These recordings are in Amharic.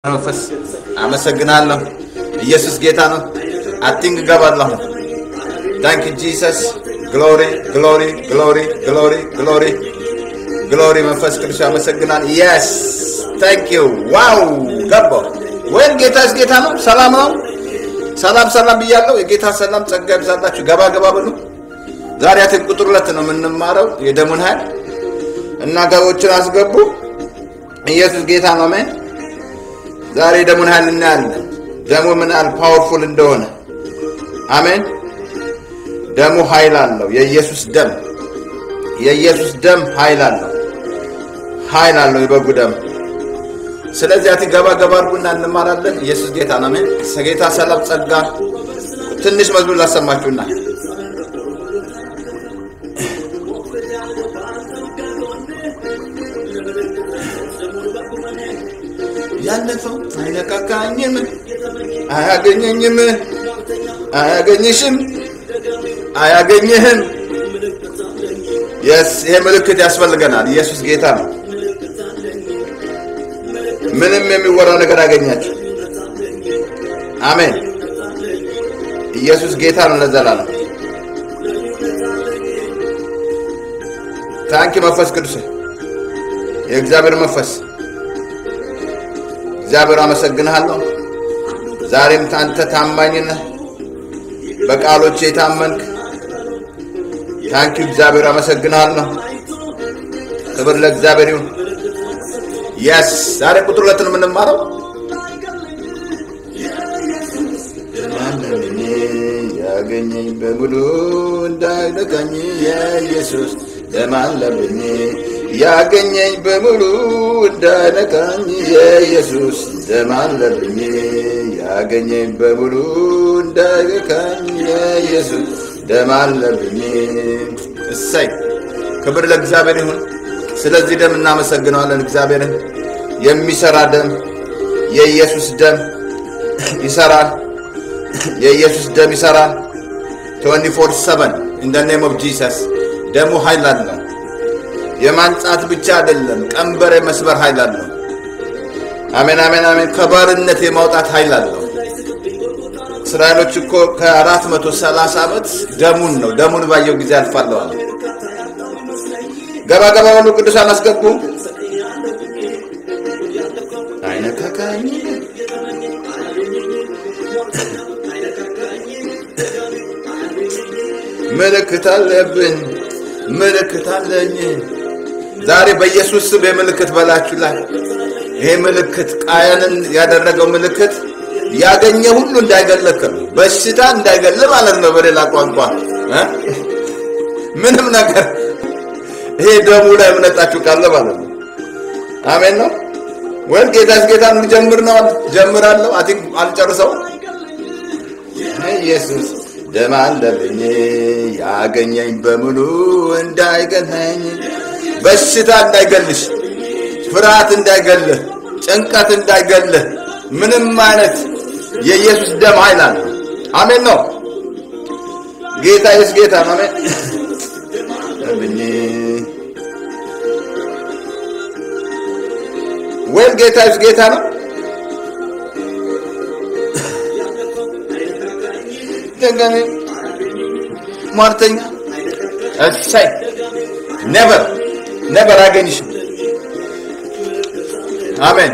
መንፈስ አመሰግናለሁ። ኢየሱስ ጌታ ነው። አቲንግ እገባለሁ። ታንክ ጂሰስ ግሎሪ ግሎሪ ግሎሪ ግሎሪ ግሎሪ ግሎሪ መንፈስ ቅዱስ አመሰግናል። የስ ታንክ ዩ ዋው ገባው ወይም ጌታስ ጌታ ነው። ሰላም ነው። ሰላም ሰላም ብያለሁ። የጌታ ሰላም ጸጋ ይብዛላችሁ። ገባ ገባ ብሉ። ዛሬ አትን ቁጥር ሁለት ነው የምንማረው የደሙን ኃይል እና ገቦችን አስገቡ። ኢየሱስ ጌታ ነው። አሜን። ዛሬ ደሙን ኃይል እናያለን። ደሙ ምን ያህል ፓወርፉል እንደሆነ አሜን። ደሙ ኃይል አለው። የኢየሱስ ደም የኢየሱስ ደም ኃይል አለው። ኃይል አለው የበጉ ደም። ስለዚህ አቲ ገባ ገባ አድርጉና እንማራለን። ኢየሱስ ጌታ ነው። አሜን። ጌታ ሰላም ጸጋ። ትንሽ መዝሙር ላሰማችሁና ያለፈው አይነካካኝም፣ አያገኘኝም፣ አያገኝሽም፣ አያገኝህም። የስ ይሄ ምልክት ያስፈልገናል። ኢየሱስ ጌታ ነው። ምንም የሚወራ ነገር አገኛችሁ። አሜን። ኢየሱስ ጌታ ነው ለዘላለም። ታንኪ መንፈስ ቅዱስ የእግዚአብሔር መንፈስ እግዚአብሔር አመሰግንሃለሁ። ዛሬም አንተ ታማኝ ነህ፣ በቃሎች የታመንክ ታንኪ እግዚአብሔር አመሰግንሃለሁ። ክብር ለእግዚአብሔር ይሁን። የስ ዛሬ ቁጥር ሁለት ነው የምንማረው። ያገኘኝ በሙሉ እንዳይነካኝ የኢየሱስ ደም አለብኝ ያገኘኝ በሙሉ እንዳይነካኝ የኢየሱስ ደም አለብኝ። ያገኘኝ በሙሉ እንዳይነካኝ የኢየሱስ ደም አለብኝ። እሰይ ክብር ለእግዚአብሔር ይሁን። ስለዚህ ደም እናመሰግነዋለን እግዚአብሔርን። የሚሰራ ደም የኢየሱስ ደም ይሰራል። የኢየሱስ ደም ይሰራል 24 7 ኢን ዘ ኔም ኦፍ ጂሰስ ደሙ ኃይል አለው። የማንጻት ብቻ አይደለም፣ ቀንበር የመስበር ኃይል አለው። አሜን አሜን አሜን። ከባርነት የማውጣት ኃይል አለው። እስራኤሎች እኮ ከአራት መቶ ሰላሳ ዓመት ደሙን ነው ደሙን ባየው ጊዜ አልፋለዋል። ገባ ገባ በሉ ቅዱሳን አስገቡ። አይነካካኝ ምልክት አለብን ምልክት አለኝ። ዛሬ በኢየሱስ ስም የምልክት በላችሁ ላይ ይሄ ምልክት ቃየንን ያደረገው ምልክት ያገኘ ሁሉ እንዳይገለክ ነው። በሽታ እንዳይገል ማለት ነው። በሌላ ቋንቋ ምንም ነገር ይሄ ደሙ ላይ እምነታችሁ ካለ ማለት ነው። አሜን ነው ወይም ጌታስ ጌታ እንጀምር ነው። ጀምራለሁ። አቲ አልጨርሰው ኢየሱስ ደም አለብኝ ያገኘኝ በሙሉ እንዳይገለኝ፣ በሽታ እንዳይገልሽ፣ ፍርሃት እንዳይገልህ፣ ጭንቀት እንዳይገልህ፣ ምንም አይነት የኢየሱስ ደም ኃይል አለ። አሜን ነው። ጌታ ኢየሱስ ጌታ ነው። አሜን ብኝ ወይም ጌታ ኢየሱስ ጌታ ነው። ደጋሚ ሟርተኛ እሰይ ነበር ነበር አገኝሽም። አሜን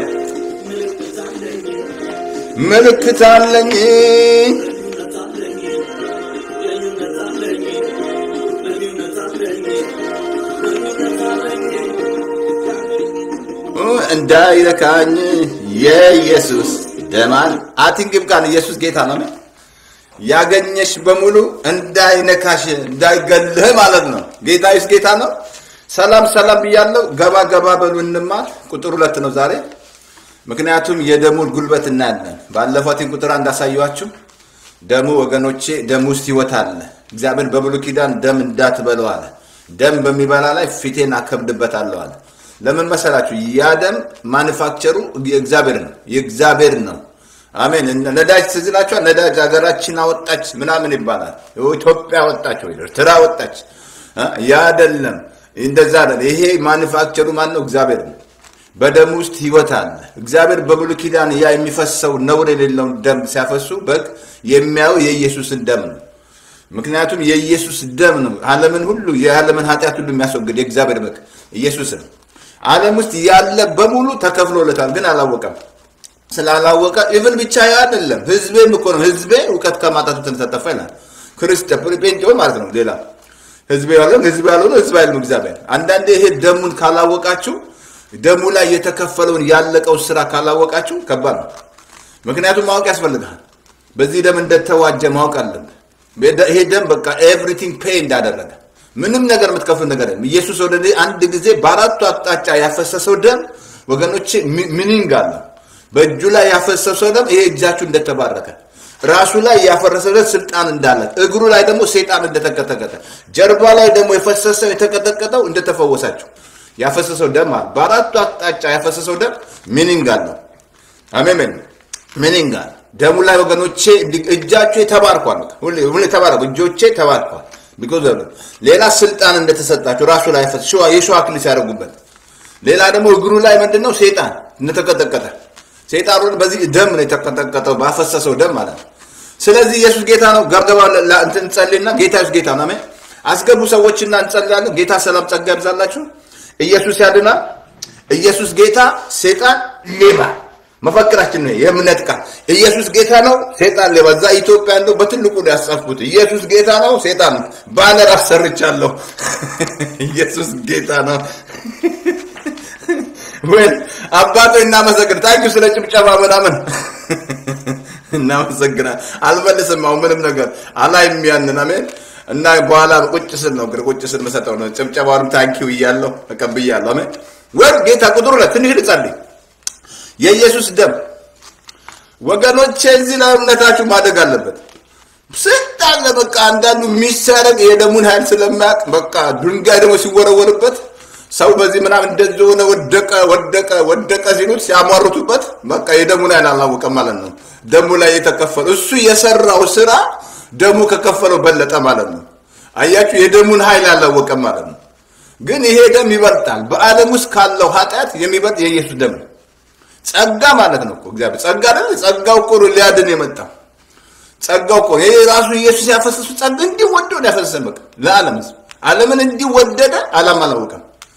ምልክት አለኝ እንዳይረካኝ የኢየሱስ ደማን አቲንግም ቃል ኢየሱስ ጌታ ነው። ያገኘሽ በሙሉ እንዳይነካሽ እንዳይገልህ ማለት ነው። ጌታ ይስ ጌታ ነው። ሰላም ሰላም ብያለሁ። ገባ ገባ በሉ እንማር። ቁጥር ሁለት ነው ዛሬ። ምክንያቱም የደሙን ጉልበት እናያለን። ባለፈው ቲን ቁጥር እንዳሳየኋችሁ ደሙ ወገኖቼ፣ ደም ውስጥ ህይወት አለ። እግዚአብሔር በብሉይ ኪዳን ደም እንዳትበለው አለ። ደም በሚበላ ላይ ፊቴን አከብድበታለሁ አለ። ለምን መሰላችሁ? ያ ደም ማኑፋክቸሩ የእግዚአብሔር ነው፣ የእግዚአብሔር ነው። አሜን። ነዳጅ ትዝ ይላችኋል። ነዳጅ ሀገራችን አወጣች ምናምን ይባላል። ኢትዮጵያ ወጣች ወይ ኤርትራ ወጣች። ያ አይደለም፣ እንደዛ አይደለም። ይሄ ማኑፋክቸሩ ማን ነው? እግዚአብሔር ነው። በደም ውስጥ ህይወት አለ። እግዚአብሔር በብሉይ ኪዳን ያ የሚፈሰው ነውር የሌለውን ደም ሲያፈሱ በግ የሚያዩ የኢየሱስን ደም ነው። ምክንያቱም የኢየሱስ ደም ነው ዓለምን ሁሉ የዓለምን ኃጢአት ሁሉ የሚያስወግድ የእግዚአብሔር በግ ኢየሱስ ነው። ዓለም ውስጥ ያለ በሙሉ ተከፍሎለታል፣ ግን አላወቀም። ስላላወቀ ኢቭን ብቻ አይደለም ህዝቤም እኮ ነው። ህዝቤ እውቀት ከማጣቱ ተንተጠፋ ይላል ክርስቲያን ጴንጤው ማለት ነው። ሌላ ህዝቤ ያለው ህዝብ ያልሆነ ህዝብ አይልም እግዚአብሔር። አንዳንዴ ይሄ ደሙን ካላወቃችሁ ደሙ ላይ የተከፈለውን ያለቀው ስራ ካላወቃችሁ ከባድ ነው። ምክንያቱም ማወቅ ያስፈልጋል። በዚህ ደም እንደተዋጀ ማወቅ አለብህ። ይሄ ደም በቃ ኤቭሪቲንግ ፔይ እንዳደረገ ምንም ነገር የምትከፍል ነገር የለም። ኢየሱስ ወደ አንድ ጊዜ በአራቱ አቅጣጫ ያፈሰሰው ደም ወገኖቼ ሚኒንግ አለው። በእጁ ላይ ያፈሰሰው ደም ይሄ እጃችሁ እንደተባረከ ራሱ ላይ ያፈረሰለት ስልጣን እንዳለ እግሩ ላይ ደግሞ ሰይጣን እንደተቀጠቀጠ ጀርባ ላይ ደግሞ የፈሰሰው የተቀጠቀጠው እንደተፈወሳችሁ ያፈሰሰው ደም አለ። በአራቱ አቅጣጫ ያፈሰሰው ደም ሚኒንግ አለው። አሜን። ሚኒንግ አለ ደሙ ላይ ወገኖቼ። እጃችሁ ተባርኳል። ሁሌ ተባረኩ። እጆቼ ተባርኳል። ቢኮዝ ሌላ ስልጣን እንደተሰጣቸው ራሱ ላይ ፈስ የሸዋ አክሊል ሲያደርጉበት፣ ሌላ ደግሞ እግሩ ላይ ምንድነው ሰይጣን እንደተቀጠቀጠ ሰይጣኑ በዚህ ደም ነው የተቀጠቀጠው፣ ባፈሰሰው ደም ማለት ነው። ስለዚህ ኢየሱስ ጌታ ነው። ገርገባ እንትን እንጸልይና ጌታ ኢየሱስ ጌታ ነው። አሜን። አስገቡ ሰዎችና እንጸልያለን። ጌታ ሰላም ጸጋ ያብዛላችሁ። ኢየሱስ ያድናል። ኢየሱስ ጌታ፣ ሰይጣን ሌባ። መፈክራችን ነው የእምነት ቃል። ኢየሱስ ጌታ ነው፣ ሰይጣን ሌባ። እዛ ኢትዮጵያ ያለው በትልቁ ነው ያስጻፍኩት። ኢየሱስ ጌታ ነው፣ ሰይጣን ባነር አሰርቻለሁ። ኢየሱስ ጌታ ነው። ወይ አባቶ እናመሰግን። ታንኪ ስለ ጭብጨባ ምናምን እናመሰግናል። አልመልስም። አሁን ምንም ነገር አላይም ያንን አሜን። እና በኋላ ቁጭ ስል ነው ቁጭ ስል መሰጠው ነው። ጭብጨባውንም ታንኪው እያለሁ ተቀብያለሁ። አሜን። ወይ ጌታ ቁጥር ሁለት ትንሽ ልጸልይ። የኢየሱስ ደም ወገኖቼ፣ እዚህ ላይ እምነታችሁ ማደግ አለበት። ስንት አለ በቃ አንዳንዱ የሚሰረግ የደሙን ኃይል ስለማያውቅ በቃ ድንጋይ ደግሞ ሲወረወርበት ሰው በዚህ ምናምን እንደዚህ ሆነ ወደቀ ወደቀ ወደቀ ሲሉት ሲያሟርቱበት በቃ የደሙን ኃይል አላወቀም ማለት ነው። ደሙ ላይ የተከፈለው እሱ የሰራው ስራ ደሙ ከከፈለው በለጠ ማለት ነው። አያችሁ፣ የደሙን ኃይል አላወቀም ማለት ነው። ግን ይሄ ደም ይበልጣል። በዓለም ውስጥ ካለው ኃጢአት የሚበልጥ የኢየሱስ ደም ነው። ጸጋ ማለት ነው እኮ እግዚአብሔር ጸጋ አይደል? ጸጋው እኮ ነው ሊያድን የመጣው ጸጋው እኮ ይሄ ራሱ ኢየሱስ ያፈሰሱ ጸጋ እንዲወደው ያፈሰሰን በቃ ለዓለም ሕዝብ ዓለምን እንዲወደደ ዓላማ አላወቀም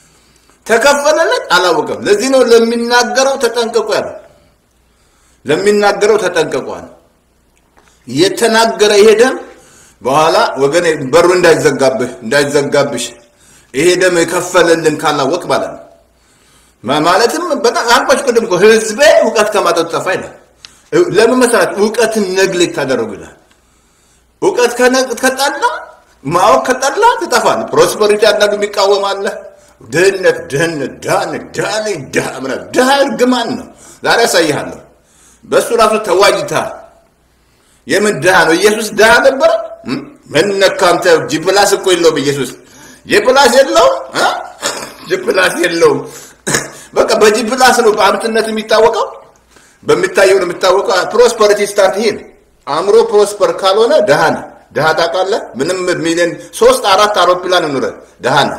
ተከፈለለት አላወቀም። ለዚህ ነው ለሚናገረው ተጠንቀቁ ያለው። ለሚናገረው ተጠንቀቁ አለ። የተናገረ ይሄ ደም በኋላ ወገኔ በሩ እንዳይዘጋብህ እንዳይዘጋብሽ ይሄ ደም የከፈለልን ካላወቅ ማለት ነው። ማለትም በጣም አልኳችሁ ቅድም እኮ ህዝቤ እውቀት ከማጠጡ ጠፋ ይላል። ለምን መሰራት እውቀትን ነግሌት ታደረጉ ይላል። እውቀት ከጠላ ማወቅ ከጠላ ትጠፋል። ፕሮስፐሪቲ አንዳንዱ የሚቃወም አለ ድህነት ድህነት ዳን ዳን ዳምራ ድሃ እርግማን ነው። ዛሬ ያሳይሃለሁ። በእሱ ራሱ ተዋጅተሃል። የምን ድሃ ነው? ኢየሱስ ድሃ ነበረ? ምን ነካ አንተ? ጂፕላስ እኮ የለውም ኢየሱስ። ጂፕላስ የለውም፣ ጂፕላስ የለውም። በቃ በጂፕላስ ነው በሀብትነት የሚታወቀው፣ በሚታየው ነው የሚታወቀው። ፕሮስፐሪቲ ስታርት ይሄ ነው። አእምሮ ፕሮስፐር ካልሆነ ድሃ ነህ። ድሃ ታውቃለህ? ምንም ሚሊዮን ሶስት አራት አውሮፕላን ኑረ ድሃ ነህ።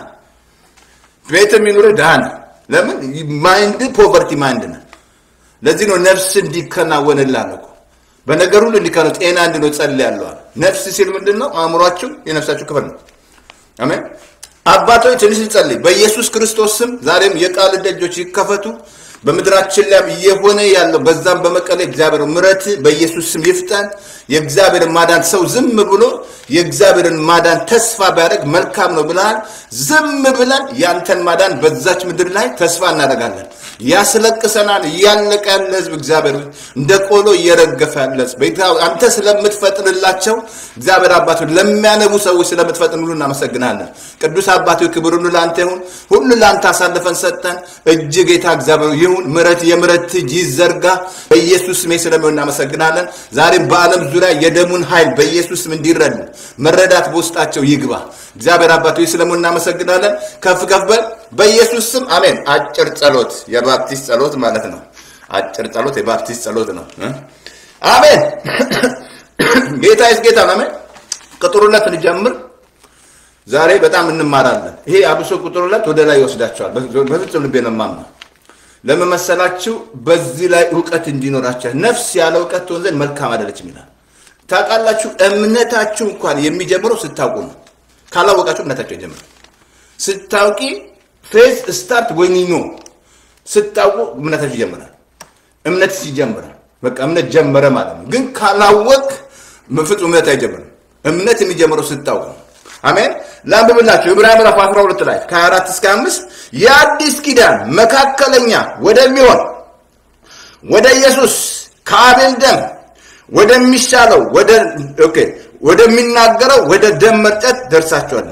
ቤት የሚኖረ ድሃ ነህ። ለምን ማይንድ ፖቨርቲ ማይንድ ነህ። ለዚህ ነው ነፍስ እንዲከናወንልህ እኮ በነገር ሁሉ እንዲከናወን ጤና እንድኖር ጸልያለሁ አለ። ነፍስ ሲል ምንድን ነው? አእምሯችሁ የነፍሳችሁ ክፍል ነው። አሜን። አባቶች ትንሽ እንጸልይ። በኢየሱስ ክርስቶስ ስም ዛሬም የቃል ደጆች ይከፈቱ። በምድራችን ላይ እየሆነ ያለው በዛም በመቀሌ እግዚአብሔር ምረት በኢየሱስ ስም ይፍጠን። የእግዚአብሔርን ማዳን ሰው ዝም ብሎ የእግዚአብሔርን ማዳን ተስፋ ቢያደርግ መልካም ነው ብለሃል። ዝም ብለን ያንተን ማዳን በዛች ምድር ላይ ተስፋ እናደርጋለን። ያስለቅሰናል። እያለቀ ያለ ህዝብ እግዚአብሔር እንደ ቆሎ እየረገፈ ያለ ህዝብ አንተ ስለምትፈጥንላቸው እግዚአብሔር አባቶ ለሚያነቡ ሰዎች ስለምትፈጥን ሁሉ እናመሰግናለን። ቅዱስ አባቶ ክብር ሁሉ ለአንተ ይሁን። ሁሉ ለአንተ አሳልፈን ሰጠን። እጅ ጌታ እግዚአብሔር ይሁን። ምረት የምረት እጅ ይዘርጋ በኢየሱስ ስም ስለሚሆን እናመሰግናለን። ዛሬም በዓለም ዙሪያ የደሙን ኃይል በኢየሱስ ስም እንዲረዱ መረዳት በውስጣቸው ይግባ። እግዚአብሔር አባቶ ስለሚሆን እናመሰግናለን። ከፍ ከፍ በል በኢየሱስ ስም አሜን። አጭር ጸሎት የባፕቲስት ጸሎት ማለት ነው። አጭር ጸሎት የባፕቲስት ጸሎት ነው። አሜን። ጌታ ይስ ጌታ ነው። አሜን። ቁጥር ሁለት እንጀምር። ዛሬ በጣም እንማራለን። ይሄ አብሶ ቁጥር ሁለት ወደ ላይ ይወስዳቸዋል። በፍጹም ልቤ ነው የማምነው። ለምን መሰላችሁ? በዚህ ላይ እውቀት እንዲኖራቸው ነፍስ ያለ እውቀት ትሆን ዘንድ መልካም አይደለችም ይላል። ታውቃላችሁ፣ እምነታችሁ እንኳን የሚጀምረው ስታውቁ ነው። ካላወቃችሁ እምነታችሁ ይጀምራል። ስታውቂ ፌዝ ስታርት ወይ ኖ ስታውቁ እምነታችሁ ይጀምራል። እምነት ይጀምራል። በቃ እምነት ጀመረ ማለት ነው። ግን ካላወቅ ፍጹም እምነት አይጀምርም። እምነት የሚጀምረው ስታውቅ ነው። አሜን። ላንብብላችሁ ዕብራውያን ምዕራፍ 12 ላይ ከ24 እስከ 5 የአዲስ ኪዳን መካከለኛ ወደሚሆን ወደ ኢየሱስ ከአቤል ደም ወደሚሻለው ወደ ኦኬ ወደሚናገረው ወደ ደም መርጨት ደርሳችኋል።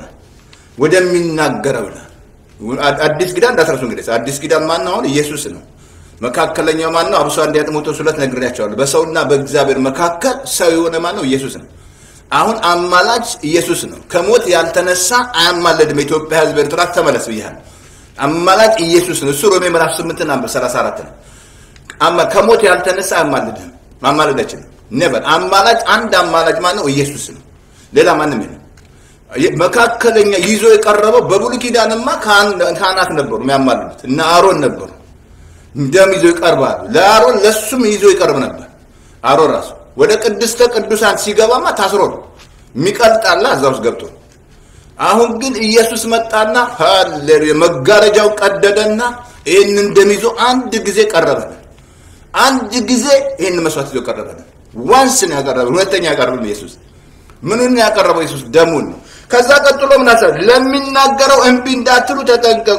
ወደሚናገረው ይላል። አዲስ ኪዳን እንዳትረሱ እንግዲህ አዲስ ኪዳን ማን ነው? አሁን ኢየሱስ ነው። መካከለኛው ማን ነው? አብሶ አንደኛ ጢሞቴዎስ ሁለት ነግሬያቸዋለሁ። በሰውና በእግዚአብሔር መካከል ሰው የሆነ ማን ነው? ኢየሱስ ነው። አሁን አማላጅ ኢየሱስ ነው። ከሞት ያልተነሳ አያማለድም። የኢትዮጵያ ሕዝብ ኤርትራ ተመለስ ብያለሁ። አማላጅ ኢየሱስ ነው። እሱ ሮሜ ምዕራፍ 8 እና 34 ነው። አማ- ከሞት ያልተነሳ አያማልድም። ማማለድ አይችልም። ኔቨር አማላጅ አንድ አማላጅ ማን ነው? ኢየሱስ ነው። ሌላ ማንም የለም። መካከለኛ ይዞ የቀረበው በብሉይ ኪዳንማ ካህን- ካህናት ነበሩ የሚያማልዱት እነ አሮን ነበሩ። ደም ይዞ ይቀርባሉ። ለአሮን ለሱም ይዞ ይቀርብ ነበር። አሮን ራሱ ወደ ቅድስተ ቅዱሳን ሲገባማ ታስሮ ነው የሚቀልጣላ እዛ ውስጥ ገብቶ። አሁን ግን ኢየሱስ መጣና ሃሌሉያ መጋረጃው ቀደደና ይህንን ደም ይዞ አንድ ጊዜ ቀረበልን። አንድ ጊዜ ይህን መስዋዕት ይዞ ቀረበልን። ዋንስ ነው ያቀረበ፣ ሁለተኛ ያቀረበልን ኢየሱስ ምንን ያቀረበው ኢየሱስ ደሙን ነው። ከዛ ቀጥሎ ምን አሰ ለሚናገረው እምቢ እንዳትሉ ተጠንቀቁ።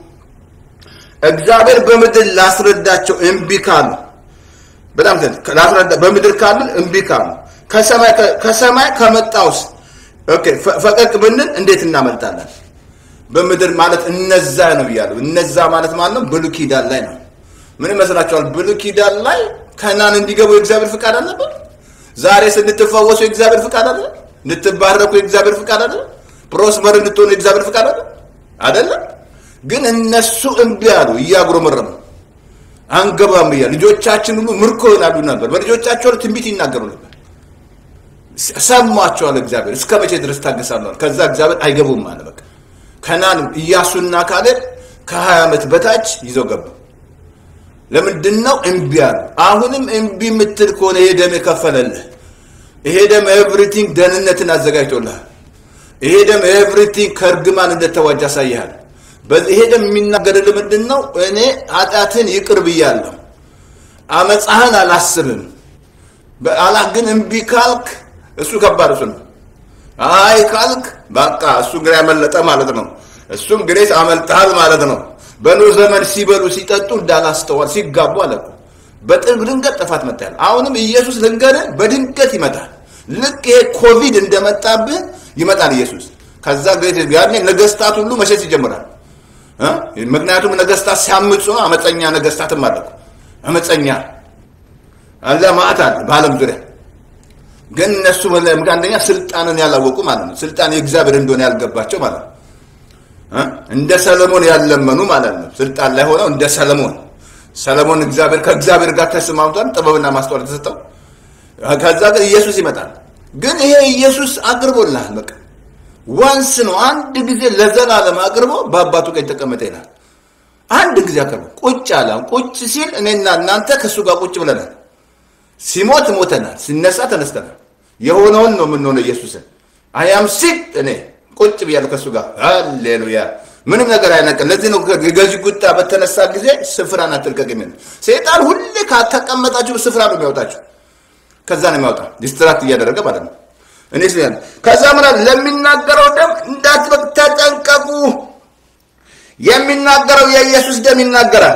እግዚአብሔር በምድር ላስረዳቸው እምቢ ካሉ በጣም ተ- ላስረዳ በምድር ካሉ እምቢ ካሉ ከሰማይ ከሰማይ ከመጣውስ ኦኬ ፈ- ፈቀቅ ብንል እንዴት እናመልጣለን? በምድር ማለት እነዛ ነው ብያለሁ። እነዛ ማለት ማለት ነው ብሉይ ኪዳን ላይ ነው። ምን ይመስላችኋል? ብሉይ ኪዳን ላይ ከናን እንዲገቡ የእግዚአብሔር ፍቃድ አልነበር? ዛሬ ስንትፈወሱ የእግዚአብሔር ፍቃድ አለ? እንድትባረኩ የእግዚአብሔር ፍቃድ አለ? ፕሮስፐር እንድትሆኑ የእግዚአብሔር ፍቃድ አለ? አይደለም። ግን እነሱ እምቢ አሉ፣ እያጉረመረሙ አንገባም እያሉ ልጆቻችን ሁሉ ምርኮ ይሆናሉ ነበር። በልጆቻቸው ላይ ትንቢት ይናገሩ ነበር። ሰማቸዋል። እግዚአብሔር እስከ መቼ ድረስ ታገሳለዋል? ከዛ እግዚአብሔር አይገቡም አለ። በቃ ከናን ኢያሱና ካሌብ ከሀያ ዓመት በታች ይዘው ገቡ። ለምንድን ነው እምቢ አሉ? አሁንም እምቢ የምትል ከሆነ ይሄ ደም የከፈለልህ ይሄ ደም ኤቭሪቲንግ ደህንነትን አዘጋጅቶልሃል። ይሄ ደም ኤቭሪቲንግ ከእርግማን እንደተዋጅ ያሳይሃል። በዚህ ይሄ ደም የሚናገርልህ ምንድን ነው? እኔ ኃጢአትን ይቅር ብያለሁ፣ አመፃህን አላስብም። በአላህ ግን እምቢ ካልክ እሱ ከባድ እሱ ነው። አይ ካልክ በቃ እሱ እንግዲህ ያመለጠ ማለት ነው። እሱም ግሬስ አመልጠሃል ማለት ነው። በኖህ ዘመን ሲበሉ ሲጠጡ እንዳላስተዋል ሲጋቡ አለ እኮ። በጥግ ድንገት ጥፋት መታያል። አሁንም ኢየሱስ ልንገርህ በድንገት ይመጣል። ልክ ይሄ ኮቪድ እንደመጣብህ ይመጣል ኢየሱስ። ከዛ ግሬስ ያኔ ነገስታት ሁሉ መሸሽ ይጀምራል። እ? ምክንያቱም ነገስታት ሲያምፁ ነው። አመፀኛ ነገስታትም አለ እኮ። አመፀኛ አለ ማዕት አለ በዓለም ዙሪያ ግን እነሱ አንደኛ ስልጣንን ያላወቁ ማለት ነው። ስልጣን የእግዚአብሔር እንደሆነ ያልገባቸው ማለት ነው። እ? እንደ ሰለሞን ያለመኑ ማለት ነው። ስልጣን ላይ ሆነው እንደ ሰለሞን ሰለሞን እግዚአብሔር ከእግዚአብሔር ጋር ተስማምቷል፣ ጥበብና ማስተዋል ተሰጠው። ከዛ ግን ኢየሱስ ይመጣል። ግን ይሄ ኢየሱስ አቅርቦልሃል። በቃ ዋንስ ነው አንድ ጊዜ ለዘላለም አቅርቦ በአባቱ ቀኝ ተቀመጠ ይላል። አንድ ጊዜ አቅርቦ ቁጭ አለ። ቁጭ ሲል እኔና እናንተ ከእሱ ጋር ቁጭ ብለናል። ሲሞት ሞተናል፣ ሲነሳ ተነስተናል። የሆነውን ነው የምንሆነው። ኢየሱስን አያም ሲት እኔ ቁጭ ብያለሁ ከእሱ ጋር ሃሌሉያ። ምንም ነገር አይነቅም። ለዚህ ነው የገዢ ቁጣ በተነሳ ጊዜ ስፍራን አትልቀቅ የሚል ሰይጣን ሁሌ ካተቀመጣችሁ ስፍራ ነው የሚያወጣችሁ። ከዛ ነው የሚያወጣ ዲስትራክት እያደረገ ማለት ነው። እኔ ስ ከዛ ምን አለ ለሚናገረው ደም እንዳትበቅ ተጠንቀቁ። የሚናገረው የኢየሱስ ደም ይናገራል።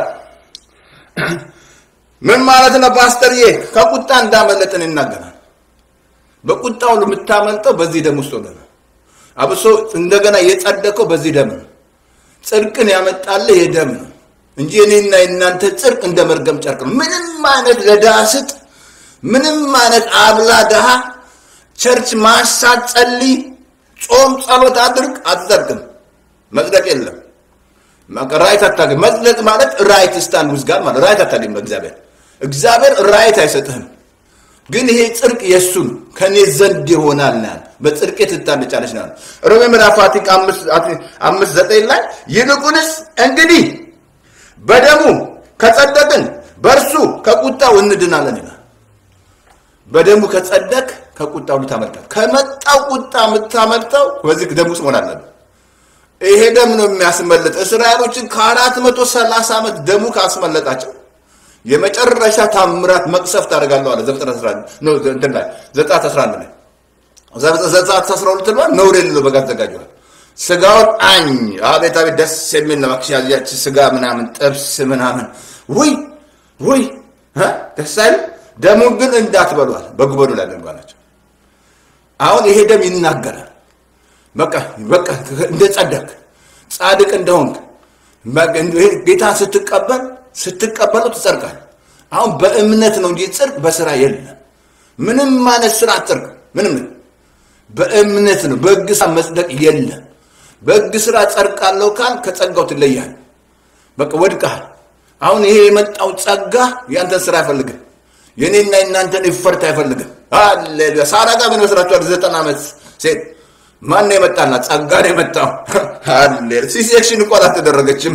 ምን ማለት ነው ፓስተርዬ? ከቁጣ እንዳመለጥን ይናገራል። በቁጣ ሁሉ የምታመልጠው በዚህ ደም ውስጥ ሆነ ነው። አብሶ እንደገና የጸደቀው በዚህ ደም ነው። ጽድቅን ያመጣልህ ይህ ደም ነው እንጂ እኔና የእናንተ ጽድቅ እንደ መርገም ጨርቅ ነው። ምንም አይነት ለድሃ ስጥ፣ ምንም አይነት አብላ ድሃ፣ ቸርች ማሳት፣ ጸልይ፣ ጾም፣ ጸሎት አድርግ፣ አትጸድቅም። መጽደቅ የለም። ራይት አታገኝ። መጽደቅ ማለት ራይት ስታንድ ውዝ ጋር ማለት ራይት አታገኝ። በእግዚአብሔር እግዚአብሔር ራይት አይሰጥህም። ግን ይሄ ጽድቅ የእሱን ከእኔ ዘንድ ይሆናል ናል በጽድቄ ትታነጫለች ናል ሮሜ ምዕራፍ አምስት ዘጠኝ ላይ ይልቁንስ እንግዲህ በደሙ ከጸደቅን በእርሱ ከቁጣው እንድናለን ይላል። በደሙ ከጸደቅ ከቁጣው ልታመልጣል። ከመጣው ቁጣ የምታመልጠው በዚህ ደም ውስጥ መሆን አለብን። ይሄ ደም ነው የሚያስመልጥ። እስራኤሎችን ከአራት መቶ ሰላሳ ዓመት ደሙ ካስመለጣቸው የመጨረሻ ታምራት መቅሰፍት አደርጋለሁ አለ ዘፍጥረት 11 ነው እንትን ላይ ዘጸአት 11 ላይ ዘጸአት 12 ላይ ነውር የሌለው በግ አዘጋጀዋል። ስጋውን አኝ አቤት አቤት ደስ የሚል ነው። ያቺ ስጋ ምናምን ጥብስ ምናምን ውይ ውይ ደስ አይልም። ደሙን ግን እንዳትበሏል በጉበኑ ላይ አድርጓላቸው። አሁን ይሄ ደም ይናገራል። በቃ በቃ እንደ ጸደቅ ጻድቅ እንደሆንክ ጌታ ስትቀበል ስትቀበለው ትጸድቃል። አሁን በእምነት ነው እንጂ ጽድቅ በስራ የለም። ምንም ማለት ስራ ጽድቅ ምንም በእምነት ነው። በሕግ ስራ መጽደቅ የለም። በሕግ ስራ ጸድቃለሁ ካል ከጸጋው ትለያል። በቃ ወድቀሃል። አሁን ይሄ የመጣው ጸጋ ያንተን ስራ አይፈልግም። የኔና የናንተን ይፈርት አይፈልግም። ሃሌሉያ። ሳራ ጋር ምን መስራችኋል? ዘጠና ዓመት ሴት ማን ነው የመጣላት? ጸጋ ነው የመጣው። ሃሌሉያ። ሲሴክሽን እንኳን አልተደረገችም።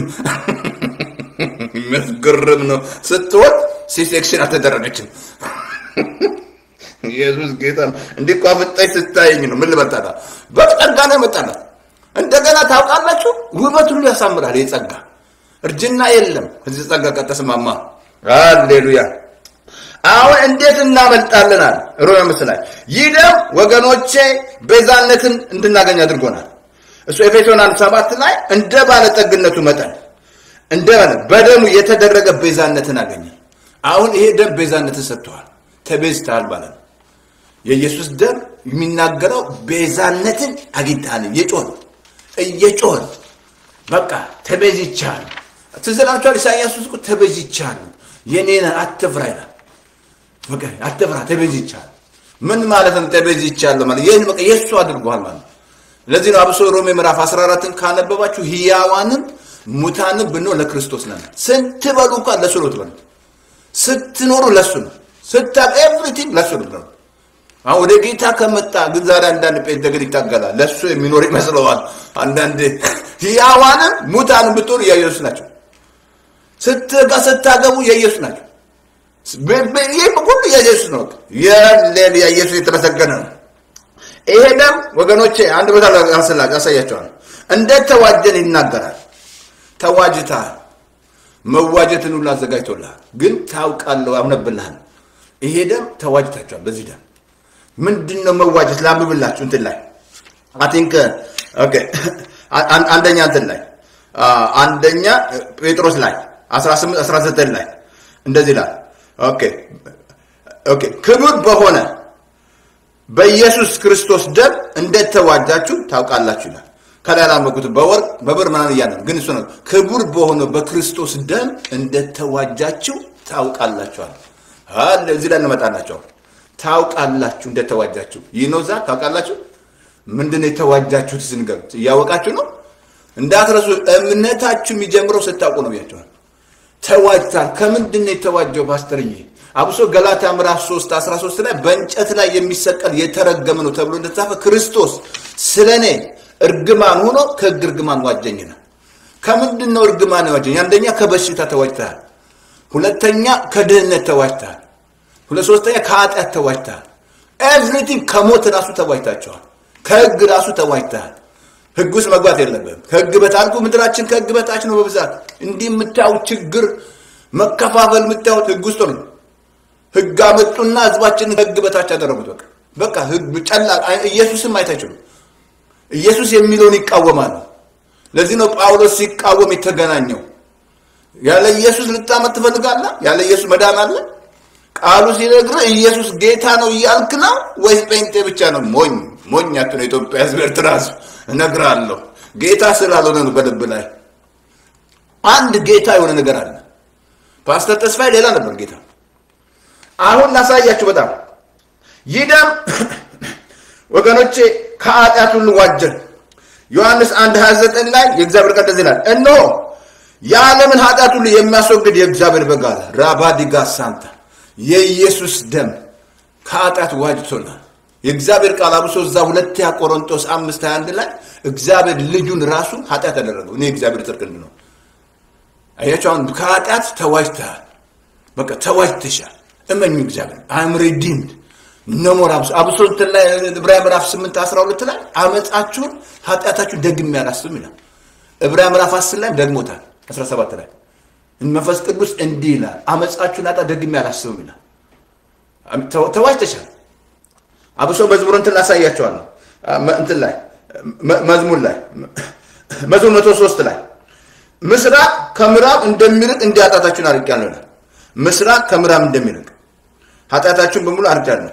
የሚያስገርም ነው። ስትወጥ ሲሴክሽን አልተደረገችም። ኢየሱስ ጌታ ነው። እንዲህ እኮ አፍጣኝ ስታየኝ ነው ምን ልመጣላ? በጸጋ ነው የመጣላት። እንደገና ታውቃላችሁ፣ ውበት ሁሉ ያሳምራል። ይህ ጸጋ እርጅና የለም። እዚህ ጸጋ ከተስማማ ሃሌሉያ። አሁን እንዴት እናመልጣለን? አለ ሮሜ አምስት ላይ ይህ ደም ወገኖቼ ቤዛነትን እንድናገኝ አድርጎናል። እሱ ኤፌሶን አንድ ሰባት ላይ እንደ ባለጠግነቱ መጠን እንደ በደሙ የተደረገ ቤዛነትን አገኘ። አሁን ይሄ ደም ቤዛነትን ሰጥተዋል። ተቤዝተሃል ማለት ነው። የኢየሱስ ደም የሚናገረው ቤዛነትን አግኝተሃል። እየጮህ እየጮህ በቃ ተቤዝቻለሁ። ትዝ ይላችኋል ኢሳይያስ ውስጥ ተቤዝቻለሁ፣ የኔ ነህ አትፍራ ይላል። በቃ አትፍራ፣ ተቤዝቻለሁ። ምን ማለት ነው? ተቤዝቻለሁ ማለት ይህን በቃ የእሱ አድርጓል ማለት ለዚህ ነው አብሶ ሮሜ ምዕራፍ 14ን ካነበባችሁ ህያዋንም ሙታንም ብንሆን ለክርስቶስ ነን። ስትበሉ እንኳን ለሱ ነው ትበሉት። ስትኖሩ ለሱ ነው። ስታ ኤቭሪቲንግ ለሱ ነው። አሁን ወደ ጌታ ከመጣ ግን ዛሬ አንዳንድ ጴንጤ ግን ይታገላል። ለሱ የሚኖር ይመስለዋል። አንዳንድ ህያዋንም ሙታንም ብትሆኑ የኢየሱስ ናቸው። ስትጋ ስታገቡ የኢየሱስ ናቸው። ይህ ሁሉ የኢየሱስ ነው። የኢየሱስ የተመሰገነ ነው። ይሄ ደም ወገኖቼ አንድ ቦታ ያሳያቸዋል። እንዴት ተዋጀን ይናገራል። ተዋጅተሃል። መዋጀትን ሁሉ አዘጋጅቶልሃል። ግን ታውቃለህ፣ አምነብልሃል። ይሄ ደም ተዋጅታችኋል። በዚህ ደም ምንድን ነው መዋጀት? ላንብብላችሁ እንትን ላይ አቲንክ አንደኛ እንትን ላይ አንደኛ ጴጥሮስ ላይ 18 19 ላይ እንደዚህ ይላል። ኦኬ ኦኬ ክቡር በሆነ በኢየሱስ ክርስቶስ ደም እንደተዋጃችሁ ታውቃላችሁ ይላል። ከላይ ላመኩት በወርቅ በብር ምናምን እያለ ግን እሱ ነው ክቡር በሆነው በክርስቶስ ደም እንደተዋጃችሁ ታውቃላችኋል። አለ እዚህ ላይ እንመጣላችሁ። ታውቃላችሁ እንደተዋጃችሁ ይኖዛ ታውቃላችሁ። ምንድን የተዋጃችሁት ስንገር እያወቃችሁ ነው። እንዳትረሱ። እምነታችሁ የሚጀምረው ስታውቁ ነው ብያቸዋል። ተዋጅታል። ከምንድን ነው የተዋጀው ፓስተርዬ? አብሶ ገላትያ ምዕራፍ 3 13 ላይ በእንጨት ላይ የሚሰቀል የተረገመ ነው ተብሎ እንደተጻፈ ክርስቶስ ስለ እኔ እርግማን ሆኖ ከሕግ እርግማን ዋጀኝ ነው። ከምንድን ነው እርግማን ዋጀኝ? አንደኛ ከበሽታ ተዋጅተሃል። ሁለተኛ ከድህነት ተዋጅተሃል። ሁለት ሶስተኛ ከኃጢአት ተዋጅተሃል። ኤቭሪቲንግ ከሞት ራሱ ተዋጅታቸዋል። ከሕግ ራሱ ተዋጅተሃል። ሕግ ውስጥ መግባት የለብህም። ከሕግ በታልኩ ምድራችን ከሕግ በታች ነው በብዛት እንዲህ የምታዩት ችግር መከፋፈል የምታዩት ሕግ ውስጥ ነው። ሕግ አመጡና ህዝባችንን ከሕግ በታች ያደረጉት። በቃ በቃ ሕግ ጨላ ኢየሱስም አይታችሁም። ኢየሱስ የሚለውን ይቃወማሉ። ለዚህ ነው ጳውሎስ ሲቃወም የተገናኘው። ያለ ኢየሱስ ልታመት ትፈልጋለህ? ያለ ኢየሱስ መዳን አለ? ቃሉ ሲነግርህ ኢየሱስ ጌታ ነው እያልክ ነው ወይስ ጴንጤ ብቻ ነው? ሞኝ ሞኝ አትሁን። የኢትዮጵያ ህዝብ፣ ኤርትራ ህዝብ እነግርሃለሁ፣ ጌታ ስላልሆነ ነው። በልብ ላይ አንድ ጌታ የሆነ ነገር አለ። ፓስተር ተስፋዬ ሌላ ነበር ጌታ። አሁን ላሳያችሁ። በጣም ይህ ደም ወገኖቼ ከኃጢአት ሁሉ ዋጀን። ዮሐንስ 1 29 ላይ የእግዚአብሔር ቃል እንደዚህ ይላል፣ እነሆ የዓለምን ኃጢአት ሁሉ የሚያስወግድ የእግዚአብሔር በግ አለ። ራባዲጋ ሳንታ የኢየሱስ ደም ከኃጢአት ዋጅቶናል። የእግዚአብሔር ቃል አብሶ እዛ ሁለተኛ ቆሮንቶስ 5 21 ላይ እግዚአብሔር ልጁን ራሱ ኃጢአት ያደረገው እኔ እግዚአብሔር ጽድቅ ነው። አያቸው አሁን ከኃጢአት ተዋጅተሃል። በቃ ተዋጅተሻል። እመኙ እግዚአብሔር አም ሪዲምድ ነሞር አብሶ አብሶ እንትን ላይ ዕብራውያን ምዕራፍ 8 12 ላይ አመፃችሁን ኃጢአታችሁን ደግሜ አላስብም ይላል። ዕብራውያን ምዕራፍ 10 ላይ ደግሞታል 17 ላይ መንፈስ ቅዱስ እንዲህ ይላል አመፃችሁን ኃጢአት ደግሜ አላስብም ይላል። ተዋጅተሻል። አብሶ መዝሙር እንትን ላሳያቸዋለሁ እንትን ላይ መዝሙር ላይ መዝሙር መቶ ሶስት ላይ ምስራቅ ከምዕራብ እንደሚርቅ እንዲህ ኃጢአታችሁን አርቄአለሁ ይላል። ምስራቅ ከምዕራብ እንደሚርቅ ኃጢአታችሁን በሙሉ አርቄአለሁ።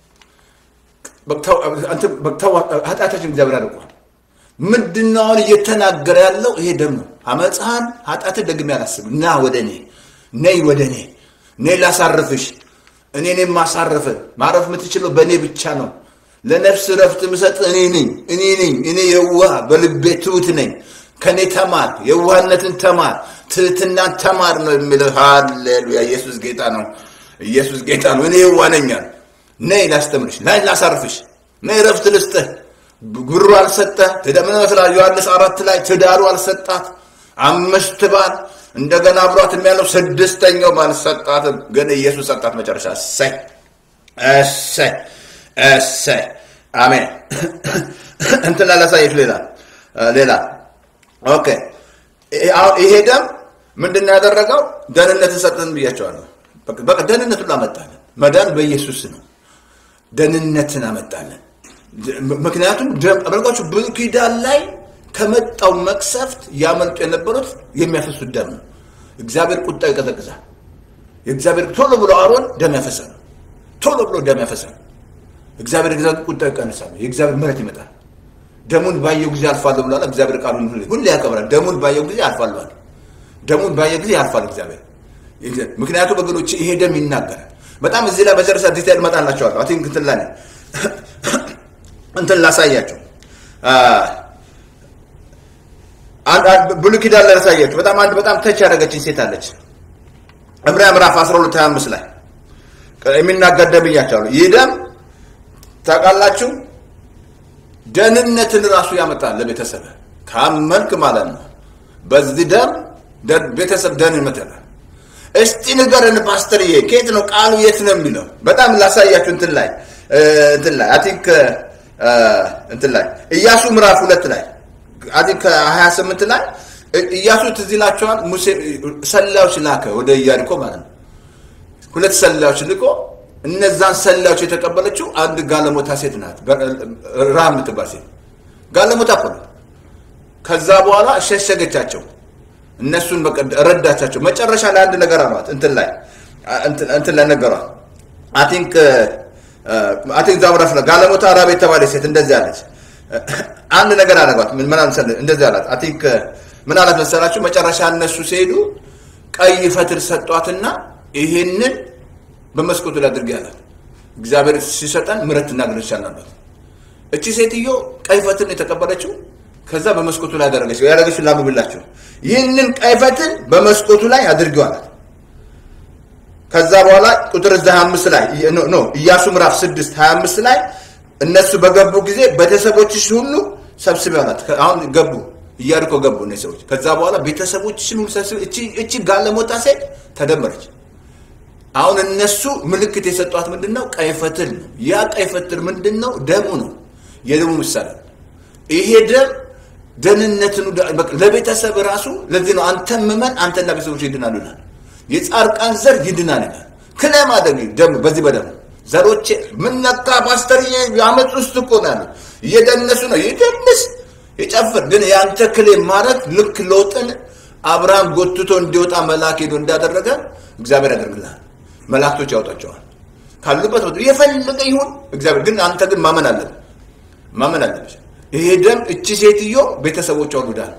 ኃጢአታችን እግዚአብሔር አርቋል። ምንድነው አሁን እየተናገረ ያለው? ይሄ ደም ነው። አመፅሃን ኃጢአትን ደግሜ አላስብም። ና ወደ እኔ ነይ፣ ወደ እኔ ነይ ላሳርፍሽ። እኔ ኔ ማሳረፍ ማረፍ የምትችለው በእኔ ብቻ ነው። ለነፍስ ረፍት ምሰጥ እኔ ነኝ። እኔ ነኝ። እኔ የዋህ በልቤ ትሁት ነኝ። ከእኔ ተማር፣ የዋህነትን ተማር፣ ትህትናን ተማር ነው የሚለው። ሃሌሉያ! ኢየሱስ ጌታ ነው። ኢየሱስ ጌታ ነው። እኔ የዋህ ነኝ አለ። ነይ ላስተምርሽ፣ ነይ ላሳርፍሽ፣ ነይ ረፍት ልስጥህ። ብሩ አልሰጠ ምን ይመስላል? ዮሐንስ አራት ላይ ትዳሩ አልሰጣት፣ አምስት ባል እንደገና አብሯት የሚያለው ስድስተኛው ባል ሰጣትም፣ ግን ኢየሱስ ሰጣት መጨረሻ። እሰይ እሰይ እሰይ አሜን። እንትን ላላሳየች ሌላ ሌላ ኦኬ። ይሄ ደም ምንድን ነው ያደረገው? ደህንነትን ሰጠን ብያቸዋለሁ። በቃ ደህንነቱን አመጣለን። መዳን በኢየሱስ ነው። ደህንነትን አመጣለን። ምክንያቱም አመልካቹ ብሉይ ኪዳን ላይ ከመጣው መቅሰፍት ያመልጡ የነበሩት የሚያፈሱት ደም ነው። እግዚአብሔር ቁጣ ይቀዘቅዛል። የእግዚአብሔር ቶሎ ብሎ አሮን ደም ያፈሳል። ቶሎ ብሎ ደም ያፈሳል። እግዚአብሔር እግዚአብሔር ቁጣ ይቀንሳል። የእግዚአብሔር ምሕረት ይመጣል። ደሙን ባየው ጊዜ አልፋለሁ ብሏል። እግዚአብሔር ቃሉን ሁሌ ያከብራል። ደሙን ባየው ጊዜ አልፋለሁ። ደሙን ባየው ጊዜ ያልፋል እግዚአብሔር። ምክንያቱም ወገኖች ይሄ ደም ይናገራል። በጣም እዚህ ላይ መጨረሻ ዲቴል እመጣላቸዋለሁ። አይ ቲንክ እንትን ላይ እንትን ላሳያቸው ብሉይ ኪዳን ላይ ላሳያቸው። በጣም አንድ በጣም ተች ያደረገችኝ ሴት አለች። ዕብራውያን ምዕራፍ 12 25 ላይ የሚናገር ደም ብያቸዋለሁ። ይህ ደም ታውቃላችሁ ደህንነትን ራሱ ያመጣል ለቤተሰብ ካመንክ ማለት ነው። በዚህ ደም ቤተሰብ ደህንነት ያላል። እስቲ ንገረን ፓስተርዬ፣ ከየት ነው ቃሉ? የት ነው የሚለው? በጣም ላሳያችሁ እንትን ላይ እንትን ላይ አይ ቲንክ እንትን ላይ ኢያሱ ምዕራፍ ሁለት ላይ አይ ቲንክ 28 ላይ ኢያሱ ትዝ ይላችኋል። ሙሴ ሰላዮች ላከ ወደ ኢያሪኮ ማለት ነው። ሁለት ሰላዮች ልቆ እነዛን ሰላዮች የተቀበለችው አንድ ጋለሞታ ሴት ናት። ራም የምትባል ሴት ጋለሞታ እኮ ነው። ከዛ በኋላ ሸሸገቻቸው። እነሱን በቃ ረዳቻቸው። መጨረሻ ላይ አንድ ነገር አሏት። እንትን ላይ እንትን ላይ ነገሯት። አይ ቲንክ አይ ቲንክ ዛምራፍ ነው ጋለሞታ ራብ የተባለ ሴት እንደዚህ አለች። አንድ ነገር አደረጓት። ምን ምን አልሰለ እንደዚህ አላት። አይ ቲንክ ምን አላት መሰላችሁ? መጨረሻ እነሱ ሲሄዱ ቀይ ፈትል ሰጧትና ይሄንን በመስኮቱ ላይ አድርጌ አላት። እግዚአብሔር ሲሰጠን ምሕረት እናገርሻለን አሏት። እቺ ሴትዮ ቀይ ፈትል የተቀበለችው ከዛ በመስኮቱ ላይ አደረገች። ያደረገችው ላምብላችሁ ይህንን ቀይ ፈትል በመስኮቱ ላይ አድርጌው አላት። ከዛ በኋላ ቁጥር እዛ 25 ላይ ኖ ኢያሱ ምዕራፍ 6 25 ላይ እነሱ በገቡ ጊዜ ቤተሰቦችሽ ሁሉ ሰብስቢ አላት። አሁን ገቡ ኢያሪኮ ገቡ እነዚህ ሰዎች። ከዛ በኋላ ቤተሰቦችሽን ሁሉ ሰብስቢ። እቺ እቺ ጋለሞታ ሴት ተደመረች። አሁን እነሱ ምልክት የሰጧት ምንድን ነው? ቀይ ፈትል ነው። ያ ቀይ ፈትል ምንድን ነው? ደሙ ነው። የደሙ ምሳሌ ይሄ ደም ደህንነትን ለቤተሰብ ራሱ ለዚህ ነው አንተ ምመን አንተና ቤተሰቦች ይድናሉ ይላል። የጻድቃን ዘር ይድናል ይላል። ክለማ ደም በዚህ በደም ዘሮቼ ምን ነካ ፓስተር የአመፅ ውስጥ እኮ ነው ያለው። እየደነሱ ነው ይደንስ ይጨፍር። ግን የአንተ ክሌም ማድረግ ልክ ሎጥን አብርሃም ጎትቶ እንዲወጣ መልአክ ሄዶ እንዳደረገ እግዚአብሔር ያደርግልሃል። መላእክቶች ያወጣቸዋል ካሉበት ቦታ የፈለገ ይሁን እግዚአብሔር ግን አንተ ግን ማመን አለብህ ማመን አለብህ። ይሄ ደም እቺ ሴትዮ ቤተሰቦቿ ሁሉ ዳኑ።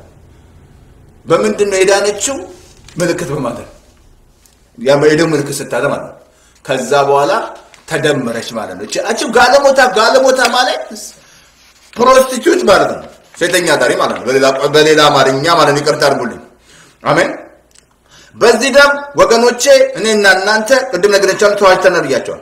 በምንድን ነው የዳነችው? ምልክት በማድረግ ያ የደም ምልክት ስታደርግ ማለት ነው። ከዛ በኋላ ተደመረች ማለት ነው። እቺ ጋለሞታ ጋለሞታ ማለት ፕሮስቲቱት ማለት ነው፣ ሴተኛ አዳሪ ማለት ነው። በሌላ በሌላ አማርኛ ማለት ነው። ይቅርታ አድርጉልኝ። አሜን። በዚህ ደም ወገኖቼ እኔና እናንተ ቅድም ነግሬያቸዋለሁ፣ ተዋጅተናል ብያቸዋል።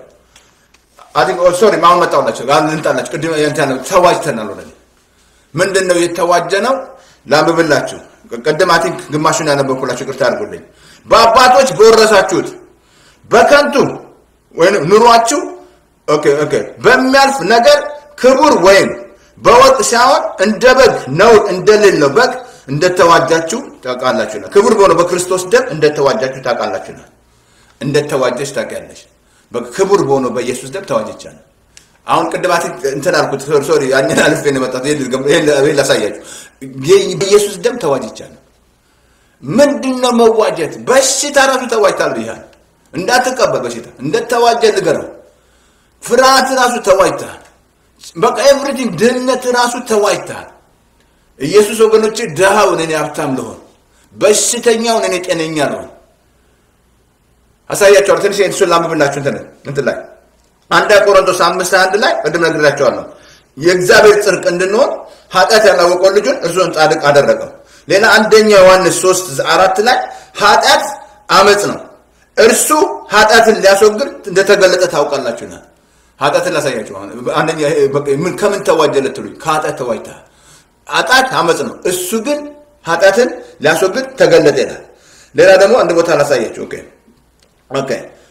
ሶሪ አሁን መጣሁላቸው ልንጣላቸው ቅድም ተዋጅተናል። ወደ ምንድን ነው የተዋጀ ነው? ላንብብላችሁ ቅድም አይ ቲንክ ግማሹን ያነበብኩላችሁ ይቅርታ አድርጉልኝ። በአባቶች በወረሳችሁት በከንቱ ወይም ኑሯችሁ ኦኬ ኦኬ በሚያልፍ ነገር ክቡር ወይም በወርቅ ሳይሆን እንደ በግ ነውር እንደሌለው በግ እንደተዋጃችሁ ታውቃላችሁና ክቡር በሆነ በክርስቶስ ደም እንደተዋጃችሁ ታውቃላችሁና እንደተዋጀች ታውቂያለሽ። ክቡር በሆነ በኢየሱስ ደም ተዋጀቻለሁ። አሁን ቅድማት እንትን አልኩት፣ ሶሪ ያንን አልፌ ነው የመጣሁት። ይሄን ላሳያችሁ። በኢየሱስ ደም ተዋጅቻለሁ። ምንድን ነው መዋጀት? በሽታ ራሱ ተዋጅታል ብያለሁ። እንዳትቀበል በሽታ እንደተዋጀ ንገረው። ፍርሃት ራሱ ተዋጅተሃል። በቃ ኤቭሪቲንግ ድህነት ራሱ ተዋጅተሃል። ኢየሱስ ወገኖች ድሃውን እኔ ሀብታም ልሆን፣ በሽተኛውን እኔ ጤነኛ ልሆን አሳያቸዋለሁ። ትንሽ እሱን ላንብብላችሁ እንትን እንትን ላይ አንድ ቆሮንቶስ አምስት አንድ ላይ ቅድም ነግሬያቸዋለሁ። የእግዚአብሔር ጽድቅ እንድንሆን ኃጢአት ያላወቀው ልጁን እርሱን ጻድቅ አደረገው። ሌላ አንደኛ ዮሐንስ ሶስት አራት ላይ ኃጢአት አመፅ ነው፣ እርሱ ኃጢአትን ሊያስወግድ እንደተገለጠ ታውቃላችሁና። ኃጢአትን ላሳያችሁ። አንደኛ ምን ከምን ተዋጀ ልትሉኝ፣ ከኃጢአት ተዋጅተሃል። ኃጢአት አመፅ ነው፣ እሱ ግን ኃጢአትን ሊያስወግድ ተገለጠ ይላል። ሌላ ደግሞ አንድ ቦታ ላሳያችሁ። ኦኬ ኦኬ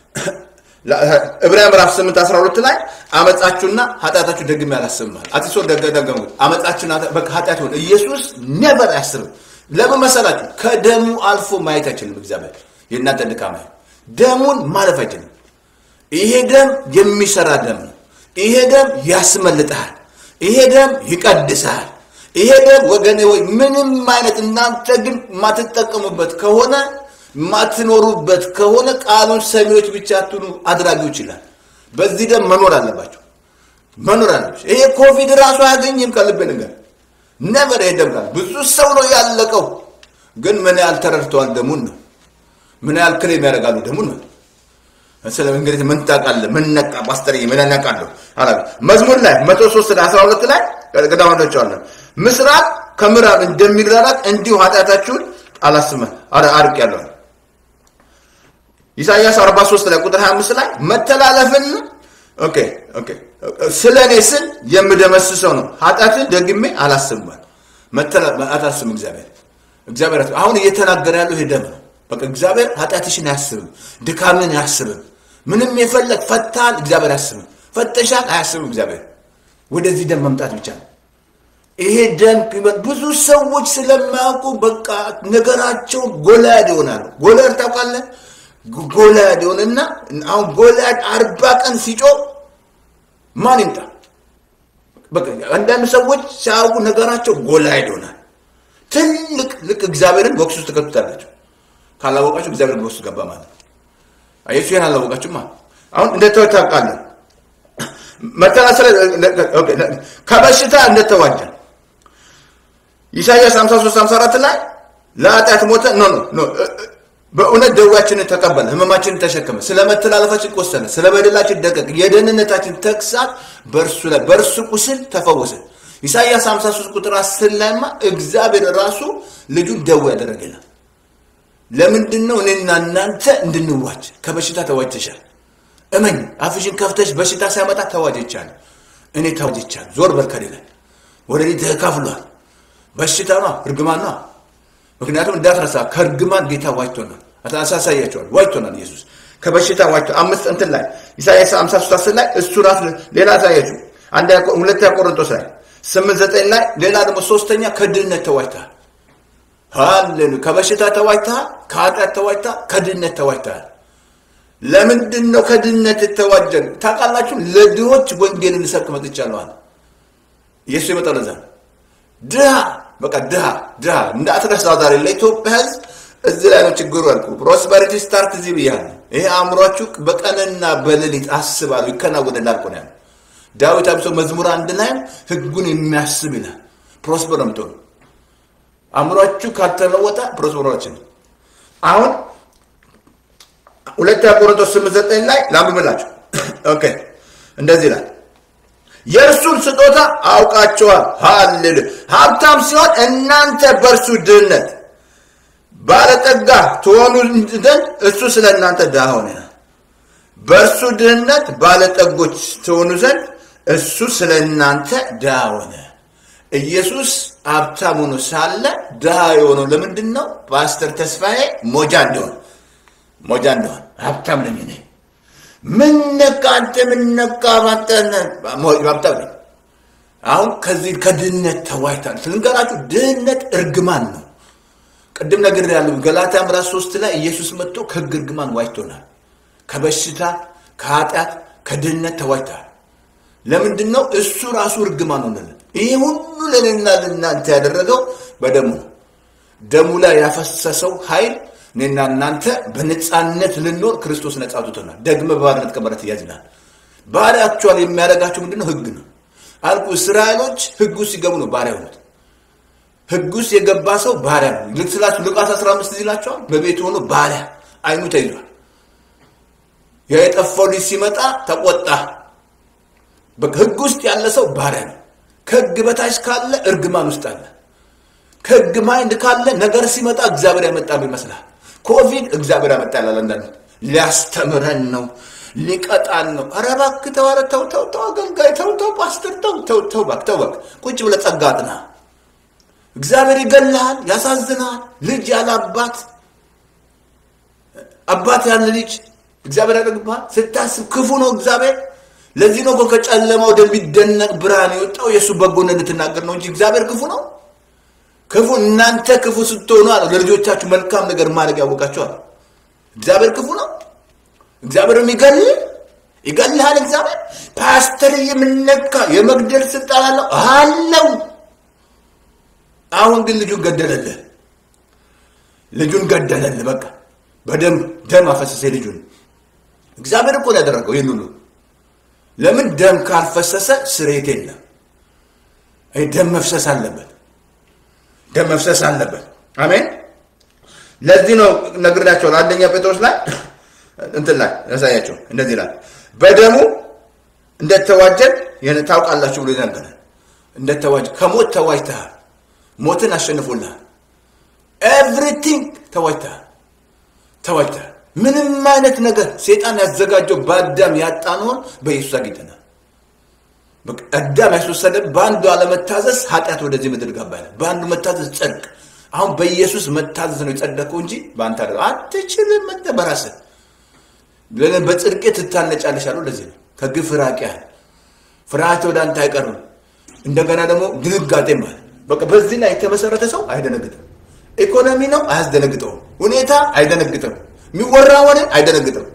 ዕብራውያን ምዕራፍ 8 12 ላይ አመጻችሁና ኃጢአታችሁ ደግሜ አላስብማል። አትሶ ደገሙት አመጻችሁና ኃጢአት ሆነ ኢየሱስ ኔቨር አያስብም። ለምን መሰላችሁ? ከደሙ አልፎ ማየት አይችልም እግዚአብሔር የእናንተ ድካማ ደሙን ማለፍ አይችልም። ይሄ ደም የሚሰራ ደም ነው። ይሄ ደም ያስመልጥሃል። ይሄ ደም ይቀድስሃል። ይሄ ደም ወገኔ ወይ ምንም አይነት እናንተ ግን የማትጠቀሙበት ከሆነ የማትኖሩበት ከሆነ ቃሉን ሰሚዎች ብቻ አትኑ፣ አድራጊዎች ይላል። በዚህ ደም መኖር አለባቸው፣ መኖር አለባቸው። ይሄ ኮቪድ ራሱ አያገኝም። ከልቤ ነገር ነበር። ይሄ ደም ቃል ብዙ ሰው ነው ያለቀው። ግን ምን ያህል ተረድተዋል? ደሙን ነው። ምን ያህል ክሌም ያደርጋሉ? ደሙን ነው። ስለ እንግዲህ ምን ታውቃለህ? ምን ነቃ ማስተር ምን ነቃለሁ አላ መዝሙር ላይ 103 ላይ 12 ላይ ቀዳማዶቻለሁ ምስራቅ ከምዕራብ እንደሚራራቅ እንዲሁ ኃጢአታችሁን አላስመን አርቅ ያለው ኢሳይያስ 43 ላይ ቁጥር 25 ላይ መተላለፍን ኦኬ ኦኬ ስለ እኔ ስል የምደመስሰው ነው ኃጢአትን ደግሜ አላስብም አታስብም እግዚአብሔር እግዚአብሔር አሁን እየተናገረ ያለው ይሄ ደም ነው በቃ እግዚአብሔር ኃጢአትሽን አያስብም ድካምን አያስብም ምንም የፈለግ ፈታል እግዚአብሔር አያስብም ፈተሻል አያስብም እግዚአብሔር ወደዚህ ደም መምጣት ብቻ ነው ይሄ ደም ብዙ ሰዎች ስለማያውቁ በቃ ነገራቸው ጎላያድ ይሆናሉ ጎላያድ ታውቃለህ ጎልያድ ይሆንና አሁን ጎልያድ አርባ ቀን ሲጮ ማን ይምጣ? አንዳንድ ሰዎች ሲያውቁ ነገራቸው ጎልያድ ይሆናል። ትልቅ ልክ እግዚአብሔርን ቦክስ ውስጥ ትከቱታላቸው። ካላወቃችሁ እግዚአብሔር ቦክስ ገባ ማለት ነው። አየሱ ይህን አላወቃችሁማ። አሁን እንደተወ ታውቃለህ። መተናሰለ ከበሽታ እንደተዋጀ ኢሳያስ 53 54 ላይ ለኃጢአት ሞተ ኖ ኖ በእውነት ደዌያችንን ተቀበለ፣ ህመማችንን ተሸከመ፣ ስለ መተላለፋችን ቆሰለ፣ ስለ በደላችን ደቀቅ፣ የደህንነታችን ተግሳጽ በእርሱ ላይ በእርሱ ቁስል ተፈወሰ። ኢሳይያስ 53 ቁጥር 10 ላይማ እግዚአብሔር ራሱ ልጁን ደዌ ያደረገናል። ለምንድን ነው እኔና እናንተ እንድንዋጅ? ከበሽታ ተዋጅተሻል። እመኝ፣ አፍሽን ከፍተሽ በሽታ ሲያመጣ ተዋጅቻል። እኔ ተዋጅቻል። ዞር በርከድ ይላል። ወደ እኔ ተካፍሏል። በሽታ ነው፣ እርግማን ነው። ምክንያቱም እንዳትረሳ ከእርግማን ጌታ ዋጅቶናል። አሳሳያቸዋል። ዋጅቶናል ኢየሱስ ከበሽታ ዋጅቶ አምስት እንትን ላይ ኢሳያስ 53 10 ላይ እሱ ራሱ ሌላ አሳያችሁ። አንድ ሁለተኛ ቆሮንቶስ ላይ ስምንት ዘጠኝ ላይ ሌላ ደግሞ ሶስተኛ ከድህነት ተዋጅተሃል። ሃሌሉ ከበሽታ ተዋጅተሃል፣ ከኃጢአት ተዋጅተሃል፣ ከድህነት ተዋጅተሃል። ለምንድን ነው ከድህነት የተዋጀን? ታውቃላችሁ፣ ለድሆች ወንጌልን ልሰብክ መጥቻለሁ አለ ኢየሱስ የመጣው ለዛ ድሃ በቃ ድሃ ድሃ እንዳትረሳ። ዛሬ ለኢትዮጵያ ሕዝብ እዚህ ላይ ነው ችግሩ ያልኩ። ፕሮስፐሪቲ ስታርት እዚህ ብያለሁ። ይሄ አእምሯችሁ በቀንና በሌሊት አስባለሁ ይከናወንላል እኮ ነው ያለው ዳዊት አብሶ መዝሙር አንድ ላይ ህጉን የሚያስብ ይላል። ፕሮስፐር ነው የምትሆኑ። አእምሯችሁ ካልተለወጠ ፕሮስፐሮችን አሁን ሁለተኛ ቆሮንቶስ ስምንት ዘጠኝ ላይ ላንብብላችሁ። ኦኬ እንደዚህ ይላል የእርሱን ስጦታ አውቃቸዋል። ሃሌሉ ሀብታም ሲሆን እናንተ በእርሱ ድህነት ባለጠጋ ትሆኑ ዘንድ እሱ ስለ እናንተ ድሃ ሆነ። በእርሱ ድህነት ባለጠጎች ትሆኑ ዘንድ እሱ ስለ እናንተ ድሃ ሆነ። ኢየሱስ ሀብታም ሆኖ ሳለ ድሃ የሆነው ለምንድን ነው? ፓስተር ተስፋዬ ሞጃ እንደሆን ሞጃ እንደሆን ሀብታም ነኝ እኔ ምን ነካ አንተ ምን ነካ ባንተነ ሀብታም ነኝ። አሁን ከዚህ ከድህነት ተዋይታል። ልንገራችሁ፣ ድህነት እርግማን ነው። ቅድም ነገር ያለው ገላትያ ምዕራፍ ሶስት ላይ ኢየሱስ መጥቶ ከህግ እርግማን ዋጅቶናል። ከበሽታ ከኃጢአት ከድህነት ተዋጅተሃል። ለምንድን ነው? እሱ ራሱ እርግማን ሆነልን። ይህ ሁሉ ለእኔና ለእናንተ ያደረገው በደሙ ነው። ደሙ ላይ ያፈሰሰው ኃይል እኔና እናንተ በነፃነት ልንኖር ክርስቶስ ነፃ አውጥቶናል። ደግመ በባርነት ቀንበር ትያዝናል። ባሪያ አክቹዋሊ የሚያደርጋቸው ምንድን ነው? ህግ ነው አልኩ። እስራኤሎች ህግ ውስጥ ሲገቡ ነው ባሪያ ሆኑት። ህግ ውስጥ የገባ ሰው ባሪያ ነው። ልክ ስላችሁ ሉቃስ 15 ይላቸዋል። በቤቱ ሆኖ ባሪያ አይኑ ተይዟል። ያ የጠፋው ልጅ ሲመጣ ተቆጣ። በቃ ህግ ውስጥ ያለ ሰው ባሪያ ነው። ከህግ በታች ካለ እርግማን ውስጥ አለ። ከህግ ማይንድ ካለ ነገር ሲመጣ እግዚአብሔር ያመጣ ይመስላል። ኮቪድ እግዚአብሔር ያመጣ ያላል። አንዳንድ ሊያስተምረን ነው ሊቀጣን ነው። ኧረ እባክህ ተው፣ ኧረ ተው ተው ተው፣ አገልጋይ ተው ተው፣ ፓስተር ተው ተው ተው፣ እባክህ ተው እባክህ፣ ቁጭ ብለህ ጸጋ አጥና። እግዚአብሔር ይገልሃል፣ ያሳዝናል። ልጅ ያለ አባት አባት ያለ ልጅ እግዚአብሔር ያደርግብሃል። ስታስብ ክፉ ነው እግዚአብሔር። ለዚህ ነው እኮ ከጨለማ ወደሚደነቅ ብርሃን የወጣው የእሱ በጎነት እንድትናገር ነው እንጂ እግዚአብሔር ክፉ ነው። ክፉ እናንተ ክፉ ስትሆኑ አለ ለልጆቻችሁ መልካም ነገር ማድረግ ያወቃችኋል። እግዚአብሔር ክፉ ነው። እግዚአብሔር የሚገል ይገልሃል። እግዚአብሔር ፓስተር የምነካ የመግደል ስልጣን አለው አለው። አሁን ግን ልጁን ገደለልህ። ልጁን ገደለልህ። በቃ በደም ደም አፈሰሰ ልጁን። እግዚአብሔር እኮ ነው ያደረገው ይህን ሁሉ። ለምን ደም ካልፈሰሰ ስርየት የለም። ደም መፍሰስ አለበት። ደም መፍሰስ አለበት። አሜን። ለዚህ ነው ነግሬያቸዋለሁ። አንደኛ ጴጥሮስ ላይ እንትን ላይ ያሳያቸው እንደዚህ ይላል፣ በደሙ እንደተዋጀን ታውቃላችሁ ብሎ ይናገራል። እንደተዋጀ ከሞት ተዋጅተሃል። ሞትን አሸንፎልሃል። ኤቭሪቲንግ ተዋጅተሃል፣ ተዋጅተሃል። ምንም አይነት ነገር ሴጣን ያዘጋጀው በአዳም ያጣነውን በኢየሱስ አግኝተናል። አዳም ያስወሰደ በአንዱ አለመታዘዝ ኃጢአት ወደዚህ ምድር ገባ ይላል። በአንዱ መታዘዝ ጽድቅ። አሁን በኢየሱስ መታዘዝ ነው የጸደቀው እንጂ በአንተ አደ አትችልም። መጠ በራስህ በጽድቄ ትታነጫለሽ አሉ። ለዚህ ነው ከግፍ ራቅ ያህል ፍርሃት ወደ አንተ አይቀርም። እንደገና ደግሞ ድንጋጤ ማለት በቃ በዚህ ላይ የተመሰረተ ሰው አይደነግጥም። ኢኮኖሚ ነው አያስደነግጠውም። ሁኔታ አይደነግጥም። የሚወራ ወሬ አይደነግጥም።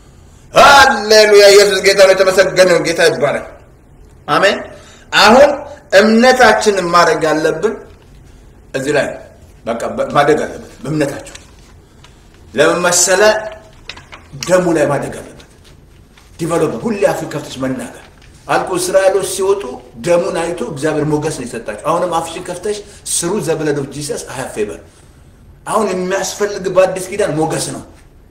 ሃሌሉያ! ኢየሱስ ጌታ ነው። የተመሰገነ ጌታ ይባላል። አሜን። አሁን እምነታችንን ማድረግ ያለብን እዚህ ላይ በቃ ማደግ አለበት። በእምነታቸው ለምን መሰለ? ደሙ ላይ ማደግ አለበት። ዲቨሎፕ ሁሌ አፍን ከፍተሽ መናገር አልኩ። እስራኤሎች ሲወጡ ደሙን አይቶ እግዚአብሔር ሞገስ ነው የሰጣቸው። አሁንም አፍሽን ከፍተሽ ስሩ ዘብለድ ኦፍ ጂሰስ አይ ሃቭ ፌቨር። አሁን የሚያስፈልግ በአዲስ ኪዳን ሞገስ ነው።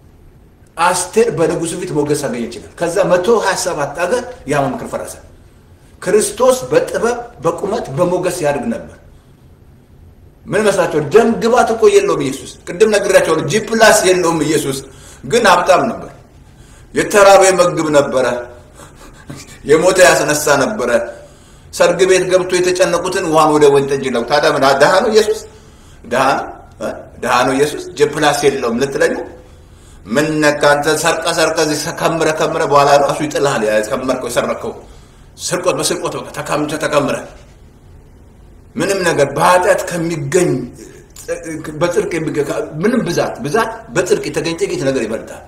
አስቴር በንጉሱ ፊት ሞገስ አገኘ ይችላል። ከዛ መቶ ሀያ ሰባት ሀገር ያ መምክር ፈረሰ። ክርስቶስ በጥበብ በቁመት በሞገስ ያድግ ነበር። ምን መስላቸው? ደም ግባት እኮ የለውም ኢየሱስ። ቅድም ነግሬያቸዋለሁ። ጂ ፕላስ የለውም ኢየሱስ፣ ግን ሀብታም ነበር። የተራበ መግብ ነበረ። የሞተ ያስነሳ ነበረ። ሰርግ ቤት ገብቶ የተጨነቁትን ውሃን ወደ ወይን ጠጅ ነው። ታዲያ ምን ድሃ ነው ኢየሱስ? ድሃ ነው ድሃ ነው ኢየሱስ። ጂ ፕላስ የለውም ልትለኝ ምን ነካ አንተ? ሰርቀ ሰርቀ ከምረ ከምረ በኋላ ራሱ ይጥልሃል። ከመርከው የሰረከው ስርቆት በስርቆት በቃ ተካምቸ ተከምረ ምንም ነገር በኃጢአት ከሚገኝ በጽድቅ ምንም ብዛት ብዛት በጽድቅ የተገኘ ጥቂት ነገር ይበልጣል።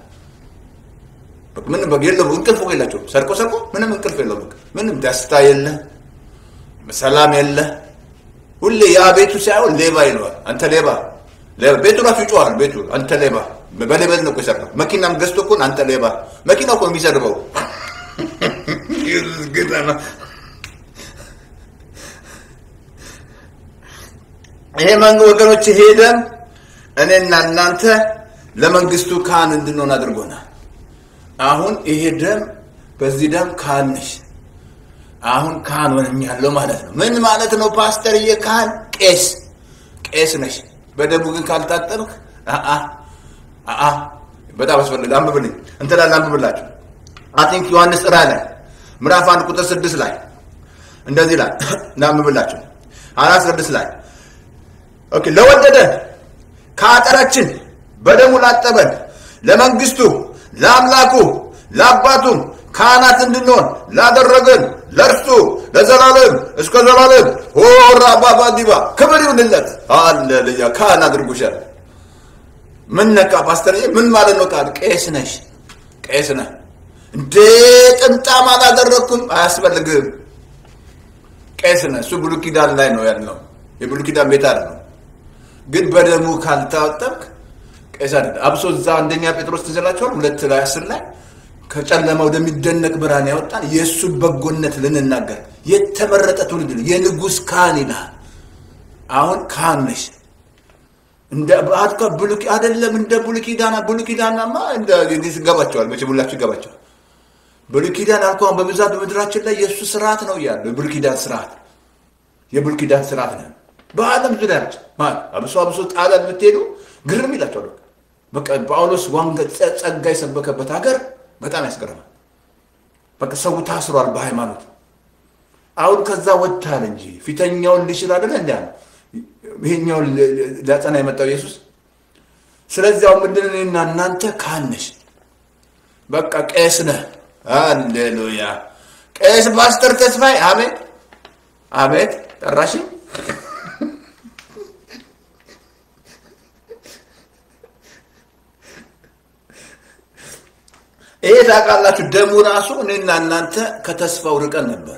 ምንም የለው እንቅልፍ የላቸው ሰርቆ ሰርቆ ምንም እንቅልፍ የለው። ምንም ደስታ የለ፣ ሰላም የለ። ሁሌ ያ ቤቱ ሳይሆን ሌባ ይለዋል። አንተ ሌባ ቤቱ ራሱ ይጮሃል። ቤቱ አንተ ሌባ በሌበል ነው የሰራው። መኪናም ገዝቶ እኮ አንተ ሌባ መኪና እኮ የሚሰድበው ጌታ ነው። ይሄ መንግ ወገኖች ሄደን እኔና እናንተ ለመንግስቱ ካህን እንድንሆን አድርጎናል። አሁን ይሄ ደም በዚህ ደም ካህን ነሽ። አሁን ካህን ሆነኛለሁ ማለት ነው። ምን ማለት ነው ፓስተርዬ? ካህን ቄስ ቄስ ነሽ። በደሙ ግን ካልታጠብክ አአ በጣም አስፈልግ አንብብልኝ እንትላል አንብብላችሁ አይ ቲንክ ዮሐንስ ራ ላይ ምዕራፍ አንድ ቁጥር ስድስት ላይ እንደዚህ ላይ እናንብብላችሁ አራት ስድስት ላይ ኦኬ ለወደደን ከኃጢአታችን በደሙ ላጠበን ለመንግስቱ ለአምላኩ ለአባቱም ካህናት እንድንሆን ላደረገን ለእርሱ ለዘላለም እስከ ዘላለም ሆራ ባባዲባ ክብር ይሁንለት። ሃሌሉያ ካህን አድርጎሻል። ምን ነካ ፓስተር? ምን ማለት ነው? ቃል ቄስ ነሽ፣ ቄስ ነህ እንዴ? ጥምጣም አላደረግኩም፣ አያስፈልግም። ቄስ ነህ። እሱ ብሉይ ኪዳን ላይ ነው ያለው፣ የብሉይ ኪዳን ቤት አይደለም። ግን በደሙ ካልታጠብክ ቄስ አይደለም። አብሶ እዛ አንደኛ ጴጥሮስ ትዘላችኋል ሁለት ላይ አስር ላይ ከጨለማ ወደሚደነቅ ብርሃን ያወጣን የእሱን በጎነት ልንናገር የተመረጠ ትውልድ ነው፣ የንጉሥ ካህን ይልሃል። አሁን ካህን ነሽ። እንደ አትካ ብሉይ አይደለም እንደ ብሉይ ኪዳን ብሉይ ኪዳንማ እንደ ይገባቸዋል መቼም ሁላችሁ ይገባቸዋል። ብሉይ ኪዳን አልኳን በብዛት በምድራችን ላይ የእሱ ስርዓት ነው እያሉ የብሉይ ኪዳን ስርዓት የብሉይ ኪዳን ስርዓት ነው በዓለም ዙሪያ ማለት አብሶ አብሶ ጣሊያን ብትሄዱ ግርም ይላቸዋል። በቃ ጳውሎስ ዋንገ ጸጋ የሰበከበት ሀገር በጣም ያስገርማል። በቃ ሰው ታስሯል በሃይማኖት አሁን ከዛ ወጥታል እንጂ ፊተኛውን ሊሽር አይደለ እንዲ ይሄኛውን ሊያጸና የመጣው ኢየሱስ። ስለዚህ አሁን ምንድን ነው እኔና እናንተ ካህን ነሽ፣ በቃ ቄስ ነህ። ሃሌሉያ ቄስ ፓስተር ተስፋዬ አሜን አቤት ጠራሽ ይሄ ታውቃላችሁ፣ ደሙ ራሱ እኔና እናንተ ከተስፋው ርቀን ነበር።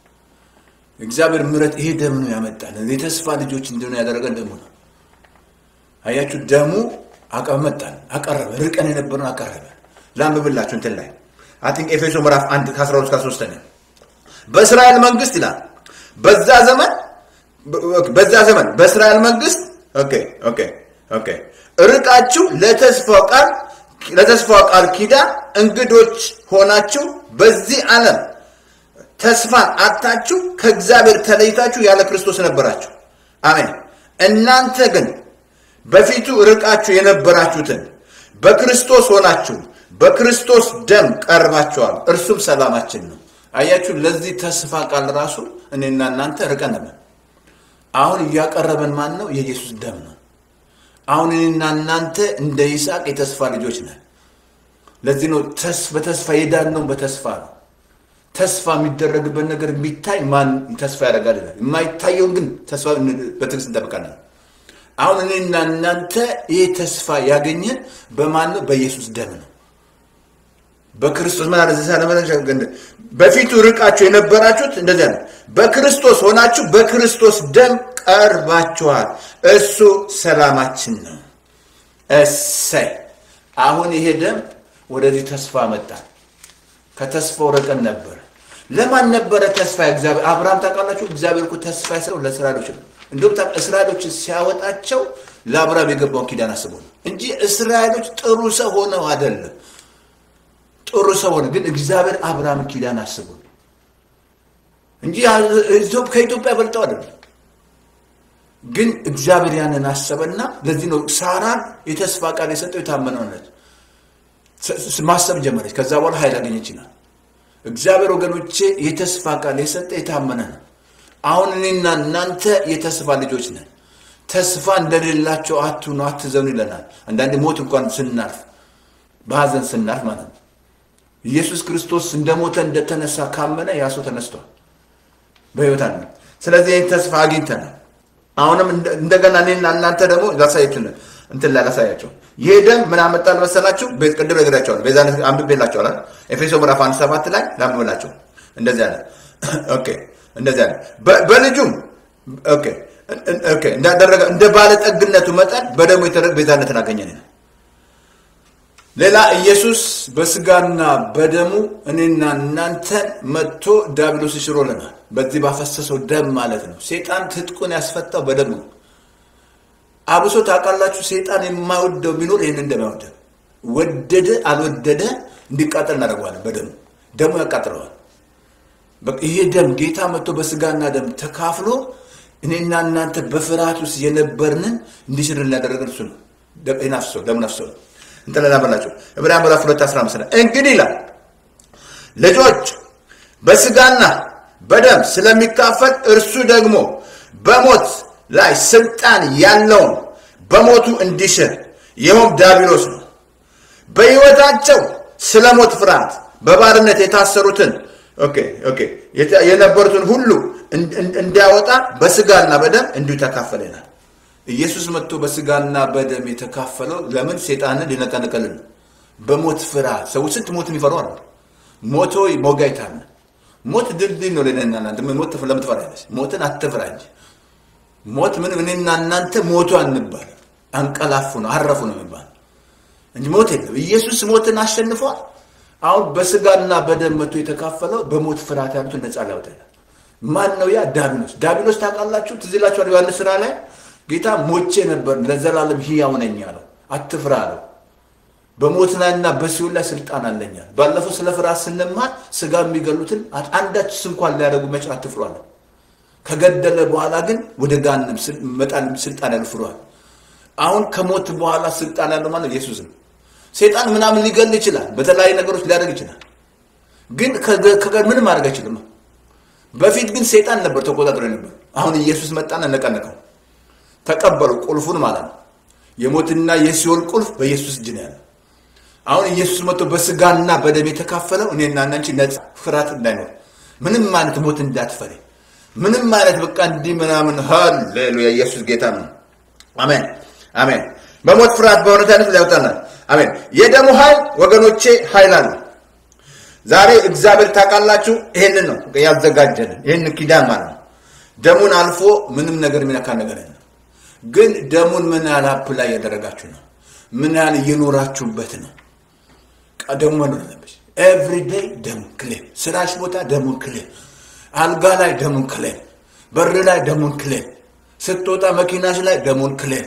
እግዚአብሔር ምሕረት ይሄ ደም ነው ያመጣል። የተስፋ ልጆች እንደሆነ ያደረገን ደሙ ነው። አያችሁ፣ ደሙ አቀመጣን፣ አቀረበ። ርቀን የነበረን አቀረበ። ላንብብላችሁ እንትን ላይ አይ ቲንክ ኤፌሶ ምዕራፍ 1 ከ12 እስከ 13 በእስራኤል መንግስት ይላል በዛ ዘመን በዛ ዘመን በእስራኤል መንግስት ኦኬ ኦኬ ኦኬ ርቃችሁ ለተስፋው ቃል ለተስፋው ቃል ኪዳን እንግዶች ሆናችሁ በዚህ ዓለም ተስፋን አታችሁ ከእግዚአብሔር ተለይታችሁ ያለ ክርስቶስ ነበራችሁ። አሜን። እናንተ ግን በፊቱ ርቃችሁ የነበራችሁትን በክርስቶስ ሆናችሁ በክርስቶስ ደም ቀርባችኋል፣ እርሱም ሰላማችን ነው። አያችሁ፣ ለዚህ ተስፋ ቃል ራሱ እኔና እናንተ ርቀን ነበር። አሁን እያቀረበን ማን ነው? የኢየሱስ ደም ነው። አሁን እኔና እናንተ እንደ ይስሐቅ የተስፋ ልጆች ነን። ለዚህ ነው በተስፋ የዳነው በተስፋ ነው። ተስፋ የሚደረግበት ነገር የሚታይ ማን ተስፋ ያደርጋል ይላል። የማይታየውን ግን ተስፋ በትዕግስት እንጠብቃለን። አሁን እኔና እናንተ ይህ ተስፋ ያገኘን በማን ነው? በኢየሱስ ደም ነው። በክርስቶስ ምን አለ ዘሳለ በፊቱ ርቃችሁ የነበራችሁት እንደዚያ ነው። በክርስቶስ ሆናችሁ በክርስቶስ ደም ቀርባችኋል፣ እሱ ሰላማችን ነው። እሰይ! አሁን ይሄ ደም ወደዚህ ተስፋ መጣ። ከተስፋው ርቀን ነበር። ለማን ነበረ ተስፋ? እግዚአብሔር አብርሃም ታውቃላችሁ። እግዚአብሔር እኮ ተስፋ የሰጠው ለእስራኤሎች ነው። እንዲሁም እስራኤሎች ሲያወጣቸው ለአብርሃም የገባውን ኪዳን አስቦ ነው እንጂ እስራኤሎች ጥሩ ሰው ሆነው አይደለም። ጥሩ ሰው ሆነ፣ ግን እግዚአብሔር አብርሃም ኪዳን አስቦ ነው እንጂ ከኢትዮጵያ በልጠው አይደለም። ግን እግዚአብሔር ያንን አሰበና ለዚህ ነው ሳራን የተስፋ ቃል የሰጠው የታመነውነት ማሰብ ጀመረች። ከዛ በኋላ ኃይል አገኘች ይላል እግዚአብሔር። ወገኖቼ የተስፋ ቃል የሰጠ የታመነ ነው። አሁን እኔና እናንተ የተስፋ ልጆች ነን። ተስፋ እንደሌላቸው አትሁኑ፣ አትዘኑ ይለናል። አንዳንድ ሞት እንኳን ስናልፍ በሀዘን ስናልፍ ማለት ነው። ኢየሱስ ክርስቶስ እንደሞተ እንደተነሳ ካመነ ያ ሰው ተነስቷል፣ በሕይወት አለ። ስለዚህ ይህን ተስፋ አግኝተናል። አሁንም እንደገና እኔና እናንተ ደግሞ ላሳያችሁ እንትን ላይ ላሳያቸው ይህ ደም ምን አመጣል መሰላችሁ? ቅድም ነግሬያቸዋለሁ። ቤዛ አንብቤላቸዋል። ኤፌሶ ምዕራፍ አንድ ሰባት ላይ ላንብብላቸው። እንደዚህ አለ። ኦኬ እንደዚህ አለ። በልጁም ኦኬ ኦኬ እንዳደረገ እንደ ባለጠግነቱ መጠን በደሙ የተደረገ ቤዛነትን አገኘን። ሌላ ኢየሱስ በስጋና በደሙ እኔና እናንተን መጥቶ ዲያብሎስ ሽሮልናል። በዚህ ባፈሰሰው ደም ማለት ነው። ሴጣን ትጥቁን ያስፈታው በደሙ ነው። አብሶ ታውቃላችሁ፣ ሴጣን የማይወደው ቢኖር ይህን እንደማይወደ ወደደ አልወደደ እንዲቃጠል እናደርገዋለን። በደሙ ደሙ ያቃጥለዋል። ይሄ ደም ጌታ መጥቶ በስጋና ደም ተካፍሎ እኔና እናንተ በፍርሃት ውስጥ የነበርንን እንዲሽርን ያደረገን እሱ ነው። ናፍሶ ደሙ ነፍሶ ነው። እንጠለላ በላቸው ዕብራውያን ምዕራፍ ሁለት አስራ አምስት እንግዲህ ይላል ልጆች በስጋና በደም ስለሚካፈል እርሱ ደግሞ በሞት ላይ ስልጣን ያለውን በሞቱ እንዲሽር ይኸውም ዲያብሎስ ነው። በሕይወታቸው ስለ ሞት ፍርሃት በባርነት የታሰሩትን ኦኬ ኦኬ የተ- የነበሩትን ሁሉ እን- እን- እንዲያወጣ በስጋና በደም እንዲሁ ተካፈለ ይላል። ኢየሱስ መጥቶ በስጋና በደም የተካፈለው ለምን? ሴጣንን ሊነቀንቀልን ነው። በሞት ፍርሃት ሰዎች ስንት ሞት የሚፈሩ አሉ። ሞቶ ሞጋይታል ሞት ድልድይ ነው ለእኔና እናንተ። ምን ሞት ለምን ትፈራለች? ሞትን አትፍራ እንጂ ሞት ምን እኔና እናንተ ሞቱ አንባል፣ አንቀላፉ ነው አረፉ ነው የሚባል እንጂ ሞት የለም። ኢየሱስ ሞትን አሸንፏል። አሁን በስጋና በደም መጥቶ የተካፈለው በሞት ፍርሃት ያሉትን ነፃ ሊያወጣ ይላል። ማን ነው ያ? ዳቢሎስ። ዳቢሎስ ታውቃላችሁ? ትዝ ይላችኋል? ዮሐንስ ስራ ላይ ጌታ ሞቼ ነበር ለዘላለም ሕያው ነኝ አለው። አትፍራ አለው። በሞት ላይና በሲኦል ላይ ስልጣን አለኛል። ባለፈው ስለ ፍርሃት ስንማር ስጋ የሚገሉትን አንዳች እንኳን ሊያደርጉ መች አትፍሩ አለ። ከገደለ በኋላ ግን ወደ ጋንም መጣል ስልጣን ያለው ፍሯል። አሁን ከሞት በኋላ ስልጣን ያለው ማለት ኢየሱስ ነው። ሴጣን ምናምን ሊገል ይችላል፣ በተለያዩ ነገሮች ሊያደርግ ይችላል። ግን ከገ- ከገ- ምንም ማድረግ አይችልም። በፊት ግን ሴጣን ነበር ተቆጣጥሮ ነበር። አሁን ኢየሱስ መጣና ነቀነቀው። ተቀበሉ ቁልፉን ማለት ነው። የሞትና የሲኦል ቁልፍ በኢየሱስ እጅ ነው ያለው። አሁን ኢየሱስ መጥቶ በስጋና በደም የተካፈለው እኔና እናንቺ ነፃ ፍርሃት እንዳይኖር ምንም አይነት ሞት እንዳትፈሪ ምንም አይነት በቃ እንዲህ ምናምን ሃሌሉያ ኢየሱስ ጌታ ነው አሜን አሜን በሞት ፍርሃት በእውነት አይነት ሊያወጣናል አሜን የደሙ ኃይል ወገኖቼ ኃይል አለ ዛሬ እግዚአብሔር ታውቃላችሁ ይሄንን ነው ያዘጋጀልን ይህንን ኪዳን ማለት ነው ደሙን አልፎ ምንም ነገር የሚነካ ነገር የለም ግን ደሙን ምን ያህል አፕ ላይ ያደረጋችሁ ነው ምን ያህል እየኖራችሁበት ነው ደሙ መኖር አለብሽ ኤቭሪ ዴይ ደሙን ክሌም ስራሽ ቦታ ደሙን ክሌም አልጋ ላይ ደሙን ክሌም በር ላይ ደሙን ክሌም ስትወጣ መኪናሽ ላይ ደሙን ክሌም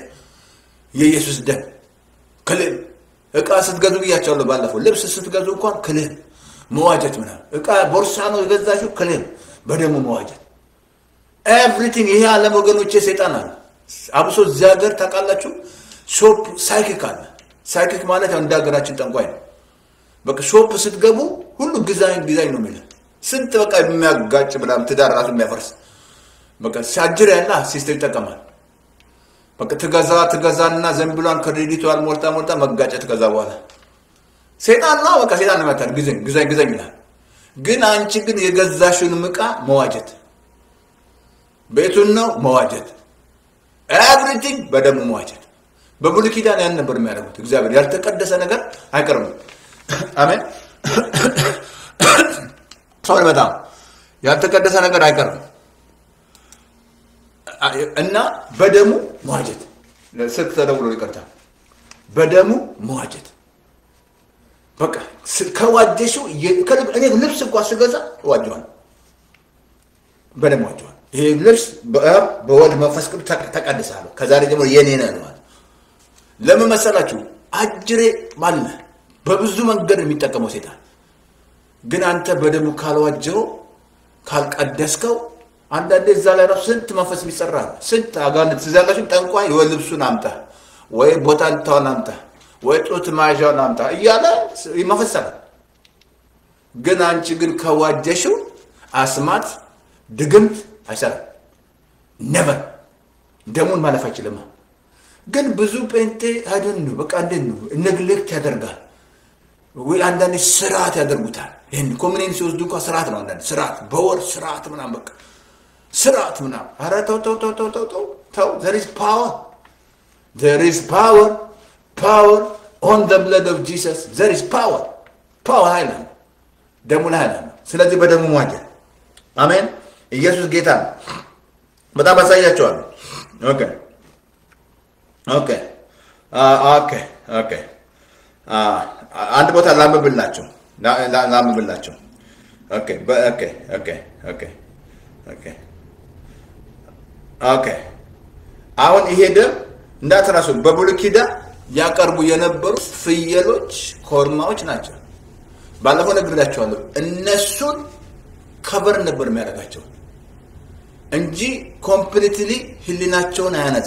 የኢየሱስ ደም ክሌም እቃ ስትገዙ ብያቸዋለሁ ባለፈው ልብስ ስትገዙ እንኳን ክሌም መዋጀት ምናምን እቃ ቦርሳ ነው የገዛችሁ ክሌም በደሙ መዋጀት ኤቭሪቲንግ ይሄ ዓለም ወገኖቼ ሴጣን አለ አብሶ እዚህ ሀገር ታውቃላችሁ ሾፕ ሳይኪክ አለ ሳይኪክ ማለት ያው እንደ ሀገራችን ጠንቋይ ነው በቃ ሾፕ ስትገቡ ሁሉ ዲዛይን ዲዛይን ነው የሚለው ስንት በቃ የሚያጋጭ ምናምን ትዳር ራሱ የሚያፈርስ በቃ ሲያጅር ያለ ሲስተም ይጠቀማል በቃ ትገዛ ትገዛና ዘንብሏን ክሬዲቷን ሞልታ ሞልታ መጋጨት ከዛ በኋላ ሴጣን ነው በቃ ሴጣን ነው ያታል ግዘኝ ግዘኝ ግዘኝ ይላል ግን አንቺ ግን የገዛሽውን ዕቃ መዋጀት ቤቱን ነው መዋጀት ኤቭሪቲንግ በደሙ መዋጀት በብሉይ ኪዳን ያን ነበር የሚያደርጉት እግዚአብሔር ያልተቀደሰ ነገር አይቀርም አሜን ሰው በጣም ያልተቀደሰ ነገር አይቀርም እና በደሙ መዋጀት ስልክ ተደውሎ ይቀርታ በደሙ መዋጀት በቃ ከዋጀሽው እኔ ልብስ እንኳ ስገዛ እዋጀዋል በደም ዋጀዋል ይሄ ልብስ በአብ በወልድ መንፈስ ቅዱስ ተቀድሳለሁ ከዛሬ ጀምሮ የኔ ነው ያለዋል ለምን መሰላችሁ አጅሬ ማለ በብዙ መንገድ የሚጠቀመው ሴጣን ግን አንተ በደሙ ካልዋጀው ካልቀደስከው አንዳንዴ እዛ ላይ ራሱ ስንት መንፈስ የሚሰራ ስንት አጋንንት ትዛላችሁ ጠንቋይ ወይ ልብሱን አምጣ ወይ ቦታ ልታውን አምጣ ወይ ጡት መያዣውን አምጣ እያለ ይመፈሰራል ግን አንቺ ግን ከዋጀሽው አስማት ድግምት አይሰራም ነበር ደሙን ማለፍ አይችልም ግን ብዙ ጴንጤ አይደን ነው በቃ እንዴት ነው ነግሌክት ያደርጋል ወይ አንዳንድ ስርዓት ያደርጉታል ይህን ኮሚኒን ሲወስዱ እንኳ ስርዓት ነው አንዳንድ ስርዓት በወር ስርዓት ምናም በቃ ስርዓት ምናም አረ ተው ተው ተው ተው ተው ተው ተው there is power there is power power on the blood of Jesus there is power power ኃይል ነው ደሙ ላይ ኃይል ነው ስለዚህ በደሙ መዋጀት አሜን ኢየሱስ ጌታ ነው በጣም አሳያቸዋለሁ ኦኬ ኦኬ ኦኬ ኦኬ አንድ ቦታ ላምብላቸው ላምብላቸው ኦኬ ኦኬ ኦኬ ኦኬ ኦኬ ኦኬ አሁን ይሄ ደም እንዳትረሱ በብሉይ ኪዳን ያቀርቡ የነበሩ ፍየሎች ኮርማዎች ናቸው ባለፈው ነግሬያቸዋለሁ እነሱን ከበር ነበር የሚያደርጋቸው እንጂ ኮምፕሊትሊ ህሊናቸውን አያነጻ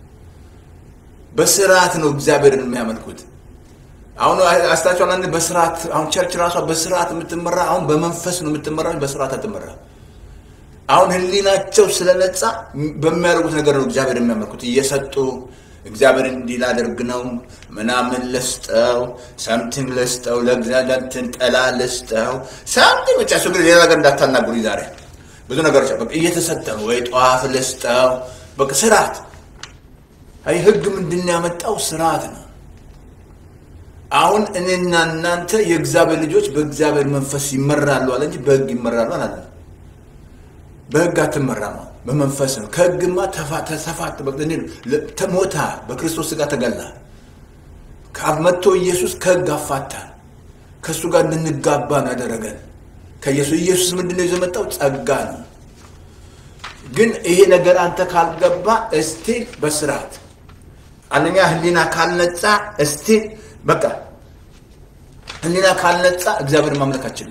በስርዓት ነው እግዚአብሔርን የሚያመልኩት አሁን አስታቸዋል አንድ በስርዓት አሁን ቸርች ራሷ በስርዓት የምትመራ አሁን በመንፈስ ነው የምትመራ በስርዓት አትመራ አሁን ህሊናቸው ስለነጻ በሚያደርጉት ነገር ነው እግዚአብሔር የሚያመልኩት እየሰጡ እግዚአብሔር እንዲህ ላደርግ ነው ምናምን ልስጠው ሰምቲንግ ልስጠው ለእግዚአብሔር ጠላ ልስጠው ሰምቲንግ ብቻ እሱ ግን ሌላ ነገር እንዳታናግሩኝ ዛሬ ብዙ ነገሮች በቃ እየተሰጠ ነው ወይ ጧፍ ልስጠው በቃ ስርዓት አይ ህግ ምንድን ነው ያመጣው ስርዓት ነው አሁን እኔና እናንተ የእግዚአብሔር ልጆች በእግዚአብሔር መንፈስ ይመራሉ አለ እንጂ በህግ ይመራሉ አላለ በህግ አትመራም ነው በመንፈስ ነው ከህግማ ተፋት ሞታ በክርስቶስ ስጋ ተገላ መጥቶ ኢየሱስ ከህግ አፋታን ከእሱ ጋር እንድንጋባ ነው ያደረገን ከኢየሱስ ኢየሱስ ምንድነው ይዞ መጣው ጸጋ ነው ግን ይሄ ነገር አንተ ካልገባ እስቲ በስርዓት አንደኛ ህሊና ካልነጻ እስቲ በቃ ህሊና ካልነጻ እግዚአብሔር ማምለክ አችልም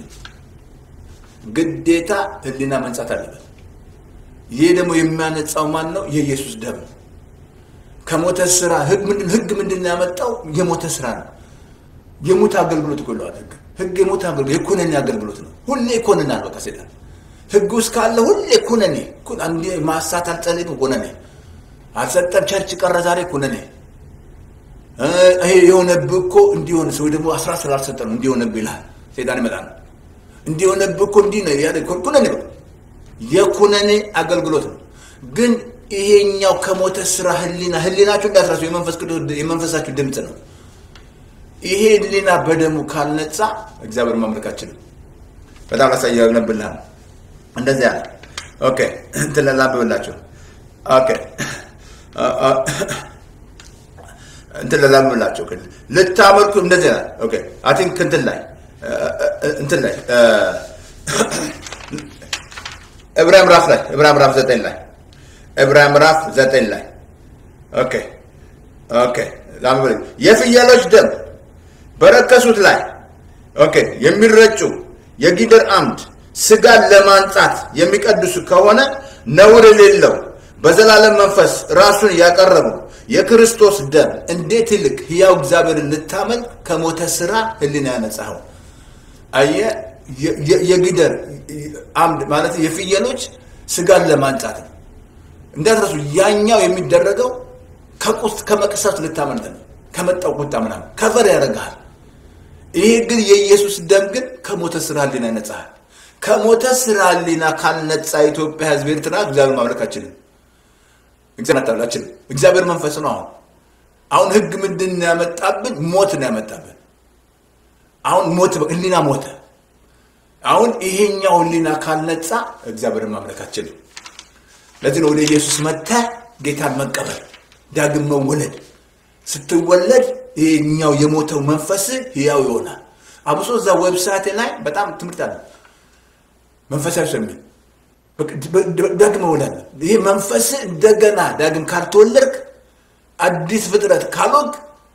ግዴታ ህሊና መንጻት አለበት ይህ ደግሞ የሚያነጻው ማን ነው የኢየሱስ ደም ከሞተ ስራ ህግ ምንድን ህግ ምንድን ነው ያመጣው የሞተ ስራ ነው የሙት አገልግሎት እኮ ይለዋል ህግ ህግ የሞት አገልግሎት የኩነኔ አገልግሎት ነው ሁሌ ይኮንናል በቃ ሴጣን ህግ ውስጥ ካለ ሁሌ ኩነኔ አንዴ ማሳት አልጸልይም ኩነኔ አልሰጠም ቸርች ቀረ ዛሬ ኩነኔ ይሄ የሆነብህ እኮ እንዲሆን ሰው ደግሞ አስራ ስላልሰጠ ነው እንዲሆነብህ ይልሃል ሴጣን ይመጣል እንዲሆነብህ እኮ እንዲህ ነው ያለ ኩነኔ ነው የኩነኔ አገልግሎት ነው ግን ይሄኛው ከሞተ ስራ ህሊና ህሊናችሁ እንዳትረሱ የመንፈስ ቅዱስ የመንፈሳችሁ ድምፅ ነው ይሄ ህሊና በደሙ ካልነጻ እግዚአብሔር ማምለካችን በጣም ላሳያ ነብልሃል እንደዚያ ኦኬ እንትን ላንብብላችሁ ኦኬ እንትን ላንብብላችሁ ልታመልኩ እንደዚህ ና ኦኬ አይ ቲንክ እንትን ላይ እንትን ላይ ዕብራውያን ምዕራፍ ላይ ዕብራውያን ምዕራፍ ዘጠኝ ላይ ዕብራውያን ምዕራፍ ዘጠኝ ላይ ኦኬ ኦኬ ላንብብ የፍየሎች ደም በረከሱት ላይ ኦኬ የሚረጩ የጊደር አምድ ስጋን ለማንጻት የሚቀድሱ ከሆነ ነውር የሌለው በዘላለም መንፈስ ራሱን ያቀረቡ የክርስቶስ ደም እንዴት ይልቅ ሕያው እግዚአብሔርን ልታመልክ ከሞተ ስራ ህሊና ያነጻኸው አየ የጊደር አምድ ማለት የፍየሎች ስጋን ለማንጻት ነው እንዳትረሱ ያኛው የሚደረገው ከቁስት ከመቅሰፍት ልታመልጥ ነው ከመጣው ቁጣ ምናምን ከቨር ያደርግሃል ይሄ ግን የኢየሱስ ደም ግን ከሞተ ስራ ህሊና ያነጻሃል ከሞተ ስራ ህሊና ካልነጻ ኢትዮጵያ ህዝብ ኤርትራ እግዚአብሔር ማምለክ አችልም እግዚአብሔር እግዚአብሔር መንፈስ ነው አሁን አሁን ህግ ምንድን ነው ያመጣብን ሞት ነው ያመጣብን አሁን ሞት ህሊና ሞተ አሁን ይሄኛው ህሊና ካልነጻ እግዚአብሔርን ማምለክ አችልም ለዚህ ነው ወደ ኢየሱስ መጥተህ ጌታን መቀበል ዳግም መወለድ ስትወለድ ይሄኛው የሞተው መንፈስ ህያው ይሆናል አብሶ እዛ ዌብሳይት ላይ በጣም ትምህርት አለ መንፈሳዊ ሰው የሚል ዳግም መወለድ ይሄ መንፈስ እንደገና ዳግም ካልተወለድክ አዲስ ፍጥረት ካልወግ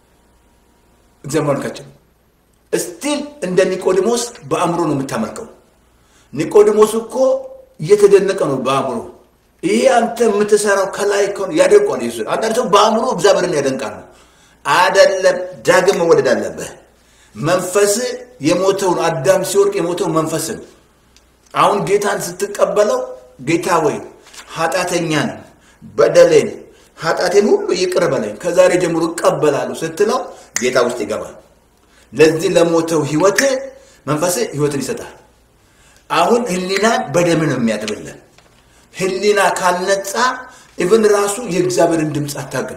እግዚአብሔር ማምለካችን እስቲል እንደ ኒቆዲሞስ በአእምሮ ነው የምታመልከው ኒቆዲሞስ እኮ እየተደነቀ ነው በአእምሮ ይሄ አንተ የምትሰራው ከላይ ከሆነ ያደንቋል ኢየሱስ አንዳንድ ሰው በአእምሮ እግዚአብሔርን ያደንቃል ነው አደለም ዳግም መወለድ አለብህ መንፈስ የሞተውን አዳም ሲወርቅ የሞተው መንፈስ ነው አሁን ጌታን ስትቀበለው ጌታ ወይ ኃጢአተኛን በደሌን ኃጢአቴን ሁሉ ይቅር በለኝ ከዛሬ ጀምሮ እቀበላለሁ ስትለው ጌታ ውስጥ ይገባል ለዚህ ለሞተው ህይወት መንፈስ ህይወትን ይሰጣል አሁን ህሊና በደም ነው የሚያጥብልን ህሊና ካልነጻ ኢቨን ራሱ የእግዚአብሔርን ድምፅ አታውቅም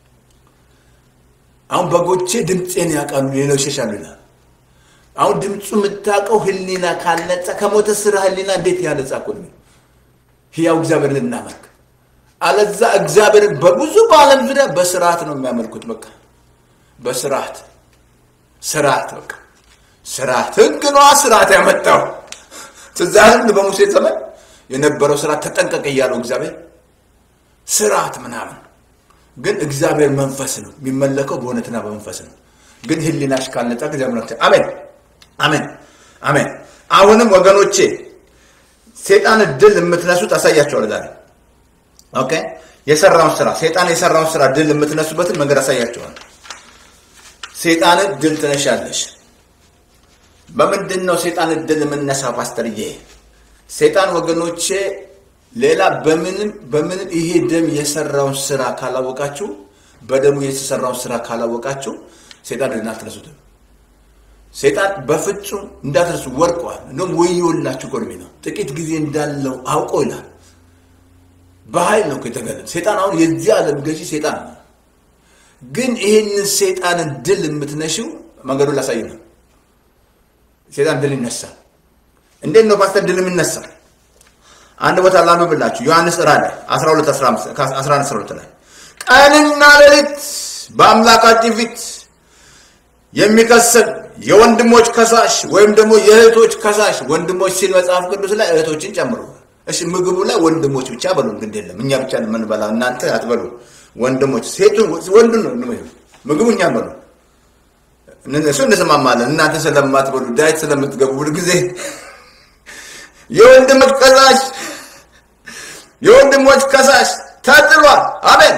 አሁን በጎቼ ድምፄን ያውቃሉ ሌላው ይሸሻሉ ይላል አሁን ድምፁ የምታውቀው ህሊና ካልነጻ ከሞተ ስራ ህሊና እንዴት ያነጻ እኮ ነው ህያው እግዚአብሔርን እናመልክ አለዛ እግዚአብሔርን በብዙ በአለም ዙሪያ በስርዓት ነው የሚያመልኩት በቃ በስርዓት ስርዓት በቃ ስርዓት ህግ ነዋ ስርዓት ያመጣው ትዛህም በሙሴ ዘመን የነበረው ስርዓት ተጠንቀቅ እያለው እግዚአብሔር ስርዓት ምናምን ግን እግዚአብሔር መንፈስ ነው የሚመለከው በእውነትና በመንፈስ ነው ግን ህሊናሽ ካልነጻ እግዚአብሔር አሜን አሜን አሜን አሁንም ወገኖቼ ሴጣን ድል የምትነሱት አሳያቸዋል ዛሬ ኦኬ የሰራውን ስራ ሴጣን የሰራውን ስራ ድል የምትነሱበትን መንገድ አሳያቸዋል ሴጣንን ድል ትነሻለሽ በምንድን ነው ሴጣን ድል የምነሳው ፓስተርዬ ሴጣን ወገኖቼ ሌላ በምንም በምንም ይሄ ደም የሰራውን ስራ ካላወቃችሁ በደሙ የተሰራውን ስራ ካላወቃችሁ ሴጣን ድልን አትነሱትም። ሴጣን በፍጹም እንዳትረሱ ወርቋል። እንደውም ወዮላችሁ ጎርሜ ነው ጥቂት ጊዜ እንዳለው አውቆ ይላል። በኃይል ነው የተገለጠ ሴጣን። አሁን የዚህ ዓለም ገዢ ሴጣን ነው። ግን ይህንን ሴጣንን ድል የምትነሽው መንገዱን ላሳይ ነው። ሴጣን ድል ይነሳል። እንዴት ነው ፓስተር ድል የሚነሳል? አንድ ቦታ ላንብብላችሁ። ዮሐንስ ራእይ 12 11 12 ላይ ቀንና ሌሊት በአምላካችን ፊት የሚከሰን የወንድሞች ከሳሽ ወይም ደግሞ የእህቶች ከሳሽ ወንድሞች ሲል መጽሐፍ ቅዱስ ላይ እህቶችን ጨምሮ እሺ ምግቡ ላይ ወንድሞች ብቻ በሉ ግድ የለም እኛ ብቻ የምንበላ እናንተ አትበሉ ወንድሞች ሴቱ ወንዱ ነው ምግቡ እኛ በሉ እሱ እንስማማለን እናንተ ስለማትበሉ ዳይት ስለምትገቡ ሁል ጊዜ የወንድሞች ከሳሽ የወንድሞች ከሳሽ ተጥሏል አሜን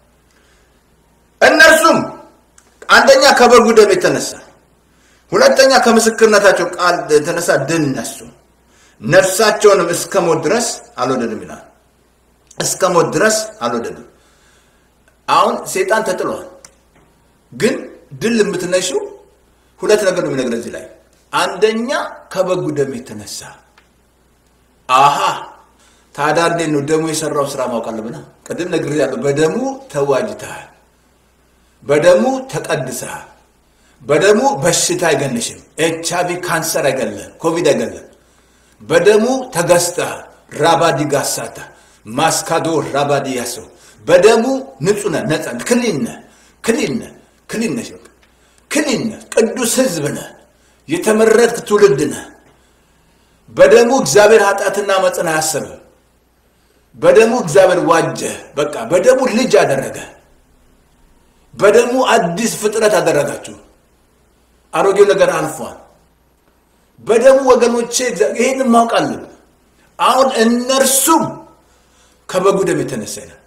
እነርሱም አንደኛ ከበጉ ደም የተነሳ ሁለተኛ ከምስክርነታቸው ቃል የተነሳ ድል ነሱ ነፍሳቸውንም እስከ ሞት ድረስ አልወደድም ይላል እስከ ሞት ድረስ አልወደድም አሁን ሴጣን ተጥሏል ግን ድል የምትነሽው ሁለት ነገር ነው የሚነግረን እዚህ ላይ አንደኛ ከበጉ ደም የተነሳ አሃ ታዲያ እንዴት ነው ደሙ የሰራው ስራ ማወቅ አለብና ቅድም ነግሬሃለሁ በደሙ ተዋጅተሃል በደሙ ተቀድሰሃል በደሙ በሽታ አይገልሽም ኤች አይቪ ካንሰር አይገለም ኮቪድ አይገለም በደሙ ተገዝተሃል ራባዲ ጋሳታ ማስካዶ ራባዲ ያሰው በደሙ ንጹህ ነህ ነጻ ክሊን ነህ ክሊን ነህ ክሊን ነሽ በቃ ክሊን ነህ ቅዱስ ህዝብ ነህ የተመረጥክ ትውልድ ነህ በደሙ እግዚአብሔር ኃጢአትና መጽን አያሰበ በደሙ እግዚአብሔር ዋጀ በቃ በደሙ ልጅ አደረገ በደሙ አዲስ ፍጥረት አደረጋችሁ አሮጌው ነገር አልፏል በደሙ ወገኖቼ ይህን ማወቅ አለብን አሁን እነርሱም ከበጉ ደም የተነሳ ይላል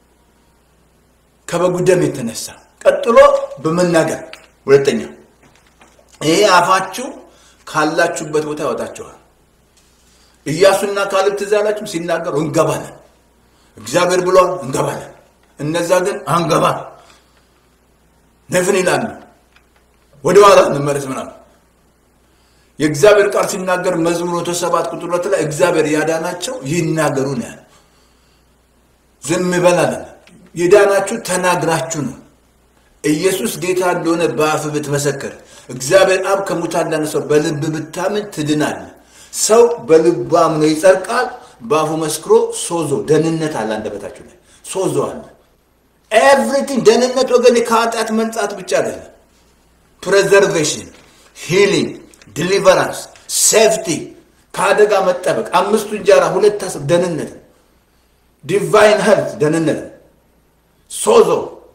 ከበጉ ደም የተነሳ ቀጥሎ በመናገር ሁለተኛ ይሄ አፋችሁ ካላችሁበት ቦታ ያወጣችኋል ኢያሱና ካሌብ ትዝ ያላችሁ ሲናገሩ እንገባለን እግዚአብሔር ብሏል እንገባለን እነዛ ግን አንገባ ነፍን ይላሉ ወደ ኋላ እንመለስ ምናምን የእግዚአብሔር ቃል ሲናገር መዝሙር መቶ ሰባት ቁጥር ሁለት ላይ እግዚአብሔር ያዳናቸው ይናገሩ ነው ያለ ዝም በላለን የዳናችሁ ተናግራችሁ ነው ኢየሱስ ጌታ እንደሆነ በአፍ ብትመሰክር እግዚአብሔር አብ ከሙታን እንዳነሳው በልብ ብታምን ትድናል ሰው በልቡ አምኖ ይጸድቃል በአፉ መስክሮ ሶዞ ደህንነት አለ አንደበታችሁ ላይ ሶዞ አለ ኤቭሪቲንግ ደህንነት ወገን ከኃጢአት መንጻት ብቻ አይደለም ፕሬዘርቬሽን ሂሊንግ ዲሊቨራንስ ሴፍቲ ከአደጋ መጠበቅ አምስቱ እንጀራ ሁለት ታስብ ደህንነት ዲቫይን ሄልት ደህንነት ሶዞ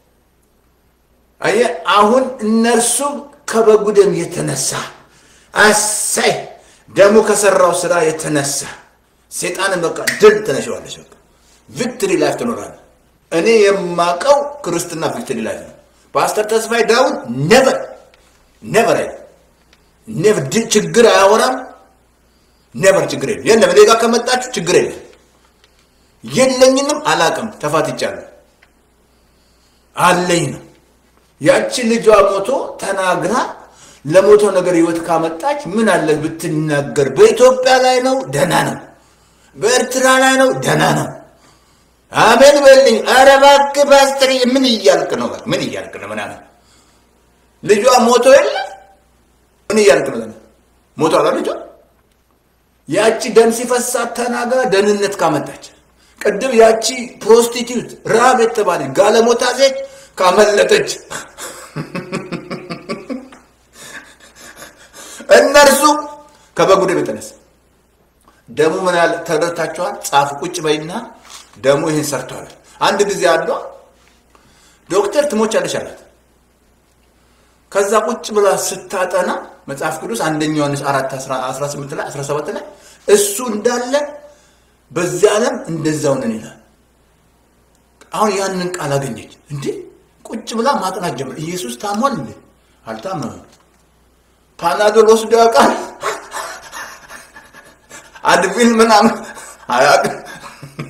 አየ አሁን እነርሱ ከበጉ ደም የተነሳ አሳይ ደሙ ከሰራው ስራ የተነሳ ሴጣንን በቃ ድል ትነሸዋለች በቃ ቪክትሪ ላይፍ ትኖራለ እኔ የማቀው ክርስትና ቪክትሪ ላይፍ ነው ፓስተር ተስፋዬ ዳዊት ነቨር ነቨር አይ ነቨር ችግር አያወራም ነቨር ችግር የለም የለም እኔ ጋር ከመጣችሁ ችግር የለም የለኝንም አላቅም ተፋትቻለሁ አለኝ ነው ያቺ ልጇ ሞቶ ተናግራ ለሞተው ነገር ህይወት ካመጣች ምን አለ ብትናገር በኢትዮጵያ ላይ ነው ደህና ነው በኤርትራ ላይ ነው ደህና ነው አሜን በልኝ ኧረ እባክህ ፓስተር ምን እያልክ ነው ምን እያልክ ነው ምናምን ልጇ ሞቶ የለ ምን እያልክ ነው ሞቶ አላ ልጇ ያቺ ደም ሲፈሳት ተናግራ ደህንነት ካመጣች ቅድም ያቺ ፕሮስቲቲዩት ራብ የተባለች ጋለሞታ ሴት ካመለጠች እነርሱ ከበጉ ደም የተነሳ ደሙ ምን ያህል ተረድታችኋል? ጻፍ ቁጭ በይና ደሙ ይህን ሰርቷል። አንድ ጊዜ አሏ ዶክተር ትሞቻለሽ አላት። ከዛ ቁጭ ብላ ስታጠና መጽሐፍ ቅዱስ አንደኛ ዮሐንስ አራት 18 ላይ 17 ላይ እሱ እንዳለ በዚህ ዓለም እንደዛው ነን ይላል። አሁን ያንን ቃል አገኘች እንዴ ቁጭ ብላ ማጥናት ጀመር። ኢየሱስ ታሟል እንዴ? አልታመመም። ፓናዶል ወስዶ ያውቃል? አድቪል ምናምን አያውቅም።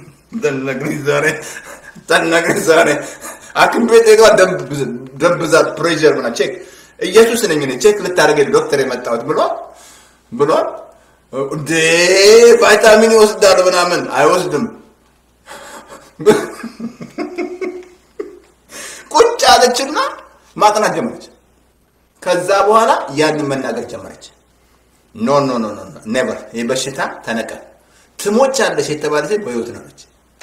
ተነግሪኝ ዛሬ ተነግሪኝ ዛሬ ሐኪም ቤት ሄዷ ደም ብዛት ፕሬሸር ምናምን ቼክ ኢየሱስ ነኝ እኔ ቼክ ልታደርገኝ ዶክተር የመጣሁት ብሏል ብሏል። እንዴ ቫይታሚን ይወስዳል ምናምን አይወስድም። ቁጭ አለችና ማጥናት ጀመረች። ከዛ በኋላ ያንን መናገር ጀመረች። ኖ ኖ ኖ ኖ ኔቨር፣ ይህ በሽታ ተነቀል፣ ትሞች አለሽ የተባለ ሴት በህይወት ነች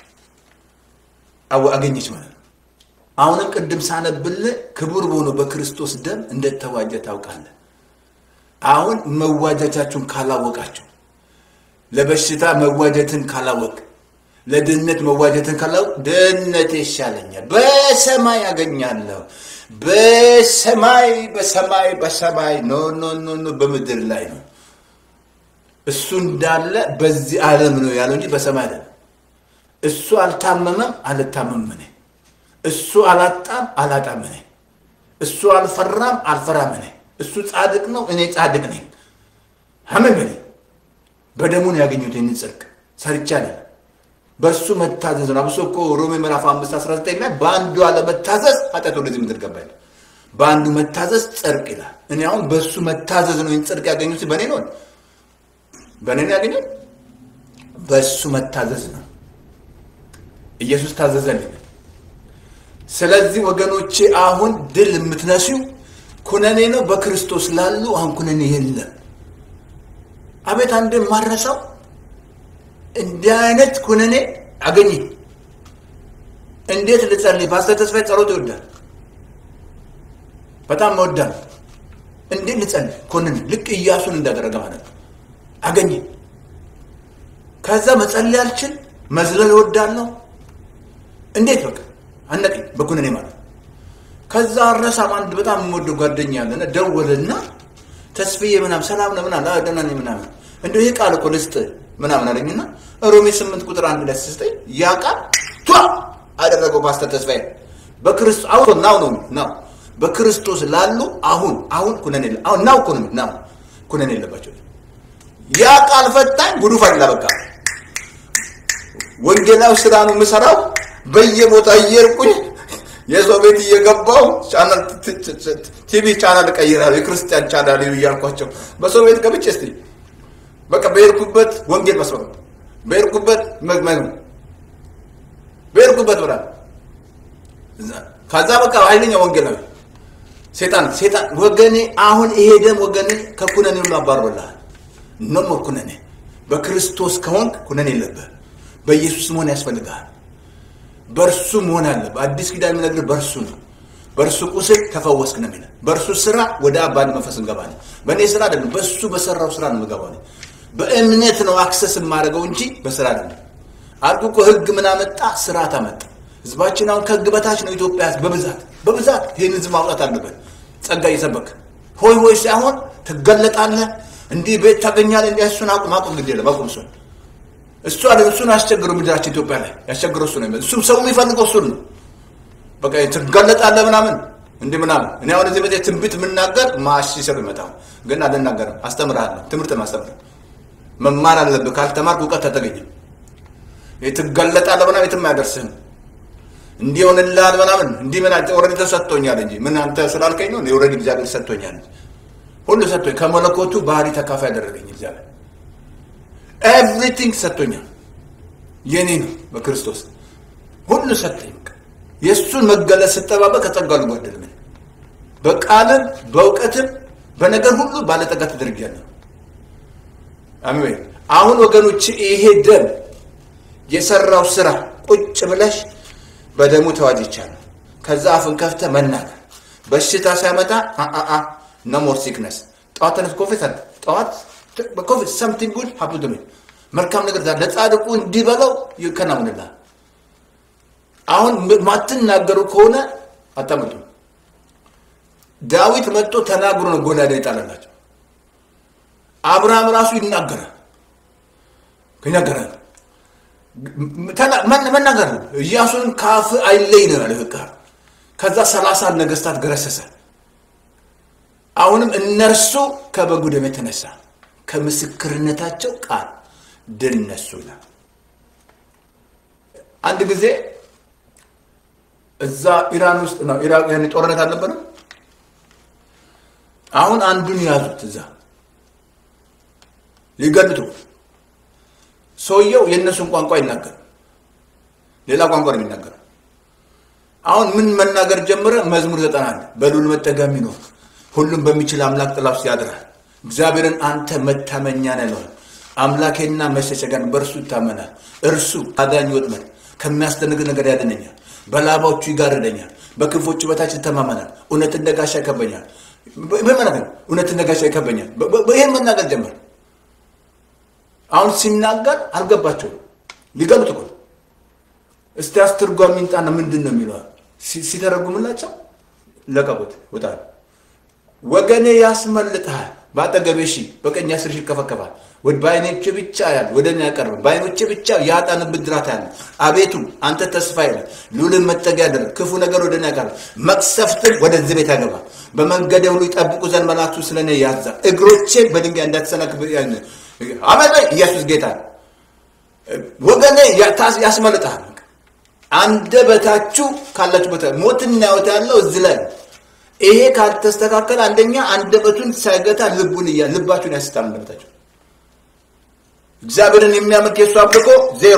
አገኘች ማለት ነው። አሁንም ቅድም ሳነብልህ ክቡር በሆነ በክርስቶስ ደም እንደተዋጀ ታውቃለህ። አሁን መዋጀታችሁን ካላወቃችሁ፣ ለበሽታ መዋጀትን ካላወቅ፣ ለድህነት መዋጀትን ካላወቅ፣ ድህነት ይሻለኛል፣ በሰማይ ያገኛለሁ፣ በሰማይ በሰማይ በሰማይ ኖ ኖ ኖ ኖ በምድር ላይ ነው። እሱ እንዳለ በዚህ ዓለም ነው ያለው እንጂ በሰማይ አይደለም። እሱ አልታመመም፣ አልታመምም እኔ እሱ አላጣም አላጣም እኔ እሱ አልፈራም አልፈራም እኔ እሱ ጻድቅ ነው እኔ ጻድቅ ነኝ ሐመም እኔ በደሙን ያገኙት ይህን ጽድቅ ሰርቻለሁ በእሱ መታዘዝ ነው አብሶ እኮ ሮሜ ምዕራፍ አምስት አስራ ዘጠኝ ላይ በአንዱ አለመታዘዝ ኃጢአት ወደዚህ ምድር ገባ ይላል በአንዱ መታዘዝ ጽድቅ ይላል እኔ አሁን በእሱ መታዘዝ ነው ይህን ጽድቅ ያገኙት በእኔ ነው በእኔ ነው ያገኙት በእሱ መታዘዝ ነው ኢየሱስ ታዘዘልኝ ስለዚህ ወገኖቼ አሁን ድል የምትነሲው ኩነኔ ነው። በክርስቶስ ላሉ አሁን ኩነኔ የለም። አቤት አንድ ማረሳው እንዲህ አይነት ኩነኔ አገኘ። እንዴት ልጸልይ? ፓስተር ተስፋዬ ጸሎት ይወዳል፣ በጣም መወዳል። እንዴት ልጸልይ? ኩነኔ ልክ ኢያሱን እንዳደረገ ማለት ነው። አገኘ። ከዛ መጸለይ አልችል፣ መዝለል እወዳለሁ። እንዴት በቃ አነቀኝ በኩነኔ ማለት ከዛ አረሳም አንድ በጣም የምወደው ጓደኛ ያለና ደወለና ተስፍዬ ምናምን ሰላም ነው ምናምን አዎ ደህና ነኝ ምናምን እንደው ይሄ ቃል እኮ ልስጥ ምናምን አለኝና ሮሜ ስምንት ቁጥር አንድ ላይ ስስጠኝ ያ ቃል ቷ አደረገው ፓስተር ተስፋዬ በክርስቶስ አሁን ናው ነው ናው በክርስቶስ ላሉ አሁን አሁን ኩነኔ አሁን ናው እኮ ነው ናው ኩነኔ የለባቸው ያ ቃል ፈታኝ ጉዱ ፈላ በቃ ወንጌላዊ ስራ ነው የምሰራው በየቦታ እየርቁኝ የሰው ቤት እየገባው ቻናል ቲቪ ቻናል እቀይራለሁ የክርስቲያን ቻናል እያልኳቸው በሰው ቤት ገብቼ እስቲ በቃ በሄድኩበት ወንጌል መስበክ በሄድኩበት መግመግ በሄድኩበት ብላ ከዛ በቃ ኃይለኛ ወንጌላዊ ሴጣን ሴጣን ወገኔ አሁን ይሄ ደም ወገኔ ከኩነኔ ሁሉ አባሮልሃል ኖ ሞር ኩነኔ በክርስቶስ ከሆንክ ኩነኔ የለብህ በኢየሱስ መሆን ያስፈልግሃል በእርሱ መሆን አለብህ አዲስ ኪዳን የሚነግርህ በእርሱ ነው በእርሱ ቁስል ተፈወስክ ነው የሚለው በእርሱ ስራ ወደ አባን መንፈስ እንገባለን በእኔ ስራ አይደለም በእሱ በሰራው ስራ ነው የምገባው በእምነት ነው አክሰስ የማደርገው እንጂ በስራ አይደለም አልኩ እኮ ህግ ምን አመጣ ስርዓት አመጣ ህዝባችን አሁን ከህግ በታች ነው ኢትዮጵያ በብዛት በብዛት ይህን ህዝብ ማውጣት አለበት ጸጋ እየሰበክ ሆይ ሆይ ሳይሆን ትገለጣለህ እንዲህ ቤት ታገኛለህ እንዲህ እሱን አቁም አቁም ግድ የለም አቁም እሱን እሱ አለ እሱን አስቸግረው ምድራችን ኢትዮጵያ ላይ ያስቸግረው እሱ ነው እሱም ሰው የሚፈልገው እሱን ነው በቃ ትጋለጣለህ ምናምን እንዲህ ምናምን እኔ አሁን እዚህ ቤት ትንቢት የምናገር ማሽ ሲሰብ ይመጣው ግን አልናገርም አስተምርሃለሁ ትምህርት ማስተምር መማር አለብህ ካልተማርክ እውቀት አታገኝም ትጋለጣለህ ምናምን የትም አያደርስህም እንዲህ ሆንልሃል ምናምን እንዲህ ምን ኦልሬዲ ተሰጥቶኛል እንጂ ምን አንተ ስላልከኝ ነው ኦልሬዲ እግዚአብሔር ሰጥቶኛል ሁሉ ሰጥቶኝ ከመለኮቱ ባህሪ ተካፋይ ያደረገኝ እግዚአብሔር ኤቭሪቲንግ ሰጥቶኛል የኔ ነው በክርስቶስ ሁሉ ሰጠኝ የእሱን መገለጽ ስጠባበቅ ከጸጋው ልጓደል ምን በቃልም በእውቀትም በነገር ሁሉ ባለጠጋ ተደርጊያለሁ አሜን አሁን ወገኖች ይሄ ደም የሰራው ስራ ቁጭ ብለሽ በደሙ ተዋጅቻለሁ ከዛ አፍን ከፍተ መናገር በሽታ ሲያመጣ አአ ኖ ሞር ሲክነስ ጠዋት ተነስ ኮፊ ሰጥ ጠዋት ኮፊ ሰምቲንግ ጉድ ሀፕ ቱ ሚ መልካም ነገር ለጻድቁ እንዲበለው ይከናውንላል አሁን ማትናገሩ ከሆነ አታመጡ ዳዊት መጥቶ ተናግሮ ነው ጎልያድ የጣለላቸው አብርሃም ራሱ ይናገራል ይናገራል መናገር ነው ኢያሱን ከአፍ አይለይ ነው ያለ በቃ ከዛ ሰላሳ ነገስታት ገረሰሰ አሁንም እነርሱ ከበጉ ደም የተነሳ ከምስክርነታቸው ቃል ድል ነሱ ይላል አንድ ጊዜ እዛ ኢራን ውስጥ ነው ኢራቅ ያኔ ጦርነት አልነበረም። አሁን አንዱን ያዙት እዛ ሊገሉት ሰውየው የእነሱን ቋንቋ ይናገር ሌላ ቋንቋ ነው የሚናገረው። አሁን ምን መናገር ጀመረ? መዝሙር ዘጠና አንድ በልዑል መጠጊያ የሚኖር ሁሉም በሚችል አምላክ ጥላ ውስጥ ያድራል። እግዚአብሔርን አንተ መታመኛ ነህ ይለዋል። አምላኬና መሸሸጊያ ነው፣ በእርሱ ይታመናል። እርሱ አዳኝ ወጥመድ ከሚያስደንቅ ነገር ያድነኛል። በላባዎቹ ይጋርደኛል፣ በክንፎቹ በታች ይተማመናል። እውነት እንደ ጋሻ ይከበኛል። ምን ማለት ነው? እውነት እንደ ጋሻ ይከበኛል። ይህን መናገር ጀመር። አሁን ሲናገር አልገባቸውም። ሊገሉት እኮ እስቲ አስተርጓሚ ይምጣና ምንድን ነው የሚለው ሲተረጉምላቸው ለቀቁት። ውጣ ወገኔ ያስመልጥሃል፣ በአጠገቤ ሺህ በቀኝ አስር ሺህ ይከፈከፋል። በዓይኖቼ ብቻ ያለ ወደ እኔ ያቀርብ በዓይኖቼ ብቻ የኃጥአን ብድራት ያለ አቤቱ አንተ ተስፋ ይለ ልዑልን መጠጊያ ያደረግ ክፉ ነገር ወደ እኔ ያቀርብ መቅሰፍትን ወደዚህ ቤት ያገባል። በመንገዴ ሁሉ ይጠብቁ ዘንድ መላእክቱ ስለ እኔ ያዛል። እግሮቼ በድንጋይ እንዳትሰናክል አመት ኢየሱስ ጌታ ወገኔ ያስመልጥሃል። አንደበታችሁ ካላችሁበት ሞትና ሕይወት ያለው እዚህ ላይ ነው። ይሄ ካልተስተካከለ አንደኛ አንደበቱን ሳይገታ ልቡን እያ ልባችሁን ያስታል። አንደበታችሁ እግዚአብሔርን የሚያመልክ የሱ አምልኮ ዜሮ።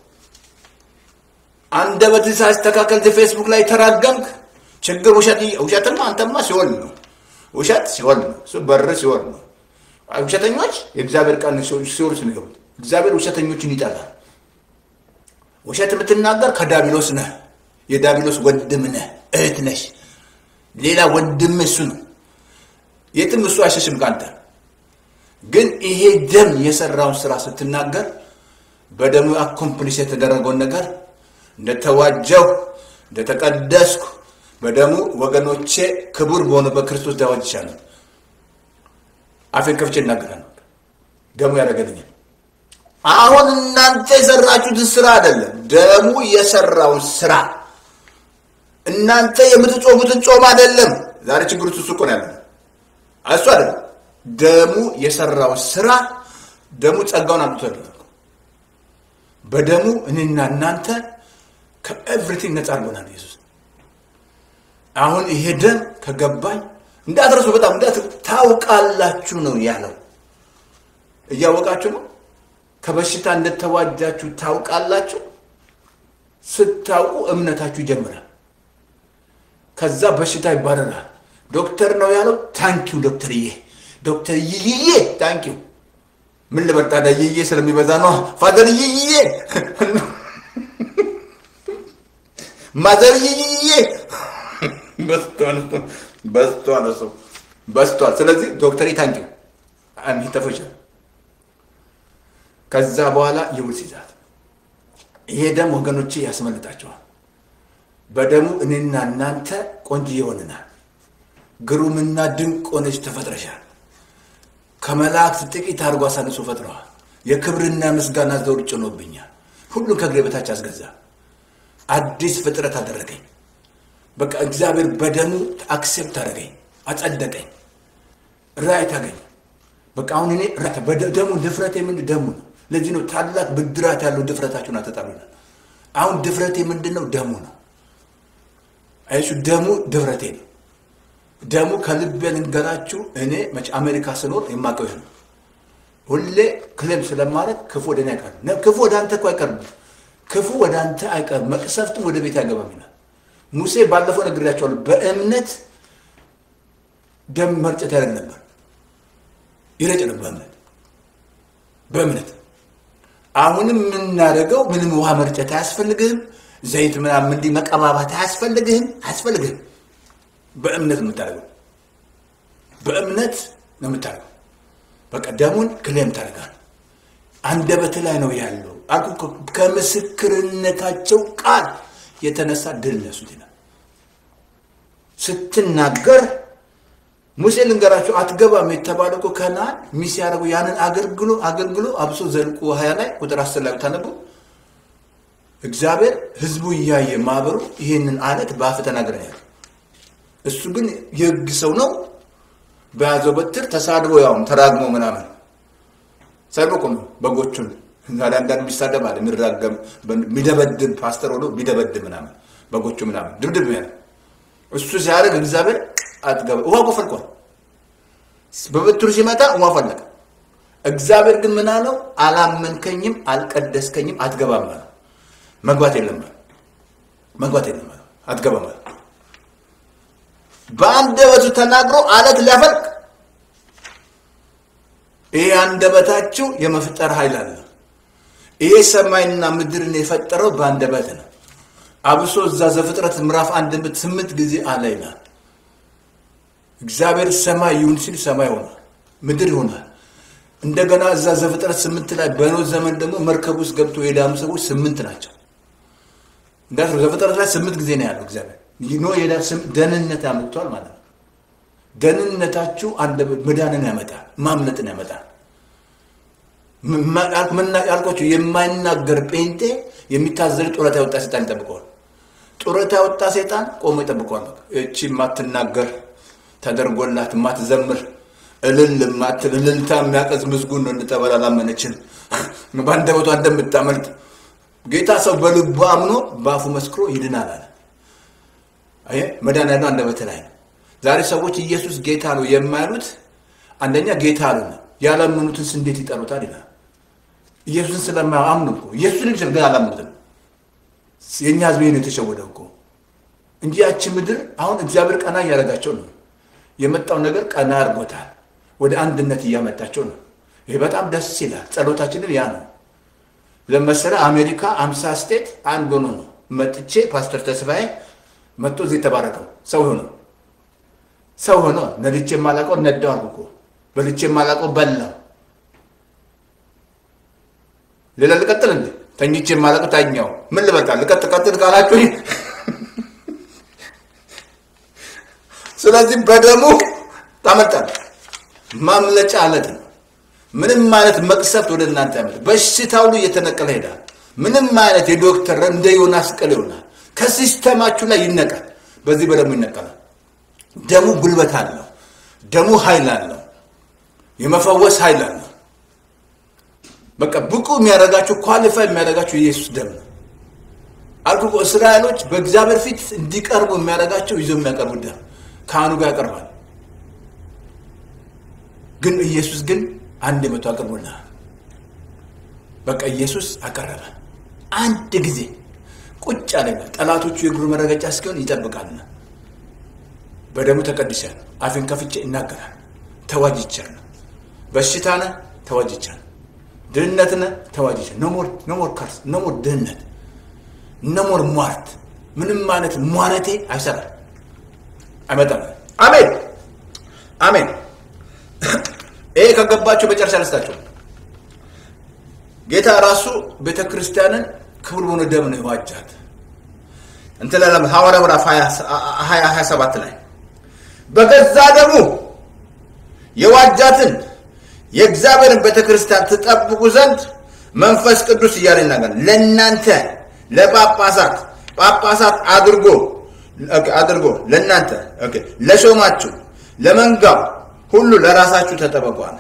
አንደበትን ሳይስተካከል ፌስቡክ ላይ ተራገምክ፣ ችግር ውሸት ውሸትማ አንተማ ሲሆን ነው ውሸት ሲሆን ነው እሱ በር ሲሆን ነው። ውሸተኞች የእግዚአብሔር ቃል ሲሆን የሚገቡት እግዚአብሔር ውሸተኞችን ይጠላል። ውሸት የምትናገር ከዳቢሎስ ነህ። የዳቢሎስ ወንድም ነህ፣ እህት ነሽ። ሌላ ወንድም እሱ ነው። የትም እሱ አይሸሽም ከአንተ። ግን ይሄ ደም የሰራውን ስራ ስትናገር በደሙ አኮምፕሊስ የተደረገውን ነገር እንደተዋጀው እንደተቀደስኩ በደሙ ወገኖቼ ክቡር በሆነ በክርስቶስ ዳዋጅ ይቻላል። አፌን ከፍቼ እናገራለሁ። ደሙ ያደረገልኛል። አሁን እናንተ የሰራችሁትን ስራ አይደለም፣ ደሙ የሰራውን ስራ እናንተ የምትጾሙትን ጾም አይደለም። ዛሬ ችግሩ እሱ እኮ ነው ያለው፣ እሱ አይደለም። ደሙ የሰራውን ስራ ደሙ ጸጋውን አምጥቶልናል። በደሙ እኔና እናንተ ከኤቭሪቲንግ ነፃ አድርጎናል ኢየሱስ። አሁን ይሄ ደም ከገባኝ እንዳትረሱ፣ በጣም ታውቃላችሁ ነው ያለው። እያወቃችሁ ነው ከበሽታ እንደተዋጃችሁ ታውቃላችሁ። ስታውቁ እምነታችሁ ይጀምራል። ከዛ በሽታ ይባረራል። ዶክተር ነው ያለው። ታንኪው ዶክተርዬ፣ ዶክተር ይይዬ ታንኪው። ምን ልበርታዳ ይዬ ስለሚበዛ ነው። ፋዘር ይይዬ፣ ማዘር ይይዬ በስቷል፣ በስቷል፣ እሱ በስቷል። ስለዚህ ዶክተር ታንኪው ተፈሻል። ከዛ በኋላ የውርስ ይዛት ይሄ ደም ወገኖቼ ያስመልጣቸዋል። በደሙ እኔና እናንተ ቆንጅዬ ሆነናል። ግሩምና ድንቅ ሆነች ተፈጥረሻል። ከመላእክት ጥቂት አድርጎ አሳንሶ ፈጥረዋል። የክብርና ምስጋና ዘውድ ጭኖብኛል። ሁሉን ከእግሬ በታች አስገዛ። አዲስ ፍጥረት አደረገኝ። በቃ እግዚአብሔር በደሙ አክሴፕት አደረገኝ፣ አጸደቀኝ፣ ራይት አገኝ። በቃ አሁን እኔ ደሙ ድፍረቴ ምንድን ደሙ ነው። ለዚህ ነው ታላቅ ብድራት ያለው ድፍረታችሁን አተጣሉናል። አሁን ድፍረቴ ምንድን ነው? ደሙ ነው። አይሱ ደሙ ድፍረቴ ነው። ደሙ ከልቤ ልንገራችሁ። እኔ መቼ አሜሪካ ስኖር የማውቀው ይሄ ነው። ሁሌ ክሌም ስለማድረግ ክፉ ወደ እኔ አይቀርም። ክፉ ወደ አንተ እኮ አይቀርም። ክፉ ወደ አንተ አይቀርም፣ መቅሰፍትም ወደ ቤት አይገባም ይላል ሙሴ። ባለፈው ነግሬያቸዋለሁ። በእምነት ደም መርጨት ያደርግ ነበር፣ ይረጭ ነበር በእምነት በእምነት አሁንም የምናደርገው ምንም ውሃ መርጨት አያስፈልግህም። ዘይት ምናምን እንዲህ መቀባባት አያስፈልግህም፣ አያስፈልግህም። በእምነት ነው የምታደርገው። በእምነት ነው የምታደርገው። በቃ ደሙን ክሌም ታደርጋል። አንደበት ላይ ነው ያለው አልኩ። ከምስክርነታቸው ቃል የተነሳ ድል ነሱት ይላል። ስትናገር ሙሴ ልንገራቸው አትገባም የተባለ እኮ ከነአን ሚስ ያደረጉ ያንን አገልግሎ አገልግሎ አብሶ ዘልቁ ሀያ ላይ ቁጥር አስር ላይ ብታነቡ እግዚአብሔር ህዝቡ እያየ ማህበሩ ይህንን አለት በአፍ ተናግረን ያለ እሱ ግን የህግ ሰው ነው። በያዘው በትር ተሳድቦ ያውም ተራግሞ ምናምን ሰድቦ እኮ ነው በጎቹን ዛሬ አንዳንድ የሚሳደብ አለ የሚራገም የሚደበድብ ፓስተር ሆኖ የሚደበድብ ምናምን በጎቹ ምናምን ድብድብ ያለ እሱ ሲያደርግ እግዚአብሔር አትገባ ውሃ እኮ ፈልቋል። በበትሩ ሲመጣ ውሃ ፈለቀ። እግዚአብሔር ግን ምን አለው? አላመንከኝም፣ አልቀደስከኝም፣ አትገባም አለ። መግባት የለም አለ። መግባት የለም አለ። አትገባም አለ። በአንደበቱ ተናግሮ አለት ሊያፈልቅ ይሄ አንደበታችሁ የመፍጠር ኃይል አለ። ይሄ ሰማይና ምድርን የፈጠረው በአንደበት ነው። አብሶ እዛ ዘፍጥረት ምዕራፍ አንድ ስምንት ጊዜ አለ ይላል። እግዚአብሔር ሰማይ ይሁን ሲል ሰማይ ሆኗል፣ ምድር ይሆናል። እንደገና እዛ ዘፍጥረት ስምንት ላይ በኖህ ዘመን ደግሞ መርከብ ውስጥ ገብቶ የዳኑ ሰዎች ስምንት ናቸው። እንዳት ዘፍጥረት ላይ ስምንት ጊዜ ነው ያለው እግዚአብሔር ኖህ የዳ ደህንነት ያመጥቷል ማለት ነው። ደህንነታችሁ መዳንን ያመጣል፣ ማምለጥን ያመጣል። ያልኳቸው የማይናገር ጴንጤ የሚታዘል ጡረታ ያወጣ ሴጣን ይጠብቀዋል። ጡረታ ያወጣ ሴጣን ቆሞ ይጠብቀዋል። እቺ የማትናገር ተደርጎላት የማትዘምር እልል ማትል እልልታ የሚያቀዝ ምስጉን ነው እንጠበል አላመነችን በአንደበቷ እንደምታመልጥ ጌታ ሰው በልቡ አምኖ በአፉ መስክሮ ይድናል አለ። አየህ መዳን ያለው አንደበት ላይ ነው። ዛሬ ሰዎች ኢየሱስ ጌታ ነው የማያሉት አንደኛ ጌታ አሉ ያላመኑትንስ እንዴት ይጠሩታል ይላል። ኢየሱስን ስለማያምኑ እኮ ኢየሱስን ግን ግን አላመኑትም። የእኛ ህዝብ ነው የተሸወደው እኮ እንጂ ያቺ ምድር አሁን እግዚአብሔር ቀና እያደረጋቸው ነው። የመጣው ነገር ቀና አድርጎታል። ወደ አንድነት እያመጣቸው ነው። ይሄ በጣም ደስ ይላል። ጸሎታችንም ያ ነው። ለመሰለ አሜሪካ አምሳ ስቴት አንድ ሆኖ ነው መጥቼ ፓስተር ተስፋዬ መጥቶ እዚህ የተባረከው ሰው ሆኖ ሰው ሆኖ ነድቼ የማላውቀው ነዳው አልኩ እኮ በልቼ የማላውቀው በላው። ሌላ ልቀጥል እንዴ? ተኝቼ የማላውቀው ታኛው። ምን ልበቃ? ልቀጥ ቀጥል ካላችሁ ስለዚህ በደሙ ታመልጣል። ማምለጫ አለት ነው። ምንም አይነት መቅሰፍት ወደ እናንተ ያመጣ በሽታ ሁሉ እየተነቀለ ሄዳል። ምንም አይነት የዶክተር እንደ ዮናስ ቅል ይሆናል። ከሲስተማችሁ ላይ ይነቃል። በዚህ በደሙ ይነቀላል። ደሙ ጉልበት አለው። ደሙ ኃይል አለው። የመፈወስ ኃይል አለው። በቃ ብቁ የሚያደርጋችሁ ኳሊፋይ የሚያደርጋችሁ የኢየሱስ ደም ነው። አልኩ እስራኤሎች በእግዚአብሔር ፊት እንዲቀርቡ የሚያደርጋቸው ይዞ የሚያቀርቡት ደም ካህኑ ጋር ያቀርባል። ግን ኢየሱስ ግን አንድ መቶ አቅርቦልናል። በቃ ኢየሱስ አቀረበ። አንድ ጊዜ ቁጭ አለና ጠላቶቹ የእግሩ መረገጫ እስኪሆን ይጠብቃልና በደሙ ተቀድሻለሁ። አፌን ከፍቼ እናገራል። ተዋጅቻለሁ። በሽታ ነህ ተዋጅቻለሁ። ድህነት ነህ ተዋጅቻለሁ። ኖሞር ኖሞር ከርስ ኖሞር ድህነት ኖሞር ሟርት ምንም አይነት ሟረቴ አይሰራም አይመጣም። አሜን አሜን። ይሄ ከገባቸው መጨረሻ ልስታቸው ጌታ ራሱ ቤተ ክርስቲያንን ክብር በሆነ ደም ነው የዋጃት። እንትን ለም ሐዋርያ ምዕራፍ ሀያ ሀያ ሰባት ላይ በገዛ ደሙ የዋጃትን የእግዚአብሔርን ቤተ ክርስቲያን ትጠብቁ ዘንድ መንፈስ ቅዱስ እያለ ይናገራል። ለእናንተ ለጳጳሳት ጳጳሳት አድርጎ አድርጎ ለእናንተ ለሾማችሁ ለመንጋው ሁሉ ለራሳችሁ ተጠበቋል።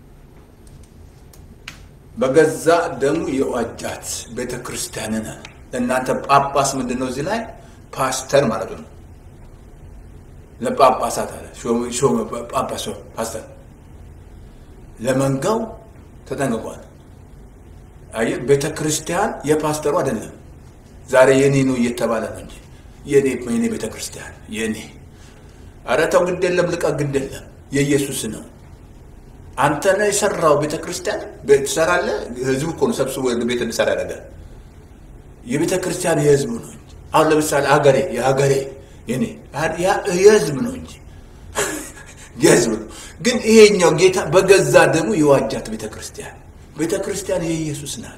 በገዛ ደሙ የዋጃት ቤተ ክርስቲያንን ለእናንተ ጳጳስ ምንድን ነው? እዚህ ላይ ፓስተር ማለት ነው። ለጳጳሳት አለ ጳጳስ ፓስተር ለመንጋው ተጠንቅቋል። አየህ፣ ቤተ ክርስቲያን የፓስተሩ አይደለም። ዛሬ የኔ ነው እየተባለ ነው እንጂ የኔ የኔ ቤተ ክርስቲያን የኔ ኧረ ተው፣ ግድ የለም ልቀቅ፣ ግድ የለም የኢየሱስ ነው። አንተ ነህ የሰራው ቤተ ክርስቲያን ትሰራለህ። ህዝቡ እኮ ነው ሰብስቦ ቤተ እንዲሰራ ያደርጋል። የቤተ ክርስቲያን የህዝቡ ነው እንጂ አሁን ለምሳሌ ሀገሬ የሀገሬ የኔ የህዝብ ነው እንጂ የህዝብ ነው። ግን ይሄኛው ጌታ በገዛ ደሙ የዋጃት ቤተ ክርስቲያን ቤተ ክርስቲያን የኢየሱስ ናት።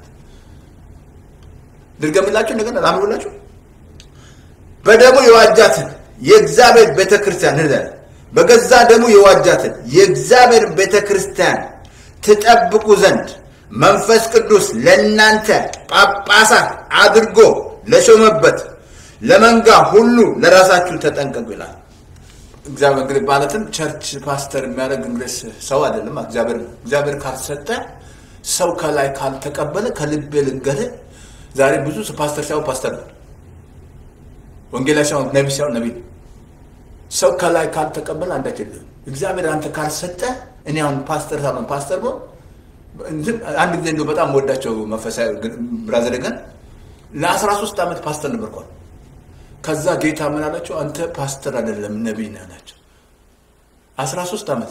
ድርገምላችሁ እንደገና ላምሩላችሁ በደሙ የዋጃትን የእግዚአብሔር ቤተ ክርስቲያን በገዛ ደሙ የዋጃትን የእግዚአብሔር ቤተ ክርስቲያን ትጠብቁ ዘንድ መንፈስ ቅዱስ ለእናንተ ጳጳሳት አድርጎ ለሾመበት ለመንጋ ሁሉ ለራሳችሁ ተጠንቀቁ ይላል። እግዚአብሔር እንግዲህ ማለትም ቸርች ፓስተር የሚያደርግ እንግዲህ ሰው አይደለም፣ እግዚአብሔር ነው። እግዚአብሔር ካልሰጠ ሰው ከላይ ካልተቀበለ ከልቤ ልንገርህ፣ ዛሬ ብዙ ፓስተር ሳይሆን ፓስተር ነው፣ ወንጌላዊ ሳይሆን ነቢ ሳይሆን ነቢ ነው። ሰው ከላይ ካልተቀበለ አንዳች የለም። እግዚአብሔር አንተ ካልሰጠ እኔ አሁን ፓስተር ሳልሆን ፓስተር ብሆን አንድ ጊዜ እንደው በጣም ወዳቸው መንፈሳዊ ብራዘር ግን ለአስራ ሶስት ዓመት ፓስተር ነበርኳል። ከዛ ጌታ ምን አላቸው? አንተ ፓስተር አይደለም ነቢይ ነህ አላቸው። አስራ ሶስት ዓመት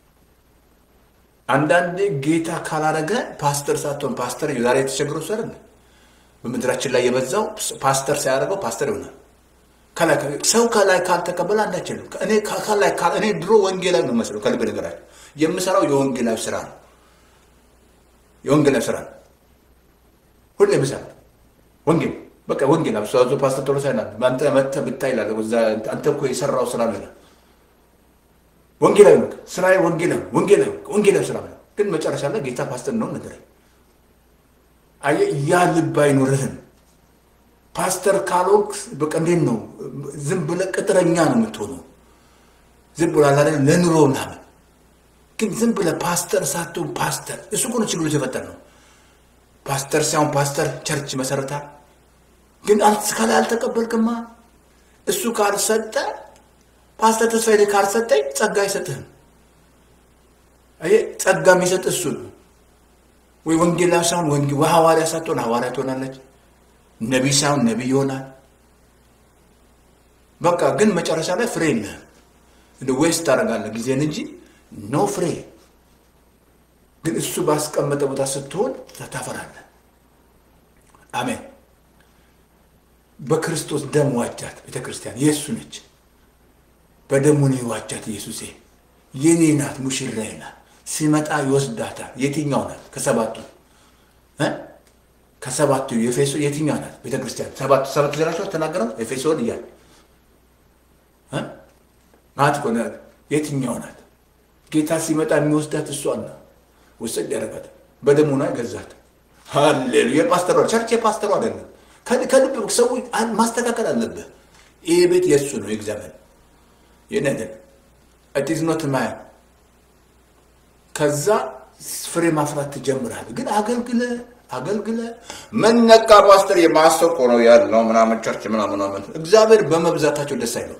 አንዳንዴ ጌታ ካላረገ ፓስተር ሳትሆን ፓስተር ዛሬ የተቸገረው ሰር በምድራችን ላይ የበዛው ፓስተር ሳያደርገው ፓስተር ይሆናል። ሰው ከላይ ካልተቀበለ አንዳች የለም። እኔ ከላይ እኔ ድሮ ወንጌላዊ ነው መስለው ከልብ ነገራቸው የምሰራው የወንጌላዊ ስራ ነው። የወንጌላዊ ስራ ነው። ሁሌ የምሰራው ወንጌል በቃ ወንጌል አብሶ ፓስተር ቶሎ ሳይና አንተ መተህ ብታይ ይላል። አንተ እኮ የሰራው ስራ ነው ይላል። ወንጌላዊ ነው ስራዬ፣ ወንጌላዊ ወንጌላዊ ወንጌላዊ ስራ ነው። ግን መጨረሻ ላይ ጌታ ፓስተር ነው ነገር አየህ፣ ያ ልብ አይኖርህም። ፓስተር ካልሆንክ በቃ እንዴት ነው ዝም ብለህ ቅጥረኛ ነው የምትሆነው። ዝም ብሎ አላ ለኑሮ ምናምን። ግን ዝም ብለህ ፓስተር ሳትሆን ፓስተር እሱ እኮ ነው ችግሩ የተፈጠረ ነው። ፓስተር ሳይሆን ፓስተር ቸርች መሰረታል። ግን ከላይ አልተቀበልክማ። እሱ ካልሰጠ ፓስተር ተስፋዬ ካልሰጠኝ ጸጋ አይሰጥህም። አየህ ጸጋ የሚሰጥ እሱ ነው። ወይ ወንጌላዊ ሳይሆን ወንጌ ሐዋርያ ሳትሆን ሐዋርያ ትሆናለች። ነቢይ ሳይሆን ነቢይ ይሆናል። በቃ ግን መጨረሻ ላይ ፍሬ የለህም። እንደ ወይስ ታደርጋለህ ጊዜን እንጂ ኖ ፍሬ። ግን እሱ ባስቀመጠ ቦታ ስትሆን ታፈራለህ። አሜን። በክርስቶስ ደም ዋጃት ቤተ ክርስቲያን የእሱ ነች። በደሙ ነው የዋጃት ኢየሱሴ የኔ ናት፣ ሙሽራዬ ናት። ሲመጣ ይወስዳታል። የትኛው ናት? ከሰባቱ ከሰባቱ የኤፌሶ የትኛው ናት? ቤተ ክርስቲያን ሰባቱ ሰባቱ ዘራቸው ተናገረው ኤፌሶን እያለ ናት እኮ የትኛው ናት? ጌታ ሲመጣ የሚወስዳት እሷን ነው። ውስድ ያደረጋት በደሙ ነው የገዛት። ሃሌሉያ! የፓስተሯ ቸርች የፓስተሯ አይደለም። ከልብ ሰው ማስተካከል አለብህ። ይሄ ቤት የእሱ ነው የእግዚአብሔር የነገር ኢትዝ ኖት ማያ ከዛ ፍሬ ማፍራት ትጀምራለህ። ግን አገልግለ አገልግለ ምን ነካ ፓስተር የማስተር እኮ ነው ያለው ምናምን ቸርች ምናምን ምናምን እግዚአብሔር በመብዛታቸው ደስ አይለው።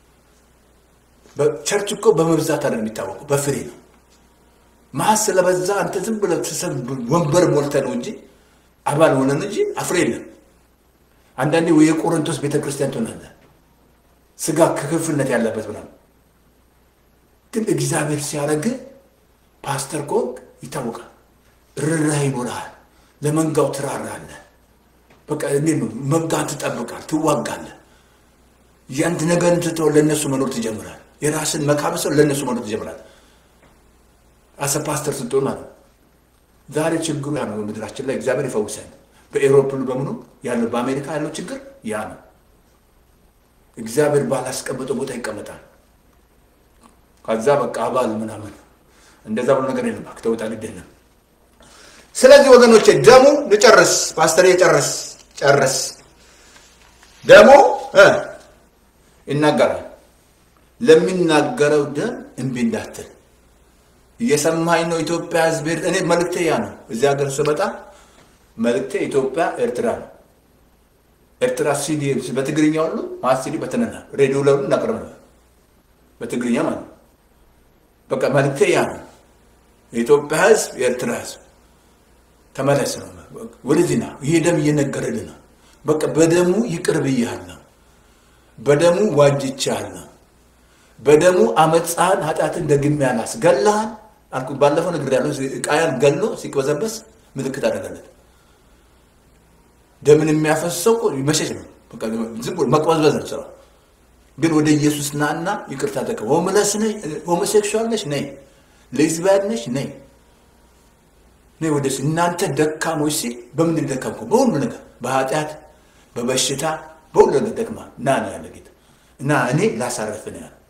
ቸርች እኮ በመብዛት አይደለም የሚታወቀው በፍሬ ነው። ማስ ስለበዛ አንተ ዝም ብለህ ወንበር ሞልተህ ነው እንጂ አባል ሆነን እንጂ አፍሬ የለም። አንዳንዴ የቆሮንቶስ ቤተክርስቲያን ትሆናለህ፣ ስጋ ክፍልነት ያለበት ምናምን። ግን እግዚአብሔር ሲያደርግ ፓስተር ከሆንክ ይታወቃል። ርኅራኄ ይኖርሃል። ለመንጋው ትራራለህ። በቃ እንዴት ነው መንጋን ትጠብቃል፣ ትዋጋለህ። ያንድ ነገርን ትተው ለእነሱ መኖር ትጀምራል። የራስን መካበሰው ለእነሱ መኖር ትጀምራል። አሰ ፓስተር ስትሆን ማለት ነው። ዛሬ ችግሩ ያ ነው። በምድራችን ላይ እግዚአብሔር ይፈውሳል። በኤሮፕ በምኑ ያለው በአሜሪካ ያለው ችግር ያ ነው። እግዚአብሔር ባላስቀመጠው ቦታ ይቀመጣል። ከዛ በቃ አባል ምናምን እንደዛ ብሎ ነገር የለም። ተውጣ ግድ የለም። ስለዚህ ወገኖቼ ደሙ ልጨርስ፣ ፓስተር ጨርስ ጨርስ። ደሙ ይናገራል። ለሚናገረው ደም እምቢ እንዳትል እየሰማኝ ነው። ኢትዮጵያ ሕዝብ እኔ መልእክቴ ያ ነው። እዚህ ሀገር ስመጣ መልእክቴ ኢትዮጵያ ኤርትራ ነው። ኤርትራ ሲዲ በትግርኛ ሁሉ ማለት ሲዲ በተነና ሬዲዮ ለሁሉ እናቅርብ ነው በትግርኛ ማለት ነው። በቃ መልእክቴ ያ ነው። የኢትዮጵያ ሕዝብ የኤርትራ ሕዝብ ተመለስ ነው። ወደዚህ ና። ይሄ ደም እየነገረልህ ነው። በቃ በደሙ ይቅር ብያለሁ፣ በደሙ ዋጅቻለሁ፣ በደሙ አመፃህን ኃጢአትን ደግሜ አላስገላህን አልኩ። ባለፈው ነግሬያለሁ። ቃያን ገሎ ሲቅበዘበስ ምልክት አደረገለት። ደምን የሚያፈሰው መሸሽ ነው። በቃ ዝም ብሎ መቅበዝበዝ ነው ስራው። ግን ወደ ኢየሱስ ናና ይቅርታ ጠቀ ሆምለስ ነሽ፣ ሆሞሴክሹዋል ነሽ፣ ነይ ሌዝቢያን ነሽ፣ ነይ ነይ ወደ እናንተ ደካሞች ሲል በምን ደካምኩ? በሁሉ ነገር በኃጢአት በበሽታ በሁሉ ነገር ደክማ ና ነው ያለ ጌታ እና እኔ ላሳረፍ ነው ያለ።